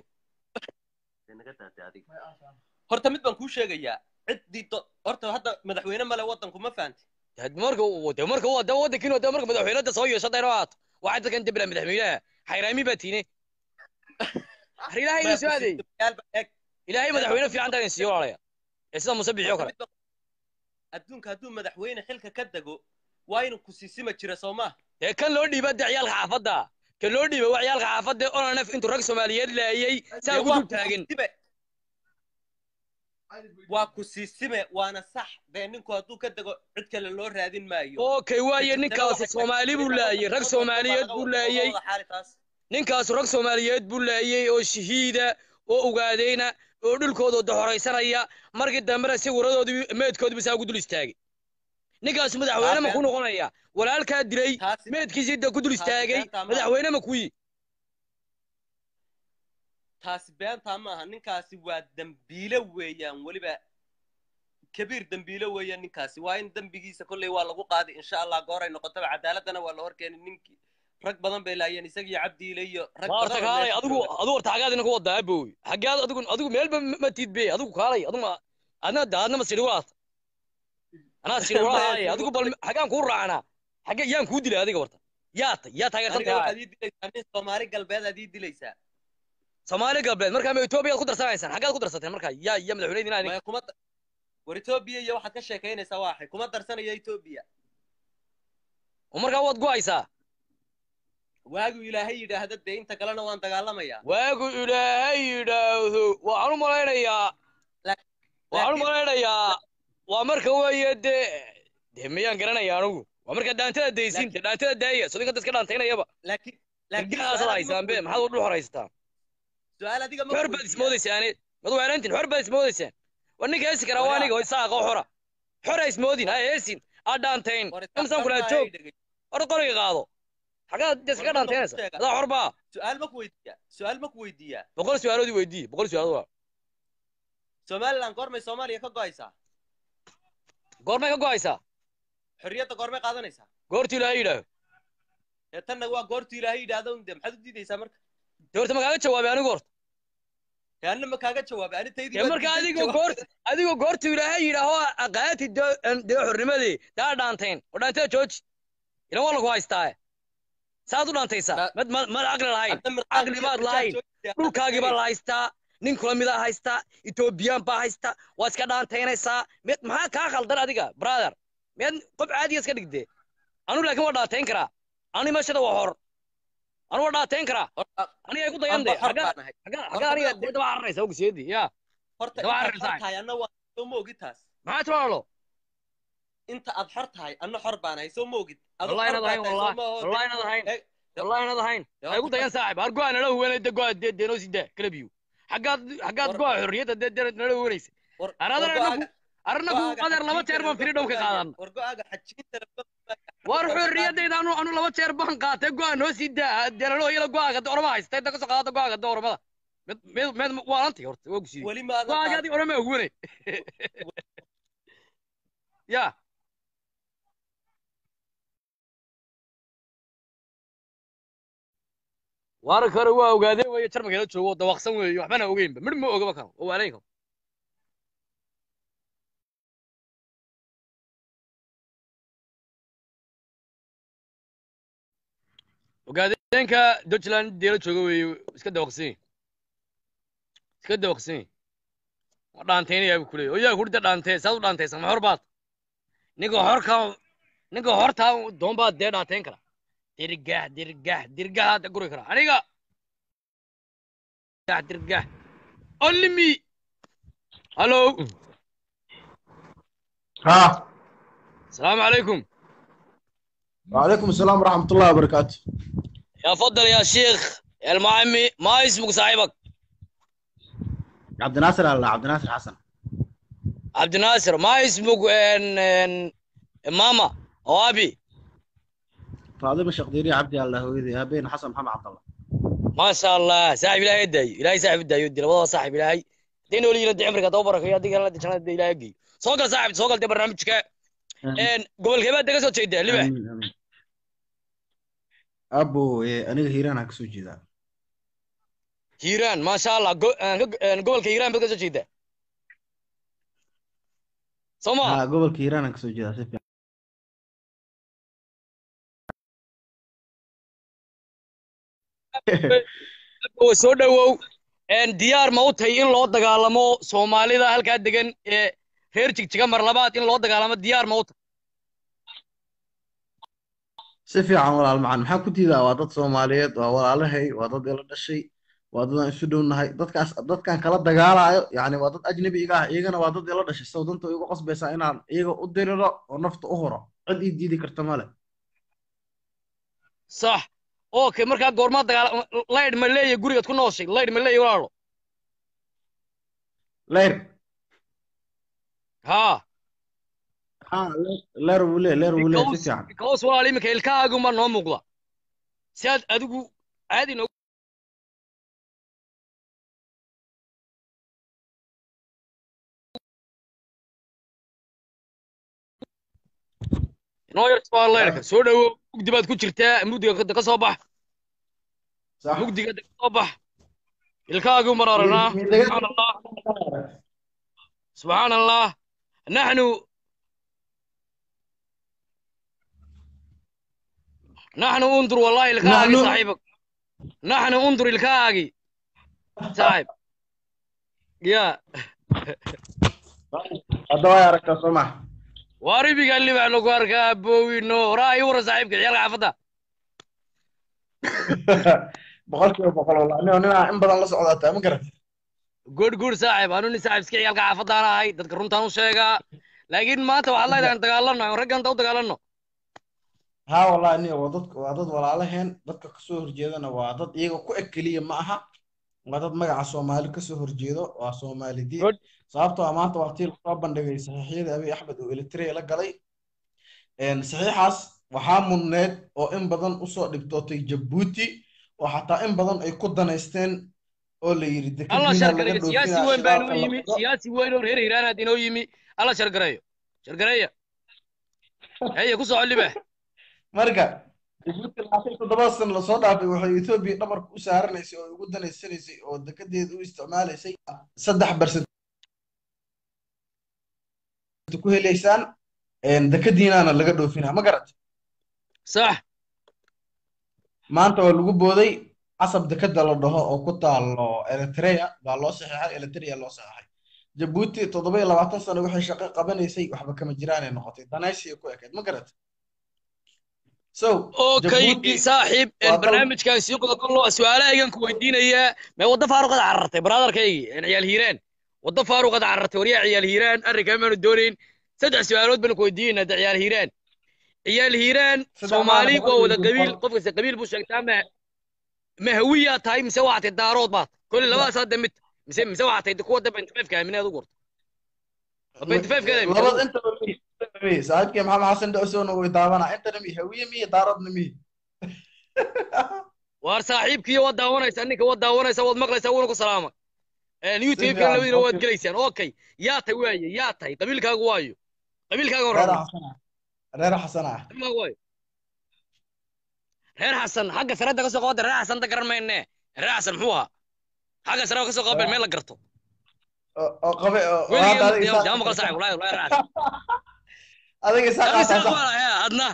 horta mid baan kuu sheegayaa ciddii do- horta hadda madaxweyne male waddanku ma fahantay de marka de marka waa de wadankiin de marka madaxweynada soo yeesho dayro aato waxaa dadkan debla madaxweynaha xayraami baa tiine har ilaahay idin soo adeey Yaal baa eeg ilaahay madaxweyne fiican taa idin siiyo walaalaya ee sida muuse bixiyo kale Mid baan- adduunka hadduu madaxweyne xilka ka dego waa inuu ku siisima jira soo maaha dee kan loo dhiiba de ciyaalka xaafadda kan loo dhiiba waa ciyaalka xaafadda onanef intuu rag soomaaliyeed laayey saa Dee ugu waa dul ku taagan siisime. waa ku siisime waana sax dee ninku hadduu ka dego cid kale loo raadin maayo okay waaye ninkaasi soomaali buu laayey rag soomaaliyeed buu laayey ninkaasu rag soomaaliyeed buu laayey oo shahiida oo ogaadeyna oo dhulkooda doxoraysanaya markii dambena si waradoodii meedkoodiiba saa ugu dul istaagay ninkaasu madaxweyne ma ku noqonaya walaalkaa dilay Taasi- meedkiisii da ku dul taasi istaagay beenta ma- madaxweyne ma kuyi taasi beentaa maaha ninkaasi waa dembiile weeyaan weliba kabiir dembiile weeyaan ninkaasi waa in dembigiisa kolley waa lagu qaaday insha allah gooray noqotaba cadaaladana waa la horkeenay ninkii rag badan bay laayeen isagii cabdiile iyo rag waa horta badan oo kaalay meesha adigu jooga. adigu horta xagaad idinku wadaa abow xagaad adigu adigu meelba ma- ma tiid be adigu kaalay adigu ma adna da adna ma sidhi walaata anaa sidhi walaahaye adigu bal xagaan kuu raacnaa xagge yaan kuu dilay adiga horta yaa ta yaa taageersan aniga tahay waxaad ii dilaysaa nin soomaali galbeed aad ii dilaysaa soomaali galbeed markaa ma etoobiyaad ku darsanaysaan xaggaad ku darsateen markaa yaa yaa madaxweyne idin maya kuma da- war etoobiya iyo waxaad ka sheekaynaysaa waa axay kuma darsanaya etoobiya oo markaa waad go'aysaa waagu ilaahay yidhaahda dee inta kalena waan dagaalamayaa waagu ilaahay yidhaahdo waxaan u malaynayaa Laak- waxaan u laakiin- malaynayaa waa marka weeye dee dee miyaan garanaya anigu waa marka dhaantada daysiin dee dhaantada daaya sodinka dadka dhaantaynayaba laakiin laakiin gargaasaad su'aal adiga haysaan ma be weydiiyaa. maxaad u dhul horaysataan su'aal adiga ma xor baad weydiiyaa. ismoodaysaane mad weerantin xor baad ismoodaysaan war ninka heesi karaa waa Wayaa. aniga oo isaaqa xora xora ismoodin ha heesin ha dhaantayn War imsaan kulaa isaqarnaa joog ay dhegay. hor qoriga qaado xagaad dee iskaga War midda dhaantaynaysa ku sheega. adaa xor baa su'aal ma ku weydiiyaa su'aal ma ku weydiiyaa boqol su-aaloodii weydii boqol su-aalood waa somaliland goormay soomaaliya ka go'aysaa goormay ka go'aysaa xorriyadda goormay qaadanaysaa goortii ilaahay yidhaaho ee tanna waa goortuu ilaahay yidhaahdo un dee maxaad u diidaysaa marka dee horta ma kaaga jawaabay anigu horta ee anna ma kaaga jawaabay ani taydii dee waa marka diiday adigoo jawaab. goort adigoo goortuu ilaahay yidhaaho aqaati dee xornimadii daa dhaantayn oo dhaantada jooji ilan waa lagu haystaa saad u dhaantaysaa Ma- mad ma- mad caqli lahayn Hadda mirqaan caqli iyo baad mirqaan lahayn joogtay, hadda dhulkaagii baa tagay. la haystaa nin kula midaa haystaa etoobiyaan baa haystaa waad iska dhaantaynaysaa mid maxaa kaa khaldan adiga brother miyaad qof caadiya iska dhigdee anu laakiin waa dhaantayn karaa ani meeshada waa hor anu waa dhaantayn karaa Horta- aniga ay ku dayan anba de xor xaggaa baan ahay. xaggaa Horta xaggaa aniga midaan ku- dee daba cararaysa ogseedi ya horta Daba intaad cararaysaa. xor tahay anna waa soo ma ogid taas maxaa timaalo inta aad xor tahay anna xor baan ahay soo ma ogid Adu wallahi xor inaad baa ahayn tahay, soo wallahi ma oho. wallahi inaad ahayn Eh, wallahi inaad ahayn dee ay ku dayan saaxib har go'a nala huwanay de go'a dee dee noo sii daa kala biyo xaggaad xaggaad War- go'a xorriyadda dee dee nala huwanaysa war- Aradana war inagu- go'aaga- arnagu go'aaga qadar laba xajiinta jeer baan laga firi dhow ka fogaaya. qaadan war go'aaga xajiinta laga fogaaya. war Laga xorriyadayda anu anu laba jeer baan qaatay go'a noo sii daa deelalo iyada go'aaga de orama haysta inta kasoo qaadata go'aaga de oramada mid mid mid waa lantay horta waa qaado. gusiyey weli maadan go'aaga qaadan. adig orama huwanay ya waara kore waa ogaadeen weeye jarmalkeela joogo oo dawaqsan weeye waxbana ogeynba midh ma ogaba karo oo waalayn karo ogaadeenka dutchland deela jooga weeye iska dawaqsan yahi iska dawaqsan yahi waa dhaantaynayaa buu kuleeyay oyaa kurida dhaantee saad u dhaantaysa ma hor baad ninka horka ninka hortaa doon baad dee dhaantayn kara dirgah dirgah dirgah hadda guri kara aniga dirgah dirgah only me hallo ها السلام عليكم وعليكم السلام ورحمة الله وبركاته يا فضل يا شيخ يا المعمي ما اسمك صاحبك عبد الناصر الله عبد الناصر حسن عبد الناصر ما اسمك ان ان ماما او ابي فاطمة شقديري عبدي الله هويدي هبين حسن محمد عبد الله ما شاء الله صاحب الهي يدعي الهي صاحب الداي يدي والله صاحب الهي دين ولي يرد عمرك دوبرك يا ديك الله دجنا دي الهي يجي سوق صاحب سوق دي برنامجك ان قبل كيف دغ سو جيده لبه آمين آمين أبو إيه أنا هيران هكسو جدا هيران ما شاء الله قو- آه، آه، قبل كيران بدك سو جيده سوما ها قبل كيران هكسو جدا سيف oo soo dhawow een diyaar ma u tahay in loo dagaalamo soomaalida halkaa degan ee reer jigjiga mar labaad in loo dagaalamo diyaar ma u tahay si fiican walaal macaan maxaa ku diidaa waa dad soomaaliyeed waa walaalahay waa dad ila dhashay waa dad aan isu dhownahay dadkaas dadkan kala dagaalayo yacni waa dad ajnabi iga ah iyagana waa dad ila dhashay saw danta igu qasbaysaa inaan iyaga u diriro oo nafta u huro cid ii diidi karta male sax okay markaa goormaa dagaal laydh ma leeyahay gurigaad ku nooshay laydh ma leeyahay walaalo leer haa ha leer wuu lee leer wuu lee si because fiican because walaal iminka ilkahaagunbaa noo muuqda si aad adigu caadi noo noo yarta waa laydhka soo dhawow mugdi baad ku jirtaa mugdiga ka ka soo bax sax mugdiga ka soo bax ilkahaagun baan aragnaa subxaan allah سبحان الله نحن نحن انظر والله الكاغي نحن- صاحبك نحن انظر الكاغي صاحب يا hadda waa aragtaa soo maha واربي قال لي بعد لك ابوي نو راي ورا صاحبك عيال عفدا boqolkiiba boqol wallah nin ninaa in badan la socdaa taa ma garata جود جود صاحب انا ني صاحب سكي عيال عفدا انا هاي ددك runtaan u sheegaa laakiin maanta waxaa leedahay dagaalano raggan u dagaalano haa wallahi aniga waa dad waa dad walaalaheen dadka kasoo horjeedana waa dad iyaga ku eg keliya ma aha waa dad magaca soomaali kasoo horjeedo waa soomaali diin Good. sababtoo ah maanta waa tii lasoo bandhigay saxiixyadii abiy axmed oo eritrea la galay Een, saxiixaas waxaa mudneed oo in badan usoo dhibtootay jabuuti oo xataa in badan ay ku danaysteen oo la yidhi الله dekadiina شر laga قريه سياسي dhoofinaa وين بينو shidaalka la يمي qodo سياسي وين هير هيران دينو يمي الله شر قريه شر قريه هي كوسو علي به marka jabuuti labaatan iyo toddoba sano lasoo dhaafay waxay etoobiya dhabarka u saaranaysay oo ugu danaysanaysay oo dekedeeda u isticmaalaysay saddex barset ku helaysaan een, dekadiinaana laga dhoofinaa ma garat صح maanta waa lagu booday casab dekeda la dhaho oo ku taalo eritrea baa loo saxeexay eritrea loo saxeexay jabuuti toddoba iyo labaatan sano waxay shaqo qabanaysay waxba kama jiraanay noqotay danaysiya ku ekayd ma garat so اوكي jabuuti صاحب waa dal البرنامج كان سيقول كله سؤالها ايغان كويدينيا ما ودا فاروق قد عررتي برادر كاي عيال هيران ودا فاروق قد عررتي وريا عيال هيران اري ما دورين سدع سؤالات بن كويدينا دا عيال هيران عيال هيران saddex سومالي maalmood waa wada iyo qabiil fal qof kasta qabiil buu sheegtaa ma ma hawiya tahay mise waxaad daarood baad kulli labadaas hadda mid mise mise waxaad tahay kuwa daba inta fayfka aaminaad u gurto inta fayfka aaminaad u labad gurto intaba mi intaba mi saaxiibkii maxamed xasan dhowsowna way daawanaa intana mi hawiye miyo daaradna mi waar saaxiibkiiyo waad daawanaysaa ninka waad daawanaysaa waad maqlaysaa wuuna ku salaama si youtube-kan fiican labadiina waad okay gelaysaan okay yaa tahay waaye yaa tahay qabiilkaagu waayo qabiilkaaga reer warrama xasan ah reer xasan ah ma way reer xasan xagga sarada ka soo qaada reer xasan da garan mayne reer xasan muxuu ahaa xagga sare ka soo qaabeen meel la garto oo oo qabe oo oo hadda adiga weligii isaaq- jama maqal saaxib wallahi wallahi reer xasan adiga isaaq Adiga aasaa isaaq sax baa lahaa adna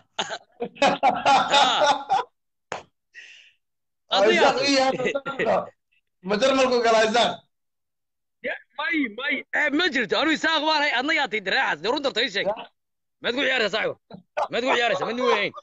oo adna isaaq yaa ii yahay ma jarmalku galaa isaaq may may eh, ma jirto anu isaaq baan hay adna yaa tahay reer xasan dee runta tay sheeg maad ku ciyaaraysaa saaxiib maad ku ciyaaraysaa mid weyn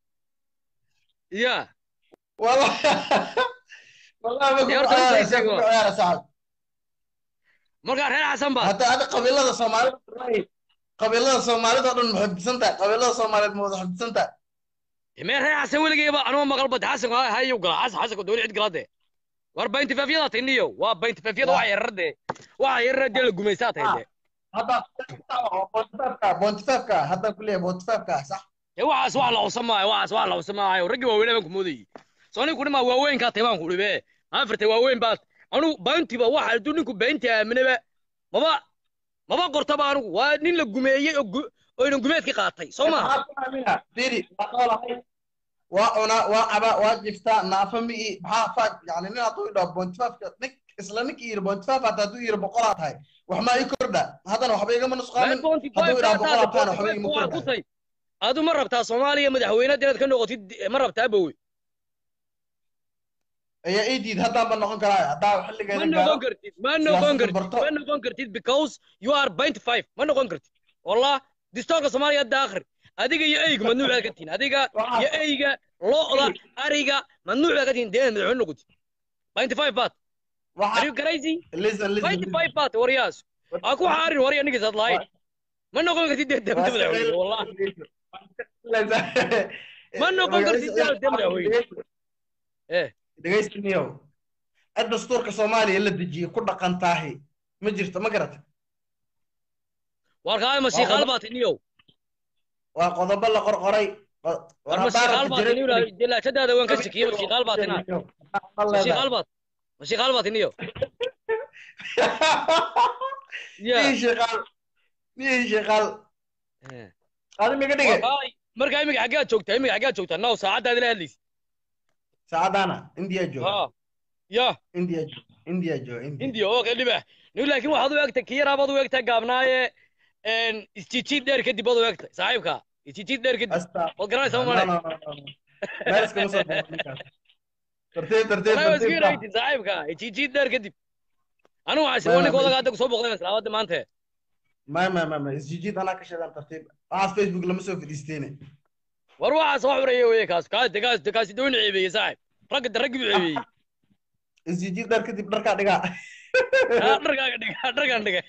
ya والله والله ما يا كنت رجل عارف تيسير كنت عارف صاحب markaa reer xasan baa حتى هذا قبيلة الصومالية قبيلة الصومالية تقول محب سنتا قبيلة الصومالية محب سنتا mee reer xasan weligeyba anuma maqal bad xasan hayu gala xasan xasan dowli cid galade war baynti faafiyada tiniyo waa baynti faafiyada waxa yararde waxa yararde la gumaysaa tahay de هذا بونتفافكا بونتفافكا هذا كلية بونتفافكا صح ee waxaas wax la cusamayo waxaas wax la cusamayo raggi waaweyn baan ku moodayay soo ninku dhima waaweynkaa tahay baan ku dhibe afarta waaweyn baad anu bayntiba waxa hadduu ninku baynti aaminaba maba maba qortaba anigu waa nin la gumeeyey oo gu- oo inan gumeedki qaatay soo ma فيري وقال هاي وأنا وأبا واجفتا نافمي بها فاك يعني نحن طويل بونتفافكا نك إسلا نك إير بونتفاف حتى دو إير بقولات هاي وحما يكردا هذا وحبيقا من نسخة boonti hadduu idhaa boqol afaan waxba igama waa kordhayo. kutay adu ma rabtaa soomaaliya madaxweynaad inaad ka noqotid ma rabtaa bowe ayaa ii diid haddaan ba noqon karaa haddaa ma xilligeeda noqon gaaro kartid ma noqon siyaasadda kartid barto. ma noqon kartid because you are point five ma noqon kartid wallah distoorka soomaaliya hadda akhri adiga iyo eyga mamnuuc baad ka tihin adiga Waxaa- iyo eyga lo'da ariga mamnuuc baad ka tihin dee madaxweyne noqotid point five baad are waxaa you crazy listen listen point five baad waryaas aa ku xaarin warya ninkaas aad lahayd ma noqon kartid dee dee madaxweyne wallah Ma noqon kartid dee dee madaxweyne eh dhegaystaniyow cid dastuurka soomaaliya la dejiyey ku dhaqan taahi ma jirto ma garata warkaa masiiqaal baad tiniyow waa qodobo la qorqoray qo- war war haddaan masiiqaal rabta baad jirin- tiniyow jelaashadaada waan ka shakiyey masiiqaal baad tinaa Ma leedahay. masiiqaal baad masiiqaal baad tiniyow ya Nin shaqaal nin shaqaal Eh. adi miga dhige Warkaay, markaa imiga xaggaad joogtaa imiga xaggaad joogtaa now saacaddaad ila hadlaysa saacadaana indiya jooga ha ya indiya jooga indiya jooga indiya hindiya oo kale dhibax nin laakiin waxaad u egtay kiyaraabaad u egtaa gaabnaaye isjijiid dheer kadib baad u egtay saaxiibka isjijiid dheer kadib Asta. waad garanaysaa No, ma male no, no, no, no. Meel iskama soo baxo ninkaas. Tartiib, tartiib, wallahi waa tartiib, iska baa. yaraytin saaxiibka isjijiid dheer kadib anigu waxaa Ma- sii ma- ninka ma- odaga hadda kusoo boqday salaawada maanta Ma, ma, ma, ma. Isjijiid anaa ka sheegan tartiib. Waxaas Facebook lama soo fadhiisteene. war waxaas wax xureeye weye kaas kaas kaas kaasi dooni ceebeeye saaxiib ragga de raggi buu ceebeeyey Isjijiid dhar kadib dharkaa dhigaa. Ah, dharkaaga dhiga dharkaan dhiga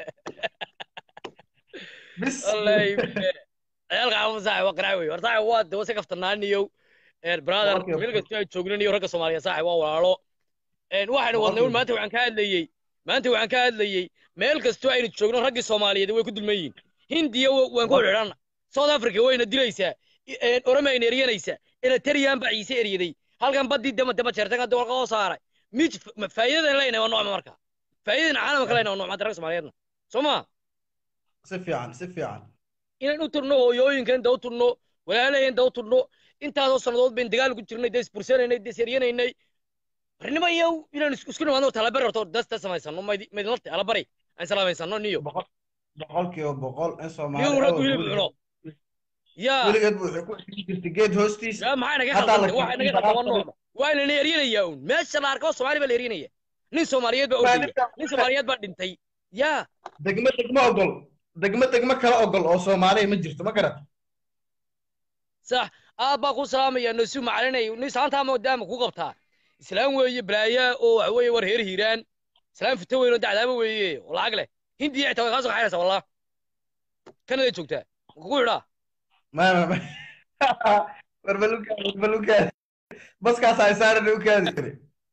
Bis. wallahi ciyaalka xaafad saaxib waa qarac wey war saaxib waa de wasi kaftanaaniyow brother Okay, okay. meel kasta ay joognan iyo ragga soomaaliya saaxib waa walaalo Een, waxaynu wadnay un Okay. maanta waxaan ka hadlayey maanta waxaan ka hadlayey meel kastoo aynu joogno raggii soomaaliyeed way ku dulman yihiin hindiya wa- waan ku xidhanna south africa wayna dilaysaa I- een, oromayna eryanaysaa eleteriyan baa ciise eryaday halkan baddii dama dama jeertan hadda warqa oo saaray mij ma- faa'iidadan leynahay waa noocma marka faa'iidadan caalamka leynahay waa noocma ragga soomaaliyeedna soo ma Si fiican, si fiican. inaan u turno hooyooyinkan da u turno walaalaheen da u turno intaasoo sannadood bayn dagaal ku jirnay dee isbursanaynay dee seryanaynay barnimo iyo inaan is- isku nimaadno talabari horto dasta samaysano mayd- maydinlate alabari aan salaamaysano niyo Boqol- boqolkiiba boqol in Soomaali niyo rag awal hilib weligeed- cuno yaa weligeed buu wuxuu ku xidhi jirtay geed hoostiis. yaa maxay naga Haddaa la qaldan waxay naga keenay qaldan waa baraha noocma waa lana eryanayaa un meesha la arko soomaali baa la eryanaya nin soomaaliyeed baa ordaya nin soomaaliyeed baa dhintay yaa Degmo degmo ogol. Degmo degmo kala ogol oo Soomaaliya ma jirto, ma garata. sax aad baa ku salaamaya nasu macalinay nin saantaa maadaama ku qabtaa islaam weeye balaaya oo waxa weeye war heer hiiraan islaam fito weyn oo dacdaaba weeye oo lacag leh hindiya xitaa way kaa soo kaxaynaysaa wallah kanaday joogtaa ma kugu xidhaa Ma, ma, ma. War balukaadi, war balukaadi. Baskaas ay saaran u kaadi jiray.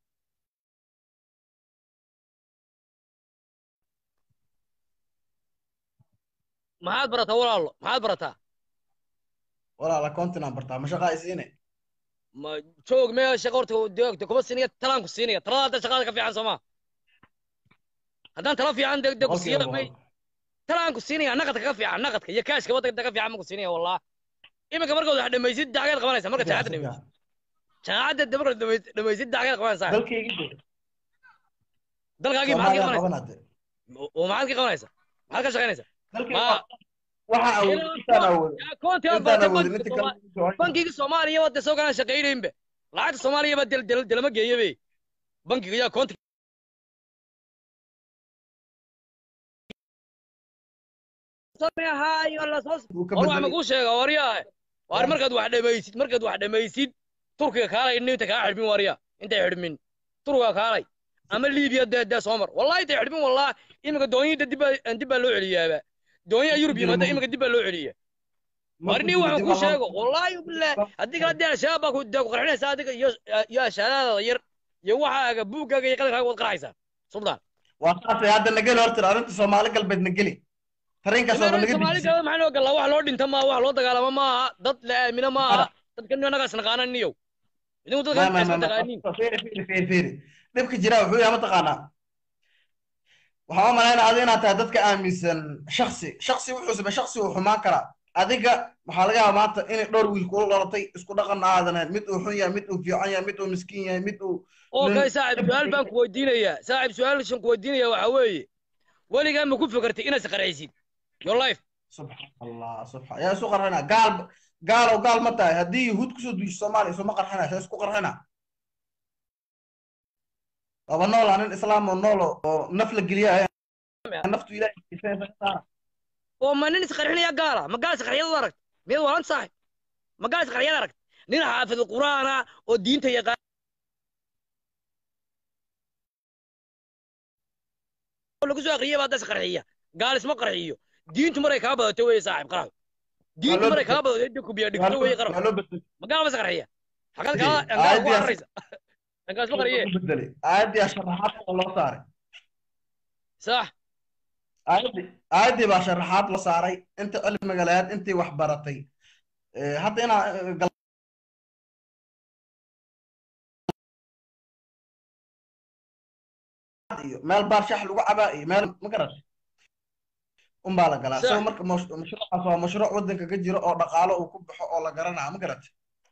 maxaad barataa walaalo maxaad barataa Walaala kontinaan bartaa, ma shaqaa isiine. ma joog meel shaqo horta deegta kuma siinaya talaan ku siinaya talada hadda shaqada ka fiican soo ma haddaan tala fiican de de ku siiya Boqolkiiba may boqol. talaan ku siinaya naqadka ka fiican naqadka iyo kaashka waddanka ka fiican ma ku siinaya wallah iminka markaad wax dhamaysid dacgeed qabanaysa marka jaacadda dhamaysid jaacadda de markaad dhamaysid- dhamaysid dacgeed qabanaysaa dalkaygi dalkaagii maxaad ka soomaaliya qabanaysaa qabanade oo maxaad ka qabanaysaa maxaad ka shaqaynaysaa dalkaygi Ma- waxa awood intaan awood koonti aad intaan baratay awood bankiga inta Soomaali- kale bankiga soomaaliya wadda soo galaan shaqaynaynba lacagta soomaaliya baa del- del- delama geeyabe bankiga yaa koonti Sameehayo la soo Wuu ka war wax bedelay. ma kuu sheega waryaa war markaad wax dhamaysid markaad wax dhamaysid turkiga kaalay inta kaa xidhmin waryaa intay xidhmin turkiga kaalay ama liibiya dee dee soo mar wallahi intay xidhmin wallah iminka doonyida dib baa dib baa loo celiyaaba doonyaha yurub yimaada iminka dib baa loo celiya warni waxaan kuu sheego wallahi billaah haddii kala dee al-shabaab baa ku dee ku qarxinaysa adiga iyo iyo ashaadaada yar iyo waxaaga buuggaaga iyo qadankaaga waad qarxaysaa suldaan waa saasay hadda nageli horta arrinta soomaali galbeed nageli tareenkaas oo dhan naga soomaali dejisay galbeed maxaa loo galaa wax loo dhinta maaha wax loo dagaalaamo maaha dad la aamino maaha dadkan annagaas naqaanan niyow idinku ma dadkan ma isma ma taqaanin ma feeri feeri feeri feeri dhibka jira wuxuu yahay mataqaanaa waxaan u malaynaa adiga inaad tahay dadka aaminsan shaksi shaksi wuxuu samey shaksi uu xumaan karaa adiga waxaa laga yaabaa maanta inay dhowr wiil kula dhalatay isku dhaqan aadan ahayn mid uu xun yahay mid uu fiican yahay mid uu miskiin yahay mid uu okay saaxib su-aal baan ku weydiinayaa saaxib su-aashan ku weydiinaya waxaa weeye weligaa ma ku fikirtay inaad isqarxaysid your life subxaan allah subxaan yaa isu qarxina gaal gaalow gaal ma tahay haddii yahuud kusoo duusho soomaaliya isuma qarxina saa isku qarxina laba nool aa nin islaam oo nool oo- oo naf la geliya naftu ilaahay oo ma nin isqarxinaya gaala ma gaal isqarxiyad aragt miyaad waalan saaxib ma gaal isqarxiyad aragt nin xaafid qur'aana oo diinta yaqaan oo lagu soo aqriyay baa das qarxiya gaal isma qarxiyo diintu maray kaa badato weeye saaxib qarax diintu maray kaa badato inta kubiya dhigto weeye qarax waa loo bedelay ma gaal bas qarxiya xagad Dee, kaa angaa ku aayadii- araraysa angaa isma qarxiye waa loo bedelay aayaddii sharaxaad oo loo saaray sax aayaddii aayaddii baa sharaxaad la saaray inta cilmiga lahayd intii wax baratay Eh, hadda inaa eh, gal- iyo meel baar shax lagu cabaa iyo meel ma garatay unbaa la galaa Sax. so marka mash- mashruucaas waa mashruuc waddanka ka jiro oo dhaqaalo uu ku baxo oo la garanaa ma garatay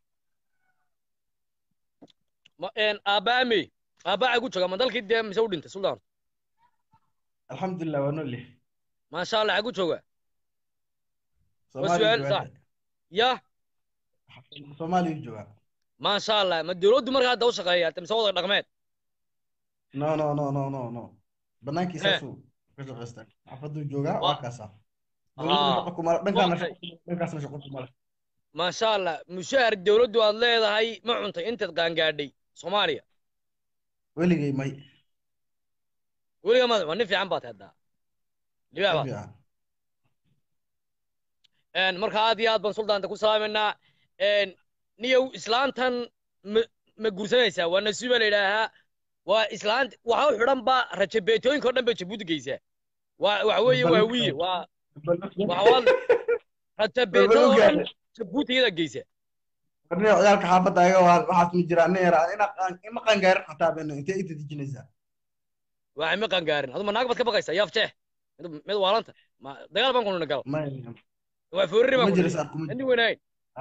ma een aabaamey aabaa ku jooga ma dalkii dee mise u dhintay suldaan alxamdulilah waa nool yahay maasha allah xagu jooga Soomaaliya su'aal joogaa. sax. ya Soomaaliya joogaa maasha allah ma dowladdu markaa hadda u shaqeeya mise wada dhaqmeed no no no no no no banaankiisa Eh. suu ka shaqaystaa xaafaduu joogaa Wa- waa kaasaa dowladuna Ah. shaqo kuma dhankaana Waqti. shaqo dhankaasna shaqo kuma leh maasha allah mushaar dowladdu aad leedahay ma cuntay intaad qaangaadhay soomaaliya weligay may weliga ma waa nin fiican baad haddaa libaax baad fiican een marka aad iyo aad baan suldaanta ku salaamaynaa een niyow islaantan ma ma guursanaysaa waa nasiiba la yidhaahaa waa islaant waxa u xidhan ba rajabeetooyinka oo dhan bay jabuuti geysaa waa waxa weeye waa wiye waa waxa waad rajabeetada oo dhan jabuuti iyadaa geysa warniyo ciyaalka xaafadda ayaga waa waxaas ma jiraan nin yaraa ina qaan ima qangaarin xataa beno intee inta dejinaysaa waxay ma qangaarin aduma naag baad ka baqaysaa yaaf jeex mid mid waalanta ma dagaal baan kununa gal may waa foorri kuma baan jiro kununa saar kuma indi jiro weynayn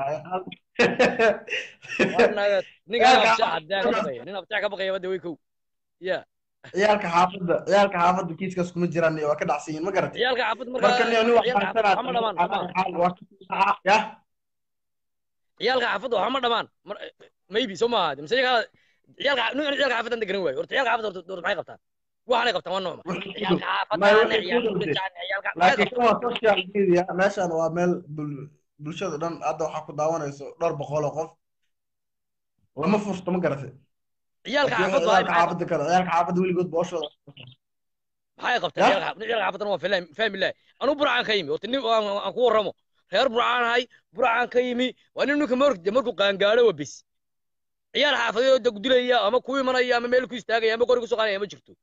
ciyaalka ninka nin abjeex hadaa ka baqaya nin abjeex ka baqaya bada way kow ya xaafadda ciyaalka xaafadda kiiskaas kuma jiraan iyo waa ka dhacsan yihiin ma garatay ciyaalka xaafad markaa marka nin nin wax ciyaalka xaafad waxma dhamaan baransanaa yah ciyaalka xaafadda waxma dhamaan mar maybe soo maaha mise iyaga ciyaalka nin ciyaalka xaafaddan degan waayo horta ciyaalka xaafadda horta horta maxay qabtaan waxaanay qabtaan waa noocma ciyaalka xaafaddaana ciyaalka udhajaan ciyaalka maxay laakiin qabtaan kan waa social media meeshan waa meel bul- bulshada dhan hadda waxaa ku daawanayso dhowr boqol oo qof lama fursto ma garatay ciyaalka Laakiin xaafadda waxay ciyaalka maxay xaafadda kale ciyaalka xaafadda weligood booshooda maxay qabtaan Ya? ciyaalka xaafadda ciyaalka xaafaddan waa filaam fahmi lahay anuu burcaan ka yimi horta nin aan aan ku warramo reer burcaan ahay burcaan ka yimi waa nin ninka markuu markuu qaangaadho waa bis ciyaal xaafadeed oo dilaya ama ku imanaya ama meel ku istaagaya ama qori ku soo qaadaya ma jirto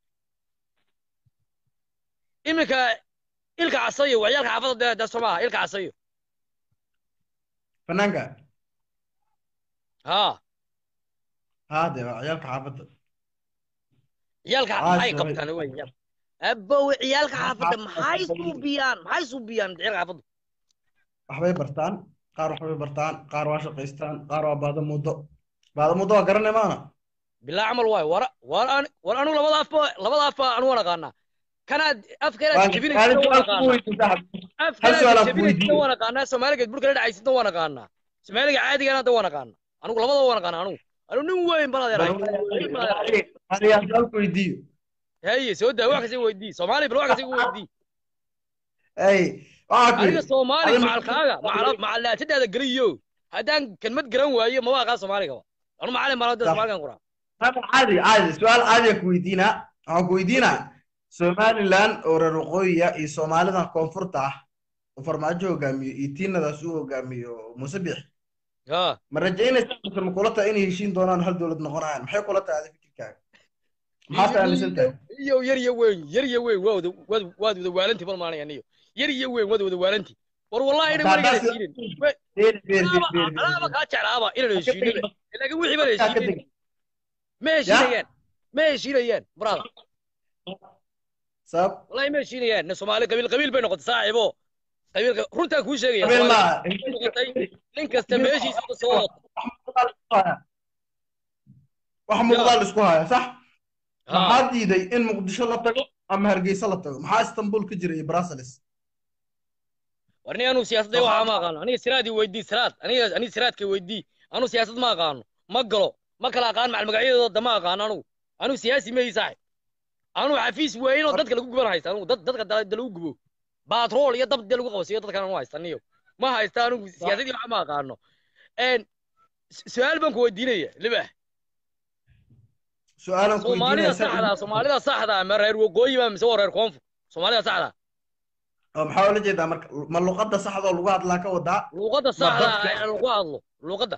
iminka ilka casayo waa ciyaalka xaafadda dee dee soo maaha ilka casayo fanaanka haa haa dee waa ciyaalka xaafadda ciyaalka Ah, maxay sorry. qabtaan wey abow ciyaalka xaafadda Xaafadda maxay xaafadda. suubiyaan maxay suubiyaan ciyaalka xaafadda waxbay bartaan qaar waxbay bartaan qaar waa shaqaystaan qaar waa baada muddo baada muddo waa garanay maana bilaa camal waay war war an war anigu labada afba labada afba anu waan aqaanaa kanaad afkeena Waan- jabinaysa waan waan su-aal ku aqaanaa weydiin saaxiib. afkeena su'aal aan ku jabinaysa weydiiyo. waan aqaanaa soomaaligeed burka la dhacaysida waan aqaanaa soomaaliga caadigana hadda waan aqaanaa anigu labada waan aqaanaa anigu anigu nin weyn bal adeer hay nin bal adeer hay. Adiga aan su'aal ku weydiiyo haye soo daa wax kasta weydii soomaali bal wax kasta igu weydii Ey, waxaa ku adiga yidhi soomaali adiga- macalkaaga macal macalaatadaada geliyo haddaan kelmad garan waayo maba aqaan soomaaliga anu macalin baan hadda Sax. soomaaligan qoraa Hada caadi caadi su-aal caadiya ku weydiinaa waxaan ku weydiinaa somaliland oo reer waqooyiya iyo soomaalidan koonfurta ah oo farmaajo hogaamiyo iyo tiinadaas uu hogaamiyo muuse bix ha ma rajaynaysaa mise ma kula tahay inay heshiin doonaan hal dowlad noqonayaan maxay kula tahay adiga fikirkaaga maxaad aaminsan tahay iyo yar iyo weyn yar iyo weyn waa wada waad waad wada waalanti bal maanaya niyo yar iyo weyn waad wada waalanti war wallahi ina Haddaad weligeena sidaas- heshiinin Beer, beer, beer, alaaba beer, beer, alaaba beer. kaa jeclaaba inaan heshiinin laakiin wixii baan Ka heshiinin tegi. ma heshiinayaan ma heshiinayaan brother sabab wallahi ma heshiinayaan nin soomaali qabiil qabiil bay noqotay saaxiibo qabiil runtaa kuu sheegaya qabeen Soomaali maaha bay noqotay nin kasta meeshiisa ka soo wata wax muuqdaal isku haya sax Ha. maxaa diiday in muqdisho la tago ama hargeysa la tago maxaa istanbul ka jira iyo brussels war nin anuu siyaasadda waxaa ma aqaano aniga siraadii weydii siraad aniga aniga siraadka weydii anuu siyaasad ma aqaano ma galo ma kala aqaan macal magacyadooda ma aqaano anugu anuu siyaasi ma ii saaxib anuu xafiis weyn oo dadka lagu guban haysta anugu dad dadka da da lagu gubo baatrool iyo dab dee lagu qabsiyo dadkan anu haysta niyo ma haysta anugu siyaasadii waxa ma aqaano een su- su-aal baan ku weydiinaya libax su-aalan ku soomaalida weydiinaysa saxda soomaalida saxda ma reer waqooyi ba mise waa reer koonfur soomaalida saxda oo maxaa ula jeedaa marka ma luqadda saxda oo lagu hadlaa ka wadaa luuqadda Ma saxda dadka- ee lagu hadlo luuqadda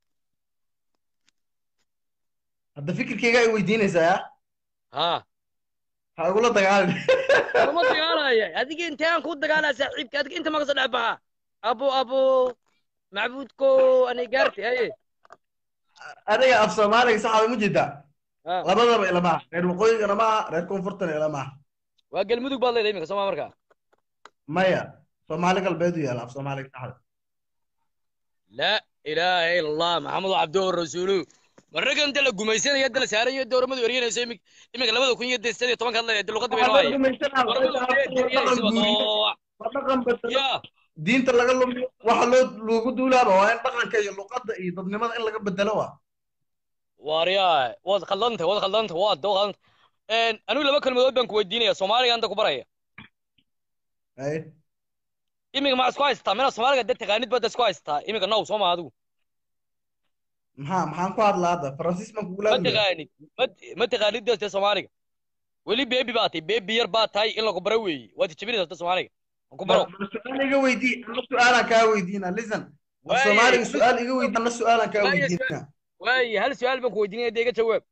hadda fikirkayga ay weydiinaysaa ya haa ha igula dagaalin lama dagaalaya adiga intaan ku dagaalaa saaxiibka adiga inta maka soo dhex baxa abo abo macbuudko anay gaarti haye adiga af soomaaliga saxda ma jeedaa Ha. labadaba ilama aha reer waqooyigana ma aha reer koonfurtana ilama aha waa galmudug baad leedahay iminka sooma markaa maya soomaali galbeed u yaala af soomaaliga saxda laa ilaaha ila allah maxamedu cabduhu rasuulu marraga inta la gumaysanaya inta la saarayo dowramadu eryanayso imik iminka labada kun iyo de sideed iyo tobanka hadlaya luqadda bay Waxaa la noo haya gumaysanaa, Dowramadu waxaa eryanaysa dhaqan guuriyo, waa waa dhaqan bedelo. ya diinta laga lumiyo waxa loo loogu duulaaba waa in dhaqanka iyo luqadda iyo dadnimada in laga bedelo waa waaryaa waad khaldanta waad khaldanta waad waad khaldanta een anigu laba kelmadood baan ku weydiinaya soomaaliga anta ku baraya Ay, iminka ma isku haystaa mina soomaaliga dad taqaanid baad isku haystaa iminka now soo ma adigu maxaa maxaan ku hadlaa hadda faransiis baan kugula ma hadlaya taqaanid ma ma taqaanid dadka soomaaliga weli beebi baa tahay beebi yar baa tahay in lagu baro weeye waad jabinaysaa dadka soomaaliga aan ku baro bal su-aal iga weydii ana su-aalaan kaa weydiina listen af Waaye, soomaaliga hal- su-aal iga weydii ana su-aalaan kaa Waaye, weydiina waaye hal su-aal baan ku weydiinaya dee iga jawaab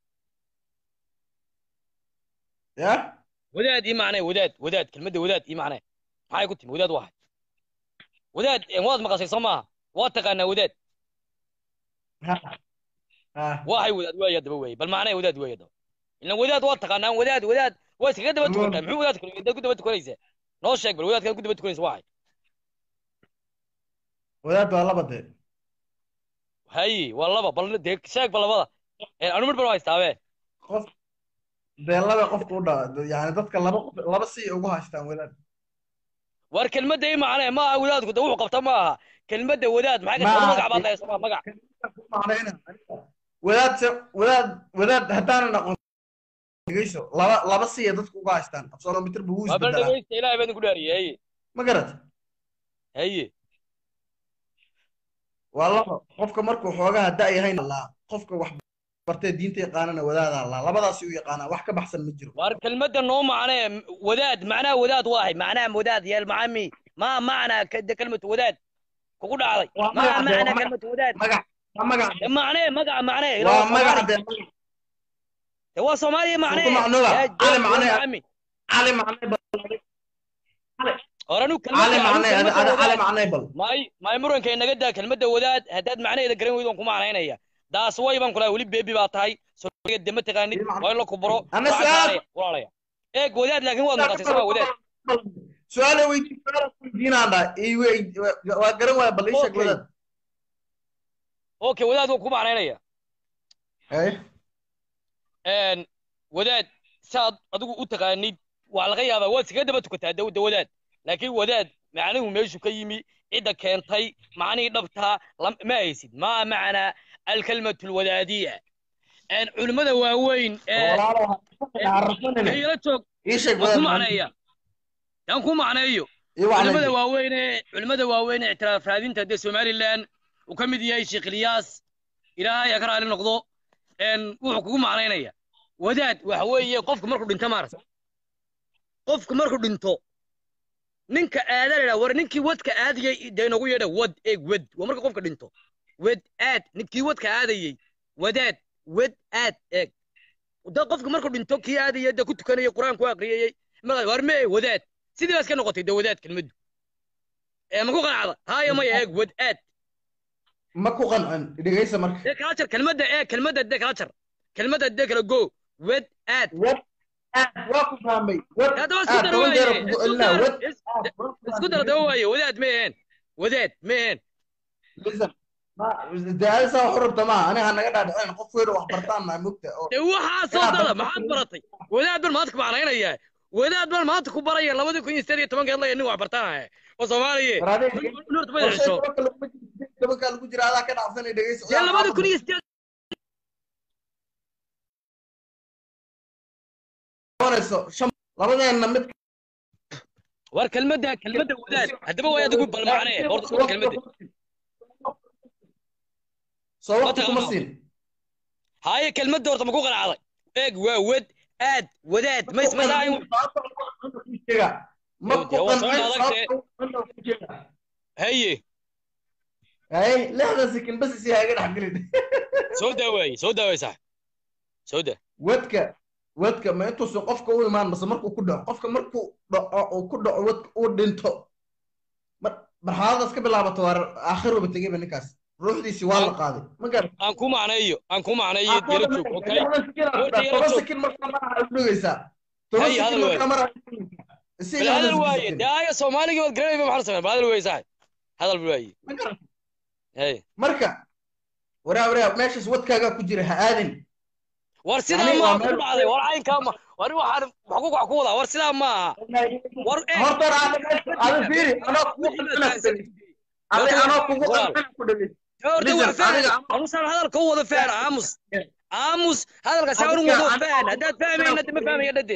ya wadaad ii macnee wadaad wadaad kelmadda wadaad ii macnee maxay ku timi wadaad waahay wadaad een waad maqashay soo maaha waad taqaanaa wadaad ha ha waxay wadaad waaya daba weeye bal macnee wadaad weeye daba ilan wadaad waad taqaanaa wadaad wadaad waa iskaga daba tukantaa muxuu wadaad wadaad ku daba tukanaysaa noo sheeg bal wadaadkaad ku daba tukanaysa waxay wadaad waa laba dee haye waa laba bal dee sheeg bal labada een anu mid baan haystaabe qof dee laba qofka u dhaa yani dadka laba qof laba si ay ugu haystaan wadaad war kelmadda ii macnee ma aha wadaadku de wuxuu qabta ma aha kelmadda wadaad maxay Ma ka aha. magac baad leedahay soo magac macnayna wadaad se wadaad wadaad haddaanan aqoon dhegeyso laba laba si ay dadku uga haystaan absolomitir buu waa bal isbedelaa dhegeysta ilaahay baan idinku dhaariyey haye ma garat haye waa laba qofka markuu xoogaha da-yahayn allaa qofka wax bartee diinta yaqaanana wadaada allaa labadaasi u yaqaanaa wax ka baxsan ma jiro war kelmadda noo macnee wadaad macnaha wadaad waahay macnaha wadaad yeel macami ma macnaa kada kelmatu wadaad kugu dhacday Waa ma magac dee, waa macnaa magac. kelmatu wadaad magac waa magac De macnee magaca macnee ila waa waa magac soomaali dee magac de waa soomaaliya macnee Suuqa macnuuga. yaa Cali jeed macnee. macami cali macnay bal hor anu cali kelmadda anu macnay ada kelmadda ada cali wadaad macnay bal may may muranka inaga daa kelmadda wadaad haddaad macnaheeda garan weydo waan ku macnaynaya daas way baan kulahay weli beebi baa tahay soomaaliga de ma taqaanid Ii macna- waa in la kubaro Ana Waxaa su'aal- macnaya, walaalaya eeg wadaad laakiin waad maqashay sama wadaad su-aala weydii su-aala weydiinaan dhaa ii wey- waa- waa garan waaya bal ii sheeg Okay. wadaad okay wadaad waan ku macnaynaya Haye. een wadaad saad adigu u taqaanid waa laga yaabaa waad iskaga daba tukataa dawda wadaad laakiin wadaad macnuhu meeshu ka yimi cidda keentay macnihii dhabtaa lam- ma haysid maa macnaa alkalmatu alwadaadiya een culimmada waaweyn ee walaalo ha rafanine ila joog ii sheeg waan ku wadaad macneeya yaan ku macneeyo ii wacnay culimada waaweyn ee culimada waaweyn ee ictiraaf raadinta dee somaliland uu ka mid yahay sheekh ilyaas ilaahay ha ka raali noqdo een wuxuu kugu macnaynaya wadaad waxa weeye qofku markuu dhinto maarata qofku markuu dhinto ninka aada la war ninkii wadka aadayay dee inagu yeedha wad eeg wad waa marka qofka dhinto wad aad ninkii wadka aadayay wadaad wad aad eeg da qofka markuu dhinto kii aadaya dee ku tukanayay qur-aanku aqriyayey markaa war mee wadaad sidii baa iska noqotay dee wadaad kelmaddu ee ma ku qanacda haaya maya eeg wad aad ma ku qancin dhegeysa marka dee kala jar kelmadda ee kelmadda dee kala jar kelmadda dee kala go wad aad wad aad waa ku fahmay wad haddaba isku aad dar toban jeer waaye kugu isku celinaa dar wad is- aad waa ku isku dar fahmay. daba waaye wadaad ma aheen wadaad ma aheen Listen, ma- dee adiga saa wax u rabta maaha aniga ha naga dhaadhicin qof weyn oo wax bartaan nahay mugta oo dee waxaa soo Inaad dada barto maxaad kelmadda. baratay wadaad baan maanta ku macnaynayaa wadaad baan maanta ku baraya labadii kun iyo sideed iyo tobankeed laya nin wax bartaanaya oo soomaaliye war adiga nurta qorshe badasho tobanka laguma jiro tobanka lagu jira adaa ka dhacsanay dhegeysa dee labadii kun iyo sideed qabanayso shan labadeena mid war kelmadda kelmadda wadaad haddaba way adigu balmacnee horta horta kelmadda soo waqti Wata kuma qanacdo. siin haaye kelmadda horta ma ku qanacday eeg waa wad aad wadaad ma ismadaayin ma ku Dee waa soo qancin adagtee. sababta haye hay lixdan sekin bas isi haga dhex gelin soo daawaaye soo daawaaye sax soo daa wadka wadka ma intuusan qofka u imaan mase markuu ku dhaco qofka markuu dhaco uu ku dhaco wadka uu dhinto mar marxaladaas ka bilaabato waa aakhiruba tegeyba ninkaas ruuxdiisii waa la qaaday ma garan aan ku macneeyo aan ku macneeyo yala joog okay Horta yala toban joog. sekin markaa maraha u dhugaysaa toban Hay, sekin hadal markaa waaye. maraha bal hadal waaye dee aya soomaaligii waad garanayba maxaa samey bal hadal waaye sax hadal waaye ma garan hey marka waraa waraa meeshaas wadkaagaa ku jira ha aadin war sidaa Yani maa waa ku meel- dhacday war caynkaa ma war waxaan wax ku wax ku wadaa war sidaa maaha war ee horta ada fiiri anoo kugu qancina adi anoo kugu qancina ku dhegeysa horta waa Listen, fahn adiga- amusaan hadalka u wada fahn aamus aamus hadalka saa unu wado fahn haddaad fahmayna de ma fahmaya dhade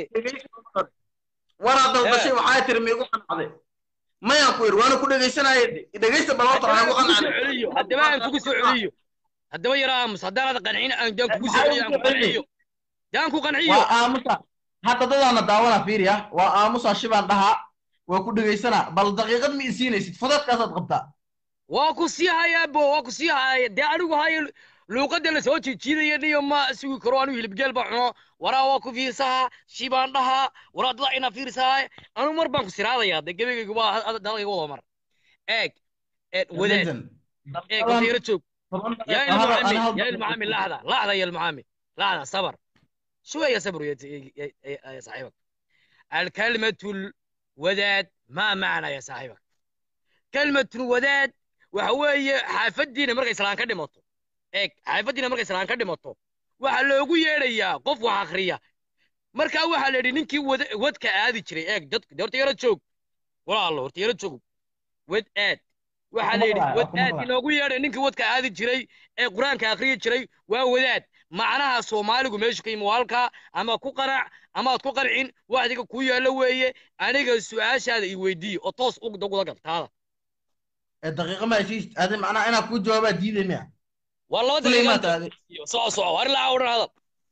waraa dalbashay waxaa tiri miigu qancday mayaan ku yidhi waana ku dhegeysanaya dhegeysta bal horta waxaa haddaba ku aan kugu soo qancday celiyo haddaba aan kugu soo celiyo haddaba yara aamus haddaanad qancin aan daan kugu soo celiyo aan ku qanciyo daan ku qanciyo waa aamusa hadda dadaana daawana fiiri ah waa aamusa shibaan dhahaa waa ku dhegeysanaa bal daqiiqad ma isiinaysid fudeedkaasaad qabtaa waa ku sii hayaa bo waa ku sii haya dee anigu hayo luuqadda la soo jiijiidaya niyo ma sugi karo anigu hilibgeel baan cuno waraa waa ku fiirsahaa shibaan dhahaa waraa dada inaa fiirsahaa anigu mar baan ku siraadaya de gebagayga waa dalkayga wada mar eeg eeg wadaad eeg horta yara joog يا المعامي يا المعامي لحظة لحظة يا المعامي لحظة صبر شوية صبر يا, يا, يا, يا صاحبك الكلمة الوداد ما معنى يا صاحبك كلمة الوداد وهو حافدينا مرقى إسلام كدي مطو إيك حافدينا مرقى إسلام كدي مطو وحلوغو يريا قف وحاخريا مركا waxa la yidhi ninkii wadka aadi jiray eeg dadku horta yara joog walaalo horta yara joog wad aad waxaa la yidhi wad aad inoogu yeedhay ninkii wadka aadi jiray ee qur-aanka akhriyi jiray waa wadaad macnaha soomaaligu meeshu ka yimi halkaa ama ku qanac amaad ku qancin waxdiga kuu yaallo weeye aniga su-aashaada i weydiiye oo toos ugudaguda galtaada daqiiqa ma heshiis adi macnaha inaa kuu jawaabaa diiday miya waa laba kuley maa daqiiqa taade soco soco war ilaa odhan hadal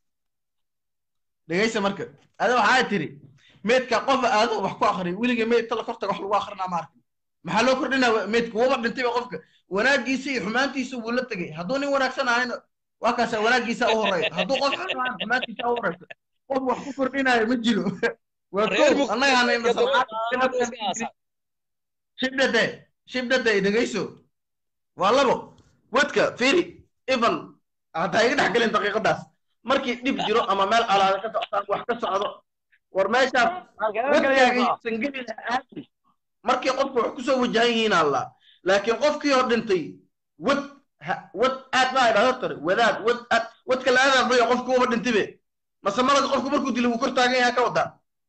dhegeysa marka adi waxaa tiri meydka qofa aado wax ku akriya weliga meydta la kortaga wax lagu akrinaa ma arkin maxaa loo kordhinaa meydka wuba dhintayba qofka wanaagiisa iyo xumaantiisa wuu la tegey hadduu nin wanaagsan ahayna waa kaasa wanaagiisa u horeeya hadduu qof xun ahaan xumaantiisa u horeysa qof wax ku kordhinaayo ma jiro waa reer kow annaga hanayna samcad shibdhade shibdhade dhegeyso waa labo wadka firi even haddaa iga dhex gelin daqiiqadaas markii dhib jiro ama meel calaada ka socotaan wax ka socdo war meeshaas halkee wadkaaga galaysaa ysan geli lahayn markii qofku wax kusoo wajahan yihiin alla laakiin qofkii oo dhintay wad ha- wad aad baa idhahdo tare wadaad wad aad wadka la aadaad bayo qofku uba dhintibe mase malaga qofku markuu dilay wuu kor taagan yahay ka wadaa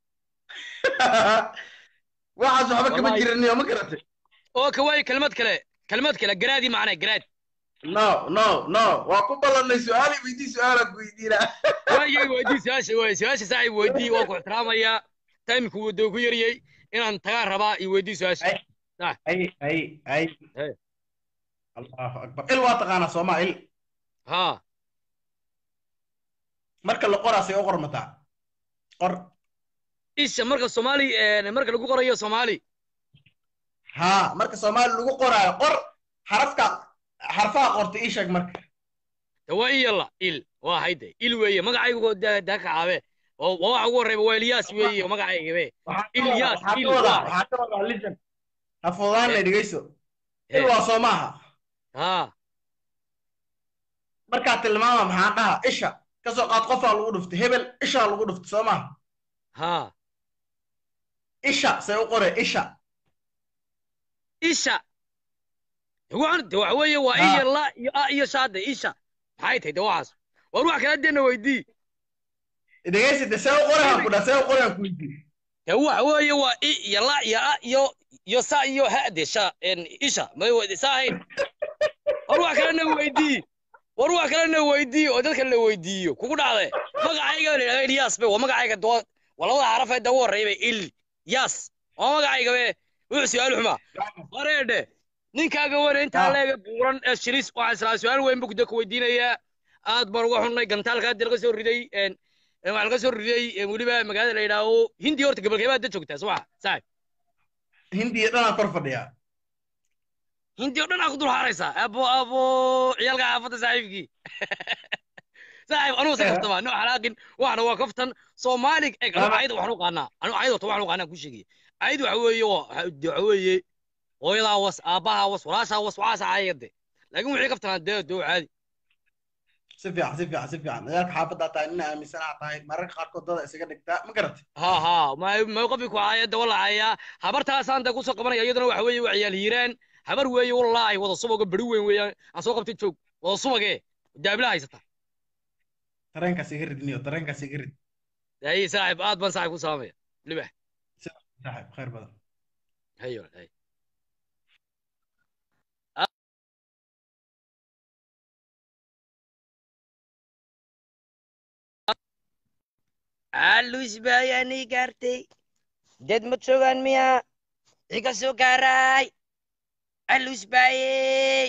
waxaas waxba kama Wallahi. jiriniyo ma garatay oo ka waayo kelmad kale kelmad kale garaadii macnaa garaad no no no waa ku ballanay su-aali weydii su-aalaad weydiinaa waayay weydii su-aasha waay su-aasha saaxiib weydii waan ku ixtiraamayaa taymku wadoo ku yariyey inaan tagaan rabaa iyo weydii su-aasha ay ay ay Hey. allahu akbar il waa taqaanaa sooma il haa marka la qoraasay u qormataa qor isha marka soomaali eh, marka lagu qorayo soomaali haa marka soomaali lagu qoraayo qor xarafka xarfaha qorta ii sheeg marka de waa iyala il waa hayde il weeye magacaygu daa daa kacaabe oo waa waxa ugu horreeba waa ilyaas weeye magacaygabe Waxaa ka Ilyas, wadaa- waxaa il, ka wadaa waa. waxaa ka wadaa lijan ha fududaanay dhegeyso il Eh. waa soo maaha haa markaa tilmaama maxaan dhaha isha kasoo qaad qofaa lagu dhuftay hebel ishaa lagu dhuftay soo maaha haa isha say u qore isha isha waxaan de waxa weeye waa Haa. iyo la iyo a iyo shaade isha maxay tahay de waxaas war wax kala deena weydii dhegeysi de see u qore aan ku dhaha see u qore aan ku weydiin de waxa weeye waa i iyo la iyo a iyo iyo sa iyo ha de sha en isha may weydi sa ahayn war wax kalena weydii war wax kalena weydii oo dadka la weydiiyo kugu dhacde magacayga la yidhahda ilyas be waa magacayga doo waa labada xaraf ee ugu horreeya be il yas waa magacayga be wuxuu su-aal xumaa wareedhe ninkaaga wane intaa Ah. leega buuran ee shilis waxaan islaa su-aal weyn bu kuda ku weydiinayaa aad baan uga xunnay gantaalka hadda laga soo riday en en waxaa laga soo riday en weliba magaalada la yidhaaho hindi horta gabalkeebaa da joogtaa subaxa saaxib hindiya dhanaan kor fadhiyaa hindi oo dhan aa ku dul haaraysaa abo abo ciyaalka xaafadda saaxiibkii saaxiib anuu se kaftama no xalaaqin waxna waa kaftan soomaali eg anu Lama- ayada waxaan u qaanaa anu ayada horta waxaan u qaanaa ku sheegaya ayad waxa weeye waa waxa weeye hooyadaa was aabbahaa was walaashaa was waxaasa ayade laakiin wixii kaftanaa dee doo caadi si fiican si fiican si fiican dagaalka xaafaddaa tahay nina aaminsanaa tahay mararka qaarkood dada isaga dhigtaa ma garatay ha ha ma ma qofki ku caaya de wala caaya habartaasaan de kusoo qabanaya iyaduna waxa weeye waa ciyaal hiiraan habar weeye wallaahi wada subaga beri weyn weeyaan aan soo qabtay joog wada subagee daabila haysata tareenkaas iga ridniyo tareenkaas iga rid ay saaxib aad baan saaxib ku salaamaya libax saaxib khayr badan hayo hay alus bayani gaartay dad ma joogaan miya iga soo gaaray alus baye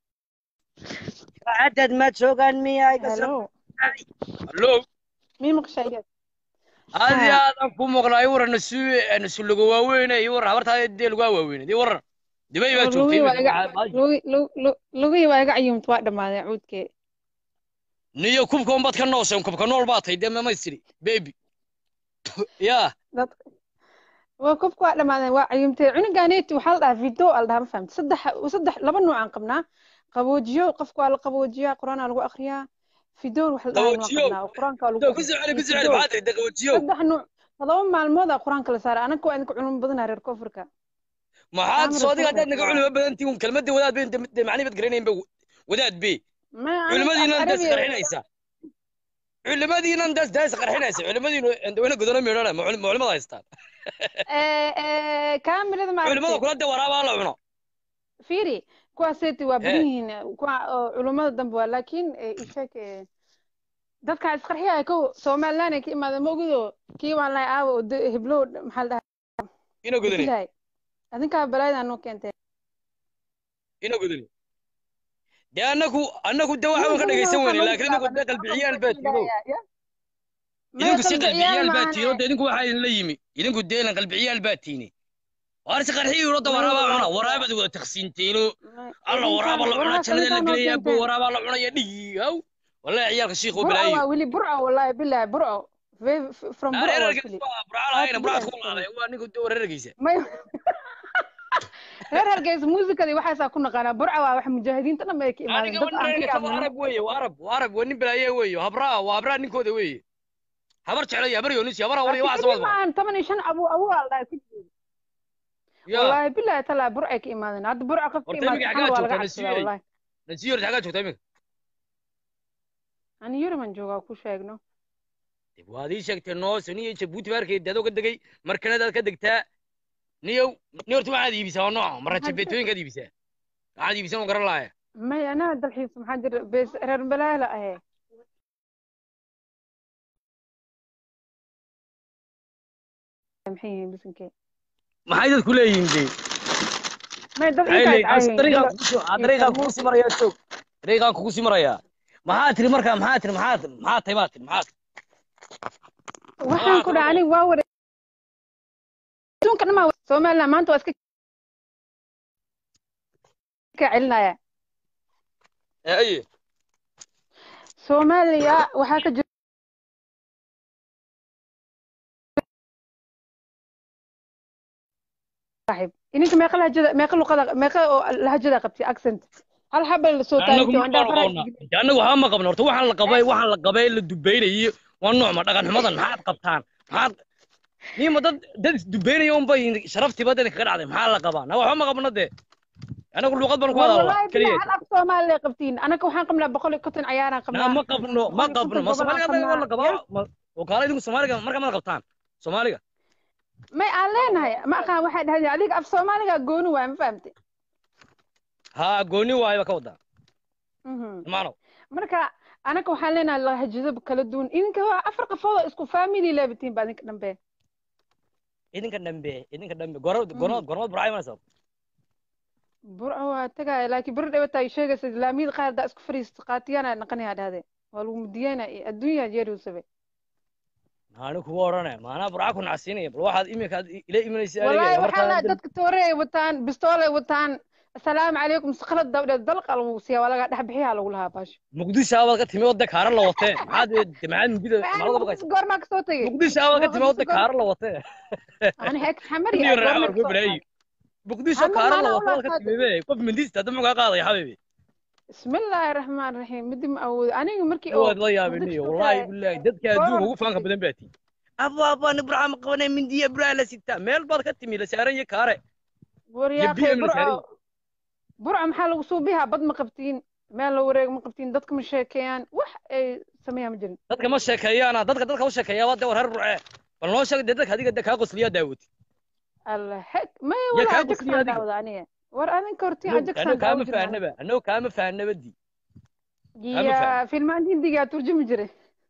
dad ma joogaan miya iga soo hello hallo mii maqshayad aad iyo Haa. aad aan ku muuqnaa i waran nasu nasu lagu waaweyne i waran habartaa dee lagu waaweyne i waran dibay baa joogtay lugihii waa iga lugi- lu- lu- lugihii waa iga cayuumta waa dhammaaday cuudkee niyo kubka unbaad ka nooseen kubka nool baa tahay dee mamaystiri baby ya dad waa kobka waa dhammaadeen waa cayuumtay cunuganeeti waxaa la dhahaa video al dhahaa ma fahamti saddex saddex laba nooc aan qabnaa qaboojiyo qofka waa la qaboojiyaa qur-aanaa lagu akriyaa fidoon wax la dhahaa waan Qaboojiyo? qabnaa oo qur-aanka waa lagu ku soo celi ku soo celi Fidoon. maxaa tahay daqawjiyo saddex nooc todoba maalmoodaa qur-aanka la saaray anaka waa idinka culimo badanaa reer koonfurka maxaad Camera soo adiga haddaad naga phone. culimo badantii un kelmadda wadaad bay de macni bad garanayn ba wadaad be ma culimadiinan daas qarxinaysa culimadiinan daas daas qarxinaysa culimadiinu wayna godona meedhana ma culimada haystaan kaamirada culimada maaragtay kula de waraabaa la cuno fiiri kuwaaseeti waa Eh. badan yihiin kuwa oo culummada dambe waa laakiin eh, isheeg eh, dadka isqarxiya kow somaliland ay ka imaadeen mogido kii waan lahay aawa oo de- heblow maxaa la dhahaa ina godani ilahay adinkaa balaayadaa noo keentee ina godani dee annagu annagu de waxaan ka dhegaysan weyne laakiin idinku de qalbiciyaal baa tiino idinku si qalbiciyaal baa tiino de idinku waxaa idinla yimi idinku de ilan qalbiciyaal baa tiine waar si qarxiyi urodda waraabaa cuna waraabaad wada taqsiinteeno alla waraaba la cunaa jannada la gelayaa bo waraabaa la cunaya dhigi haw wallahi ciyaalka shiikhoo burco balaayo waa weli burco wallahi bilahi burco Ve- f- from burco waa reerarkiis weli waa burcaalahayna burcaad ku imaaday waa ninku de reerarkiisa may reer hargeysa muusikadii waxaasaa ku naqaanaa burco waa wax mujaahidiinta dhan bay ka imaadeen aniga dad aan reerarkiisa ka waa arab weeye waa arab waa arab waa nin balaaye weeye habraa waa habraa ninkooda weeye habar jeclo iyo habar yoonis iyo habar awal iyo waxaas fikri waad maahan toban iyo shan abu abu aa la dhahay ku jiro ya wallaahi bilahi talaa burcay ka imaadeen hadda burca qof ka Horta imaada iminka xana xaggaa waa laga joogtaa, cabsadaa Nasiiyey? wallaahi nasiyo horta xaggaa joogtaa iminka ani yuriman joogaa ku sheegno dib waad ii sheegtay noos niyo jabuuti baarkeed adoo ka degay markanadaad ka degtaa niyow ni horta waxaad iibisaa waa nooca marra Maxaa jira? jabeetooyinkaad iibisaa waxaad iibisaa waan garan laaya may anaa dalxiis maxaa jira bees reer balaala ahe maxay yihiin bisinkee maxay dadku leeyihiin dee may dad maxay intaas leeyihiin As- caayihiin dariiqaan ilo- kugu sii- ah, dariiqaan kugu sii marayaa joog dariiqaan kugu sii marayaa maxaa tiri markaa maxaa tiri maxaa maxaa tahay baa tiri maxaa tiri waxaan ku dhahay aniga waa wada adduunka dhamaa somaliland maanta waa iska ka celinaya Eh, aye soomaaliya waxaa ka jira saaxiib ininka meeqa lahajada meeqa luqada meeqa oo lahajada qabtay accent hal xabal la soo anagu taagtay oo ma indhaha faraha qabna anagu waxba ma qabno horta waxaan la qabay waxaan la qabay la dubaynayo waa nooc ma dhaqan xumadan maxaad qabtaan maxaad nima dad dad isdubaynaya un bay sharaftiiba dadka kaga dhacday maxaa la qabaa na waxba ma qabno dee anagu luuqad baan ku hadalnaa wallahi bilaa keliya hal af soomaaliya qabtiin anaka waxaan qabnaa boqol iyo konton ciyaaraan na qabnaa ma qabno ma boqol iyo qabno konton ma gobol aan soomaaliga anaga waa la qabnaa qabaa ma- oo kaala idinku soomaaliga markaa maad qabtaan soomaaliga may aan leenahay ma aqaan waxay dhahdeen adiga af soomaaliga gooni waay ma fahamtay haa gooni waayo ba ka wadaa Mhm. maano marka anaka waxaan leenahay lahajado kala duwan idinka waa afar qafood oo isku family leebatiin baa idinka dhambe idinka dhambe idinka dhambe goro goro gormad burcay manaysa burco waa tagaaya laakiin beri dhawata ay sheegaysa islaamiyada qaar daa isku fariista qaatiyana naqanayaa dhahde waa lagu mudiyeyna adduunyaa jeerusabe anigu kuwa odhanaya maanaa burca ku nacsiinaya bal waxaad iminka aad ila imanaysa wallaahi aniga waxaa markaa la dadka toore ay wataan bistool ay wataan assalaamu calaykum sakhalad dabdheed dalqa lagu siiya waa laga dhex bixiyaa lagu lahaa baasho muqdisho abaad ka timi wadda kaara la watee maxaad damacaad mugida maalada baqaysa goormaa kasoo tegey muqdisho abaad ka timi wadda kaara la watee ani heek xamari niyo raaca warku baraayi muqdisho Ama kaara la maana watee ula waad ka qaado. timi be qof mindiista hadda muxuu kaa qaadaya xabibi bismillaahi raxmaan raxiim midi ma awoodo aniga markii oo waad la yaabiniyo wallaahi bilaahi dadka adduunka ugu faanka badan baa tii aba aba ni burca ma qabanay mindiya burca la sitaa meel baad ka timi la saaran iyo kaare waryaaqay BM la saaray. burco burco maxaa lagu suubihaa bad ma qabtiin meel la wareeg ma qabtiin dadka ma sheekeeyaan wax ay sameeyaan ma jirin dadka ma sheekeeyaana dadka dadka u sheekeeya waa dee war reer burce bal noo sheeg dee dadka adiga dee kaa qosliyaa daawati alla xeg may yaa wala kaa ajagsaan qosliya adiga daawada aniga war adinka hortiin anuu ajagsaan kaama daawo jirin fahnaba anuu kaama fahnaba di kaama ya fahmin. filmaan hindigaa turjumi jiray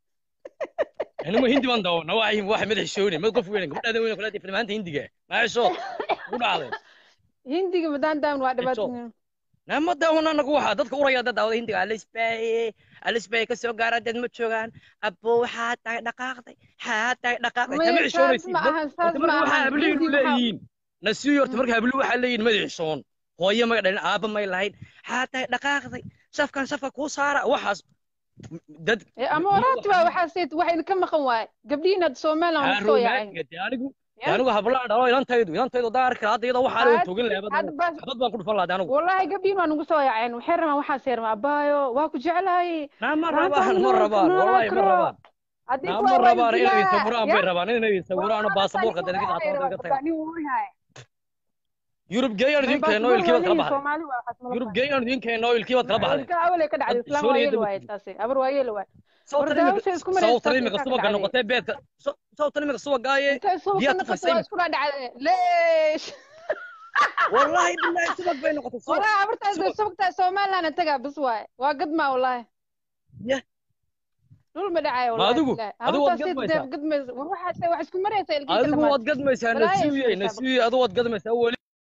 anuma hindi baan daawana waxay waxay madax shoone mad qof weyn gabadhaada weyn kula filmaanta hindiga maasho ku dhacday hindiga madaan daawan waa dhibaatooyin nama daawana anagu waxaa dadka uraya dad daawada hindiga alisbaaye alisbaaye ka soo gaara dad ma joogaan abo waxaa tahay dhaqaaqday xaa tahay dhaqaaqday Maya, kama saas xishoonaysid ma ahan, saas horta ma marka waxaa ahan. habluhu Hindi waxaa- leeyihiin nasiyo horta marka habluhu waxaa leeyihiin madax xishoon hooyo may dhalin aaba may lahayn xaa tahay dhaqaaqday shafkan shafka kuu saara waxaas dad Eh, ama waraabti waa waxaa seet wax idinka maqan waaye gabdhihiin hadda somaliland waa kusoo yaaceen anigu Ya. anigu hablaan dhalo ilantaydu ilantaydu haddaa arki lahaa hadda iyadoo waxaa lagu Had- togin lahaa hadda bas xabad baan ku dhufan lahaa anigu wallahi gabdhihiin waa nagu soo yaaceen waxay rabaan waxaa seerma abaayo waa ku jeclaayey naa ma Maanta rabaan ma nool- rabaan noolaa wallahi ma karo. rabaan Haddii naa kuwa ma waa rabaan inay dilaa. sawiraan Ya. bay rabaan inay sawiraan Waa baasaboorka rabaan dadka inay qaataan dadka rabaan, tagaan nin wuu yahay. yurub geeyaan idin keeno Baasaboor ilkii baad kala waa leeyihiin, baxday Soomaali waa waxaas ma yurub rabaan. geeyaan idin keeno ilkii baad kala baxday Ilka awal ay ka dhacday Hadda islaan Soomaaliya waa yeel daba waaye ku taasi abar waa yeel waaye sawtan Wardaawasha imika isku maraysa sawtan taasi imika ilkaa ka subaga dhacday. noqotee beedka saw- sawtan imika subagaaye intay suuqa diyaar noqoto tufaysa waa isku dhacday leesh wallahi billahi subag bay noqotay subag wallahi abartaas subag. subagtaa somaliland tagaa bis waaye waa gadmaa wallahi Yah. dhul ma dhacayo Ma wallahi adigu- billahi. adigu waad Abartaas seet gadmaysaa? deeb gadmaysa war waxaad wax isku maraysa ilkii ka adigu dhamaatay waad gadmaysaa Walahi nasiiye ismaysaa. nasiiye adigu waad gadmaysaa weli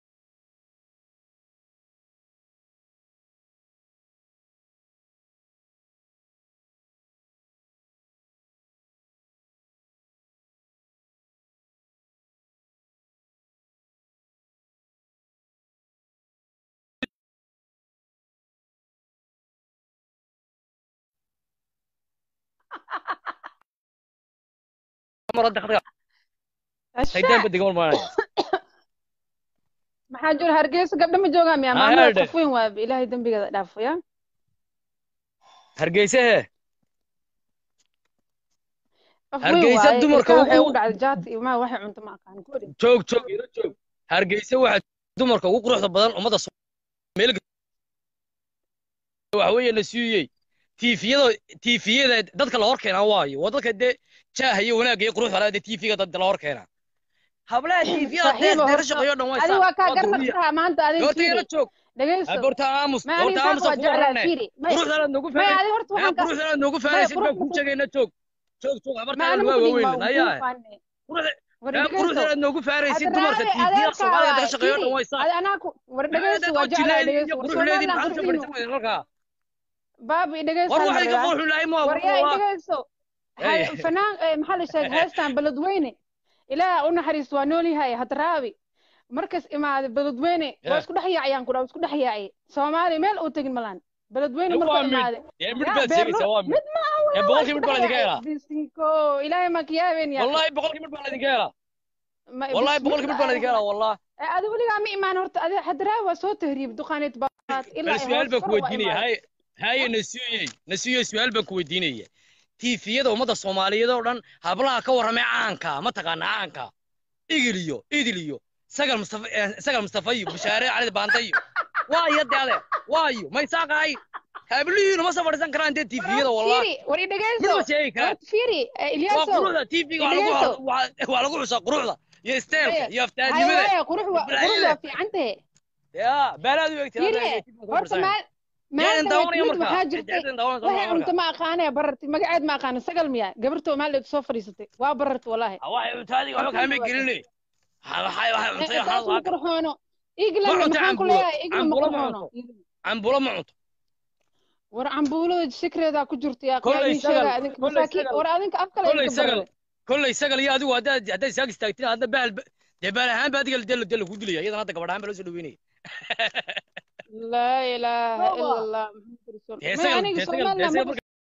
mar hadda khadka haydaan Asha, badiga maanay maxaa jira hargeysa gabdho ma joogaan miyaa Ah, maamada herde. qof weyn waa ilaahay dembigeeda dhaafo ya hargeysa he qof weyn Hargeysa waaye dumarka ilkaha waxay ugu- ugu dhacday jaati iyo maa waxay cunto ma aqaan guri joog joog ila joog hargeysa waxaa dumarka ugu quruxda badan ummadda Soo- meel waxa weeye la siiyey tiifiyada tiifiyada dadka la hor keenaa waayo waa dadka dee jaaha iyo wanaagga iyo quruxda leh dee tiifiga dadka la hor keenaa hablaha tiifiyada Saaxiibo, deeq deeq horta- shaqeeyo dhan way adi waa kaa garnaqsaha maanta adiga goorta ila fiiri joog dhegeyso goorta aamus ma ani goorta saas aamus waa ku jeclaa warane fiiri may quruxda noogu may faa'iiday adi horta waxaan ka quruxda noogu faa'iiday baa ku sheegayna joog joog joog ma habartaada ani waa ma kudhin waaweyn waa ayaa ugu faane quruxda war yaa dhegeyso quruxda noogu faaraysid Hadda dumarka raali tiifiyada adeerkaa Soomaaliya waaye dadka shaqeeyo dhan fiiri way saa adi anaaku war dhegeyso waa jeclaa dhegeyso war somaliland qurxinu baabi dhegeyso war hal waxay ka mar foolxun lahay ma war yaa dhegeyso Hey. hay- fanaan eh, maxaa la sheegay heestan beledweyne ilaah u naxariis waa nool yahay hadraabi markas imaade beledweyne waa Yeah. isku dhex yaacayaan ku dhaa isku dhex yaacay soomaali meel uu tegin malaan beledweyne Waa markuu mid. imaade dee mid yaa baad beerlo sheegaysaa waa mid mid ma aha ee waa boqolkii isku mid baa dhex laydinka yaacay helaa bisinko ilaahay ma kiyaabeen yaa wallahi boqolkii mid baa laydinka helaa Ma- wallahi bis- boqolkii mid baa laydinka helaa wallah Eh, adi weligaa ma imaan horta adi hadraabi waa soo tahriib duqaaneed baad ilaa bal ay su'aal hoos baan ku kor waa weydiinaya imaade hay haye nasiyey nasiyey su'aal baan ku weydiinaya tiifiyada ummadda soomaaliyeed oo dhan hablaha ka warramay caanka ma taqaana caanka igil iyo idil iyo sagal mustafa eh, sagal mustafa iyo bushaare cali baanta iyo waayo de ade waayo may saaqahay hablihiinu ma soo fadhiisan karaan dee tiifiyada wallah fiiri war i mid dhegeyso ma sheegi karaan horta fiiri eh, waa ilyaasow quruxda tiifiga waa lagu Dhegeyso. waa- waa lagu xusaa quruxda iyo isteelka Haya, iyo haya aftaadnimada haya qurux waa qurux Balaayada. waa fiican tahe ya baalaad u egtay fiiri horta maal Jeedan maalda daawanaya mid markaa. waxaa jirtay Jeedan daawanaya waxay markaa. cunto ma aqaanee barartay magaceed ma aqaana sagal miya gabartoo maaldeed soo fadhiisatay waa barartay walaahi waxay cuntaadiga waxba kaama gelinay waxay waxay cuntay taas ma waxaa qurxoono iglan Ma cunto maxaan ku cambuulo. leeyahay iglan ma Cambuulo ma qurxoono cambulo ma cunto war cambuulada sikreedaa ku jirta yaa Kolley yaa idin sagal, sheega adinka kolley masaakiin sagal. war adinka af kale kolley idinka sagal barare kolley sagal iyo adigu haddaad haddaad isaag istaagtin hadda bahal dee baal ahaan ba adiga dee dee lagu dilaya iyadan hadda gabadh ahaan ba loo soo dhaweynaya laa ilaaha ila allah dee maxamed rasuul sagal aniga dee sagal dee somaliland sagal ma